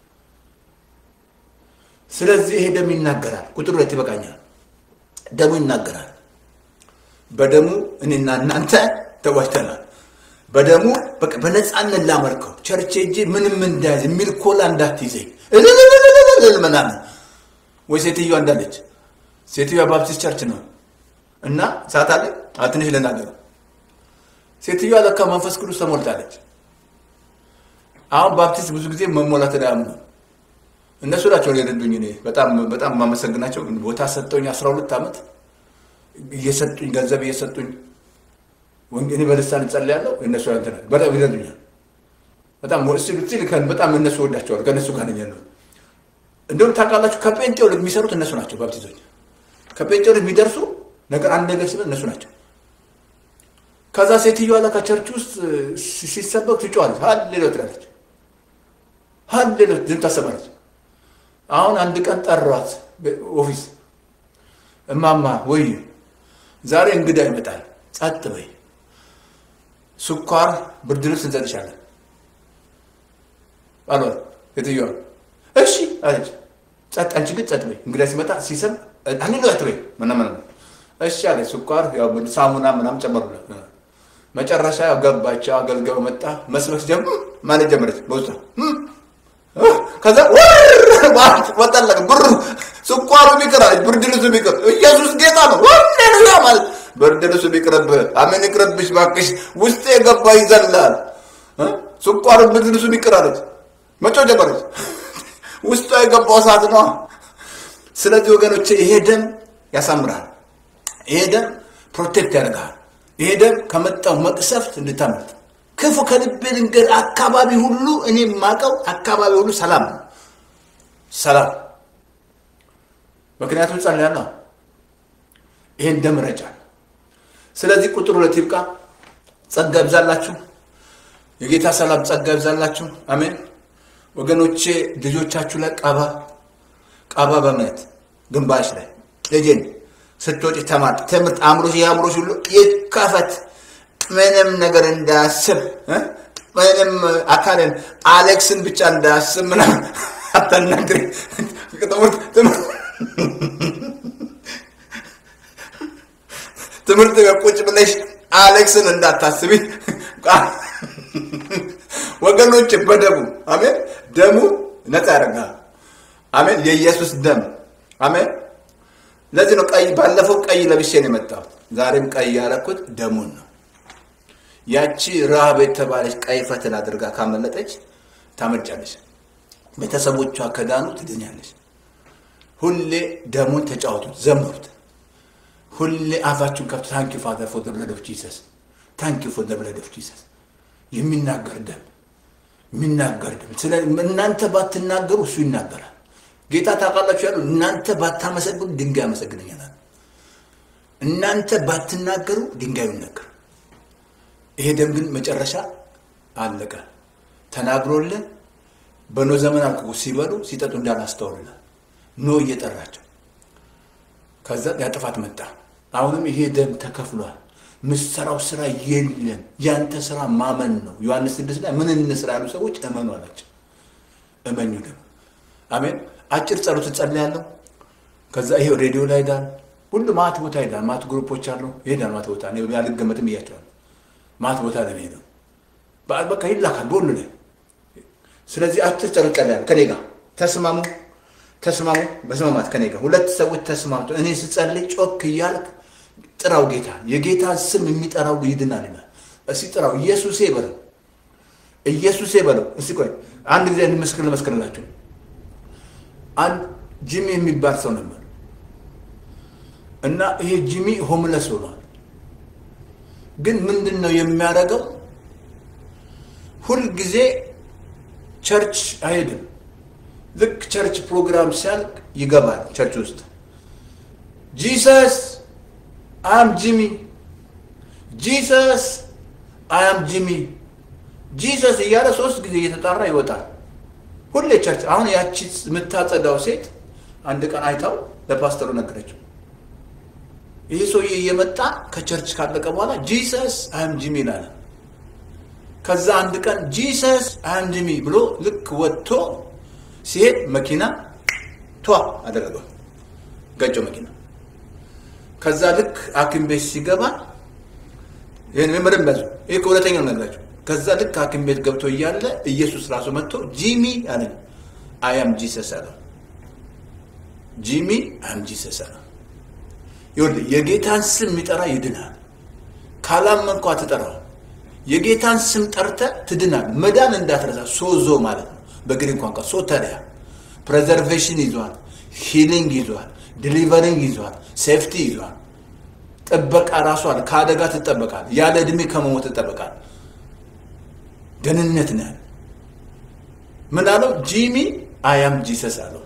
ስለዚህ ይሄ ደም ይናገራል። ቁጥር ሁለት ይበቃኛል። ደሙ ይናገራል። በደሙ እኔና እናንተ ተዋጅተናል። በደሙ በቃ በነፃነት ላመልከው ቸርቼ እጄ ምንም እንዳያዝ የሚል ኮላ እንዳትይዘኝ እልልልልልል ምናምን ወይ ሴትዮዋ እንዳለች ሴትዮዋ ባፕቲስት ቸርች ነው እና ሰዓት አለ ትንሽ ልናገር። ሴትዮዋ ለካ መንፈስ ቅዱስ ተሞልታለች። አሁን ባፕቲስት ብዙ ጊዜ መሞላት አያምኑ እነሱ ናቸው የረዱኝ። እኔ በጣም በጣም የማመሰግናቸው ቦታ ሰጠውኝ። አስራ ሁለት ዓመት እየሰጡኝ ገንዘብ እየሰጡኝ እኔ በልሳን እጸልያለሁ። እነሱ እንትን በጣም ይረዱኛል። በጣም በጣም እነሱ ወዳቸዋል። ከእነሱ ጋር ነኝ ያለው። እንደውም ታውቃላችሁ ከጴንጤው የሚሰሩት እነሱ ናቸው። ባፕቲዞች ከጴንጤው የሚደርሱ ነገር አንድ ነገር ሲበል እነሱ ናቸው። ከዛ ሴትዮዋ ላይ ከቸርች ውስጥ ሲሰበክ ትጮዋለች። ሀሌሎ ትላለች። ሀሌሎ ዝም ታሰባለች። አሁን አንድ ቀን ጠሯት ኦፊስ። እማማ ወይ ዛሬ እንግዳ ይመጣል፣ ጸጥ በይ፣ ስኳር፣ ብርድ ልብስ እንሰጥሻለን አሏት። ሴትዮዋ እሺ አለች። ጸጥ፣ አንቺ ግን ጸጥ በይ፣ እንግዳ ሲመጣ ሲሰብ አንሎ አትበይ ምናምን እሺ አለች። ስኳር ሳሙና ምናምን ጨመሩላት። መጨረሻ ገባቸው። አገልጋዩ መጣ። መስበክ ጀምር ማለት ጀመረች በውስጧ ከዛ ወጣለቅ ብር ስኳሩ ቢቅር አለች። ብርድ ልብሱ ቢቅር ኢየሱስ ጌታ ነው ሃሌሉያ ማለት ብርድ ልብሱ ቢቅርብ አሜን ይቅርብሽ ባክሽ ውስጤ የገባ ይዘላል። ስኳሩ ብርድ ልብሱ ቢቅር አለች። መጮ ጀመረች። ውስጧ የገባው እሳት ነው። ስለዚህ ወገኖቼ ይሄ ደም ያሳምራል። ይሄ ደም ፕሮቴክት ያደርጋል። ይሄ ደም ከመጣው መቅሰፍት እንድታመልጥ ክፉ ከልቤ ልንገር፣ አካባቢ ሁሉ እኔ የማውቀው አካባቢ ሁሉ ሰላም ነው፣ ሰላም። ምክንያቱም ጸልያለሁ፣ ይሄን ደም ረጫል። ስለዚህ ቁጥር ሁለት ይብቃ። ጸጋ ይብዛላችሁ፣ የጌታ ሰላም ጸጋ ይብዛላችሁ። አሜን ወገኖቼ። ልጆቻችሁ ላይ ቀባ ቀባ፣ በእምነት ግንባሽ ላይ ልጄን ስትወጪ ተማር፣ ትምህርት አእምሮሽ የአእምሮሽ ሁሉ ይከፈት ምንም ነገር እንዳያስብ ምንም አካልን አሌክስን ብቻ እንዳያስብ ምናምን አታናግሪ። ትምህርት ቁጭ ብለሽ አሌክስን እንዳታስቢ ወገኖች። በደሙ አሜን፣ ደሙ ነፃ ያደርጋል። አሜን፣ የኢየሱስ ደም አሜን። ለዚህ ነው ቀይ ባለፈው ቀይ ለብሼ ነው የመጣሁት። ዛሬም ቀይ ያደረኩት ደሙን ነው። ያቺ ረሃብ የተባለች ቀይ ፈትል አድርጋ ካመለጠች ታመልጫለች። ቤተሰቦቿ ከዳኑ ትድኛለች። ሁሌ ደሙን ተጫወቱት፣ ዘምሩት። ሁሌ አፋችሁን ከፍቱ። ታንኪ ፋዘር ፎር ዘ ብለድ ኦፍ ጂሰስ፣ ታንኪ ፎር ዘ ብለድ ኦፍ ጂሰስ። የሚናገር ደም የሚናገር ደም። ስለ እናንተ ባትናገሩ እሱ ይናገራል። ጌታ ታውቃላችሁ ያሉ እናንተ ባታመሰግኑ ድንጋይ ያመሰግነኛል። እናንተ ባትናገሩ ድንጋዩ ይነገር። ይሄ ደም ግን መጨረሻ አለቀ። ተናግሮልን በኖ ዘመን አልኩ ሲበሉ ሲጠጡ እንዳላስተውልናል ኖ እየጠራቸው ከዛ ያጥፋት መጣ። አሁንም ይሄ ደም ተከፍሏል። ምሰራው ስራ የለም። ያንተ ስራ ማመን ነው። ዮሐንስ ስድስት ላይ ምን እንስራ ያሉ ሰዎች እመኑ አላቸው። እመኙ ደግሞ አሜን። አጭር ጸሎት እጸልያለሁ። ከዛ ይሄ ሬዲዮ ላይ ሄዳል። ሁሉ ማት ቦታ ሄዳል። ማት ግሩፖች አሉ። ይሄዳል ማት ቦታ ያልገመትም እያቸዋል ማት ቦታ ላይ ሄደው በቃ ይላካል በሁሉ ላይ። ስለዚህ አጭር ጸሎት ጸልያለሁ። ከኔ ጋር ተስማሙ፣ ተስማሙ። መስማማት ከኔ ጋር ሁለት ሰዎች ተስማምቶ እኔ ስጸልይ ጮክ እያልክ ጥራው ጌታ የጌታ ስም የሚጠራው ይድናል ይላል። እስኪ ጥራው ኢየሱሴ በለው፣ ኢየሱሴ በለው። እስኪ ቆይ አንድ ጊዜ እንመስክር ልመስክርላችሁ። አንድ ጂሚ የሚባል ሰው ነበር እና ይሄ ጂሚ ሆምለስ ሆኗል። ግን ምንድን ነው የሚያደርገው? ሁልጊዜ ቸርች አይሄድም። ልክ ቸርች ፕሮግራም ሲያልቅ ይገባል ቸርች ውስጥ ጂሰስ አም ጂሚ ጂሰስ አም ጂሚ ጂሰስ እያለ ሶስት ጊዜ እየተጣራ ይወጣል። ሁሌ ቸርች። አሁን ያቺ የምታጸዳው ሴት አንድ ቀን አይታው ለፓስተሩ ነገረችው። ይህ ሰውዬ እየመጣ ከቸርች ካለቀ በኋላ ጂሰስ አም ጂሚ ይላል። ከዛ አንድ ቀን ጂሰስ አም ጂሚ ብሎ ልክ ወጥቶ ሲሄድ መኪና ቷ አደረገው፣ ገጨው መኪና። ከዛ ልክ ሐኪም ቤት ሲገባ ይህን ምርም ያዙ። ይህ ከሁለተኛው ነግራቸው። ከዛ ልክ ሐኪም ቤት ገብቶ እያለ ኢየሱስ ራሱ መጥቶ ጂሚ አለኝ። አያም ጂሰስ አለው። ጂሚ አም ጂሰስ አለው። ይኸውልህ የጌታን ስም የሚጠራ ይድናል። ካላመንኳ ትጠራው የጌታን ስም ጠርተ ትድናል። መዳን እንዳትረሳ ሶዞ ማለት ነው በግሪክ ቋንቋ ሶተሪያ ፕሬዘርቬሽን ይዟል፣ ሂሊንግ ይዟል፣ ዲሊቨሪንግ ይዟል፣ ሴፍቲ ይዟል። ጥበቃ ራሱ አለ። ከአደጋ ትጠበቃል። ያለ እድሜ ከመሞት ትጠበቃል። ደህንነት ነው። ምን አለው? ጂሚ አያም ጂሰስ አለው።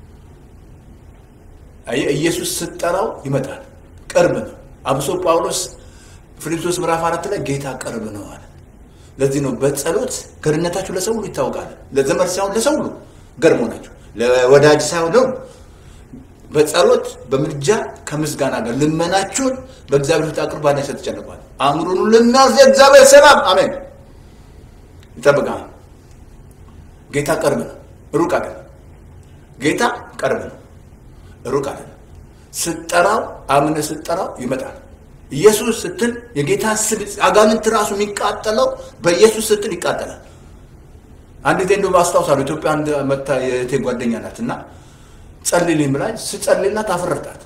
አየህ፣ ኢየሱስ ስትጠራው ይመጣል። ቅርብ ነው። አብሶ ጳውሎስ ፊልጵስዩስ ምዕራፍ አራት ላይ ጌታ ቅርብ ነው አለ። ለዚህ ነው በጸሎት ገርነታችሁ ለሰው ሁሉ ይታወቃል። ለዘመድ ሳይሆን ለሰው ሁሉ ገርሞ ናቸው። ለወዳጅ ሳይሆን ነው። በጸሎት በምልጃ ከምስጋና ጋር ልመናችሁን በእግዚአብሔር ፊት አቅርቡ፣ ባዳኝ ተጨንቋል። አእምሮን ልናዝ የእግዚአብሔር ሰላም አሜን ይጠብቃል። ጌታ ቅርብ ነው፣ ሩቅ አይደለም። ጌታ ቅርብ ነው፣ ሩቅ አይደለም። ስትጠራው አምነህ ስትጠራው ይመጣል። ኢየሱስ ስትል የጌታ ስም አጋንንት ራሱ የሚቃጠለው በኢየሱስ ስትል ይቃጠላል። አንድ ጊዜ እንደውም አስታውሳለሁ ኢትዮጵያ አንድ መታ የእህቴ ጓደኛ ናት እና ጸልይልኝ ብላኝ ስጸልይላት አፈረርጣት።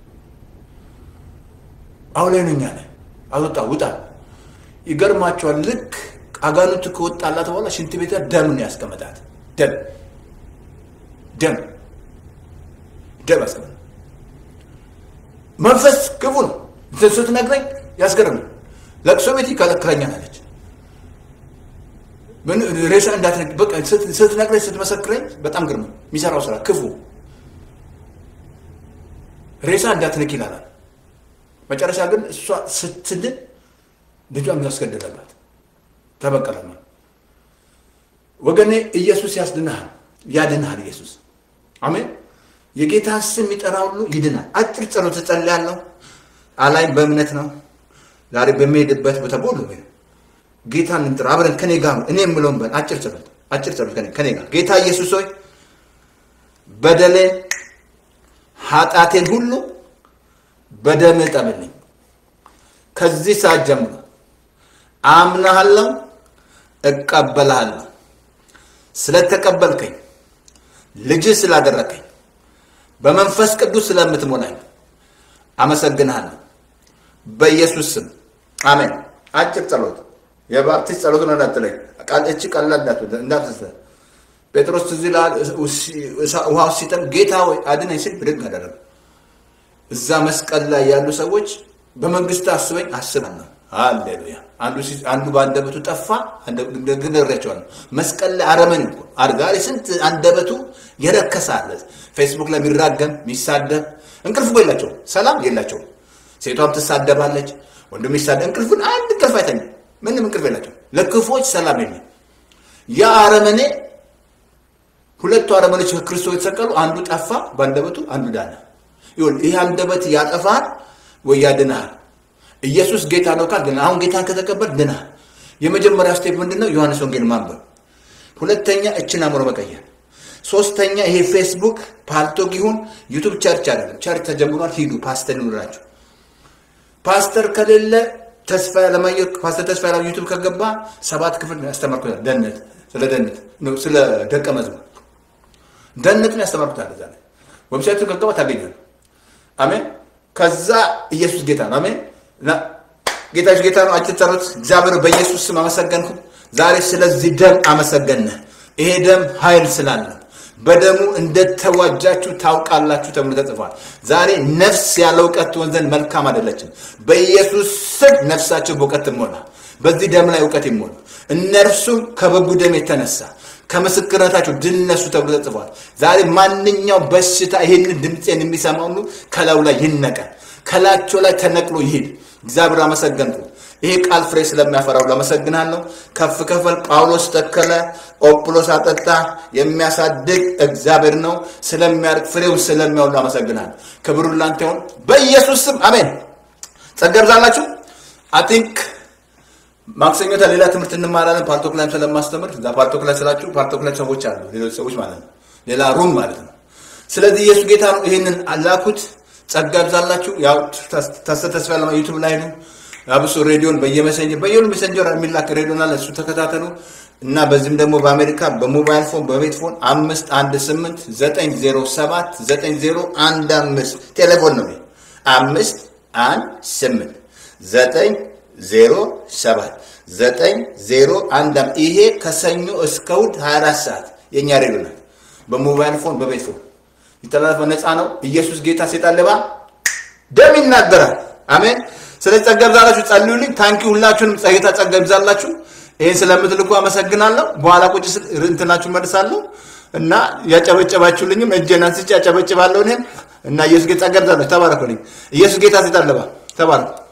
አሁን ላይ ነኛ ላይ አልወጣ ውጣ። ይገርማቸዋል። ልክ አጋንንቱ ከወጣላት በኋላ ሽንት ቤት ደም ነው ያስቀመጣት። ደም ደም ደም ያስቀመጣ መንፈስ ክፉ ነው። ስትነግረኝ ያስገርም። ለቅሶ ቤት ይከለክለኛል አለች። ምን ሬሳ እንዳትነግ በቃ ስትነግረኝ ስትመሰክረኝ በጣም ግርም የሚሰራው ስራ ክፉ ሬሳ እንዳትነክ ይላል። መጨረሻ ግን እሷ ስትድን ልጇን ያስገደለባት ተበቀለማ። ወገኔ ኢየሱስ ያስድንሃል፣ ያድንሃል። ኢየሱስ አሜን። የጌታ ስም የሚጠራ ሁሉ ይድናል። አጭር ጸሎት እጸልያለሁ። አላይም በእምነት ነው። ዛሬ በሚሄድበት ቦታ ሁሉ ጌታን እንጥራ አብረን ከኔ ጋር እኔ የምለውን በል አጭር ጸሎት አጭር ጸሎት ከኔ ጋር ጌታ ኢየሱስ ሆይ በደሌን ኃጢአቴን ሁሉ በደም እጠብልኝ። ከዚህ ሰዓት ጀምሮ አምናሃለሁ፣ እቀበልሃለሁ። ስለተቀበልከኝ ልጅ ስላደረከኝ በመንፈስ ቅዱስ ስለምትሞላኝ አመሰግንሃለሁ። በኢየሱስ ስም አሜን። አጭር ጸሎት የባፕቲስት ጸሎት ነው። እንዳትለኝ እቺ ቀላል እንዳትስተ ጴጥሮስ ትዝ ይልሃል፣ ውሃው ሲጠም ጌታ ወይ አድነኝ ሲል ብድግ አደረገ። እዛ መስቀል ላይ ያሉ ሰዎች በመንግስት አስበኝ አስባለሁ። ሃሌሉያ። አንዱ በአንደበቱ ጠፋ፣ ግን እሬያቸዋለሁ። መስቀል ላይ አረመኔ እኮ አድጋሪ ስንት አንደበቱ የረከሰ አለ። ፌስቡክ ላይ የሚራገም የሚሳደብ እንቅልፍ እኮ የላቸውም፣ ሰላም የላቸውም። ሴቷም ትሳደባለች፣ ወንድም ይሳደብ። እንቅልፉን አንድ እንቅልፍ አይተኛም፣ ምንም እንቅልፍ የላቸውም። ለክፎች ሰላም የለም። ያ አረመኔ ሁለቱ አረመኔዎች ከክርስቶስ የተሰቀሉ አንዱ ጠፋ በአንደበቱ፣ አንዱ ዳነ። ይሁን ይህ አንደበት ያጠፋል ወይ ያድናል? ኢየሱስ ጌታ ነው ካል ድና። አሁን ጌታን ከተቀበል ድናል። የመጀመሪያ ስቴፕ ምንድን ነው? ዮሐንስ ወንጌል ማንበብ። ሁለተኛ እችን አእምሮ መቀየር። ሶስተኛ ይሄ ፌስቡክ ፓልቶግ ይሁን ዩቱብ ቸርች አይደለም። ቸርች ተጀምሯል። ሂዱ ፓስተር ይኑራቸው። ፓስተር ከሌለ ተስፋ ያለማየሁ ፓስተር ተስፋ ያለ ዩቱብ ከገባ ሰባት ክፍል ያስተማርኩታል። ደህንነት ስለ ደህንነት ስለ ደቀ መዝሙር ደህንነትን ያስተማርኩታል። እዛ ላይ ዌብሳይቱ ከገባ ታገኛል። አሜን። ከዛ ኢየሱስ ጌታ ነው። አሜን። ጌታ ጌታ ነው። አጭር ጸሎት። እግዚአብሔር በኢየሱስ ስም አመሰገንኩ። ዛሬ ስለዚህ ደም አመሰገነ። ይሄ ደም ኃይል ስላለ በደሙ እንደተዋጃችሁ ታውቃላችሁ ተብሎ ተጽፏል። ዛሬ ነፍስ ያለ እውቀት ትሆን ዘንድ መልካም አይደለችም። በኢየሱስ ስም ነፍሳቸው በእውቀት ትሞላ። በዚህ ደም ላይ እውቀት ይሞላ። እነርሱም ከበጉ ደም የተነሳ ከምስክርነታቸው ድል ነሱ ተብሎ ተጽፏል። ዛሬ ማንኛው በሽታ ይህንን ድምፄን የሚሰማ ሁሉ ከላዩ ላይ ይነቀል፣ ከላቸው ላይ ተነቅሎ ይሄድ። እግዚአብሔር አመሰገንኩ። ይሄ ቃል ፍሬ ስለሚያፈራው አመሰግናለሁ። ከፍ ከፈል ጳውሎስ ተከለ፣ ኦጵሎስ አጠጣ። የሚያሳድግ እግዚአብሔር ነው። ስለሚያርግ ፍሬውን ስለሚያውሉ አመሰግናለሁ። ክብሩ ላንተ ይሁን በኢየሱስ ስም አሜን። ጸጋ ይብዛላችሁ። አይ ቲንክ ማክሰኞ ሌላ ትምህርት እንማራለን። ፓርቶክ ላይም ስለማስተምር እዛ ፓርቶክ ላይ ስላችሁ ፓርቶክ ላይ ሰዎች አሉ፣ ሌሎች ሰዎች ማለት ነው፣ ሌላ ሩም ማለት ነው። ስለዚህ ኢየሱስ ጌታ ነው። ይህንን አላኩት። ጸጋ ይብዛላችሁ። ያው ተስፋ ያለ ዩቱብ ላይ ነው አብሶ ሬዲዮን በየመሰንጀር በየሁሉ ሜሰንጀር የሚላክ ሬዲዮን አለ። እሱ ተከታተሉ እና በዚህም ደግሞ በአሜሪካ በሞባይል ፎን በቤት ፎን አምስት አንድ ስምንት ዘጠኝ ዜሮ ሰባት ዘጠኝ ዜሮ አንድ አምስት ቴሌፎን ነው። አምስት አንድ ስምንት ዘጠኝ ዜሮ ሰባት ዘጠኝ ዜሮ አንድ አምስት ይሄ ከሰኞ እስከ እሑድ 24 ሰዓት የእኛ ሬዲዮ ናት። በሞባይል ፎን በቤት ፎን ይተላለፈ ነፃ ነው። ኢየሱስ ጌታ ሴጣን ሌባ ደም ይናገራል። አሜን። ስለዚህ ጸጋ ይብዛላችሁ፣ ጸልዩልኝ። ታንኪ ሁላችሁንም ጸጌታ ጸጋ ይብዛላችሁ። ይህን ስለምትልኩ አመሰግናለሁ። በኋላ ቁጭ ስል እንትናችሁ መልሳለሁ እና ያጨበጨባችሁልኝም እጄን አንስቼ ያጨበጭባለሁ እኔም እና ኢየሱስ ጌታ ጸጋ ይብዛላችሁ። ተባረኩልኝ። ኢየሱስ ጌታ ሴጣን ሌባ ተባረኩ።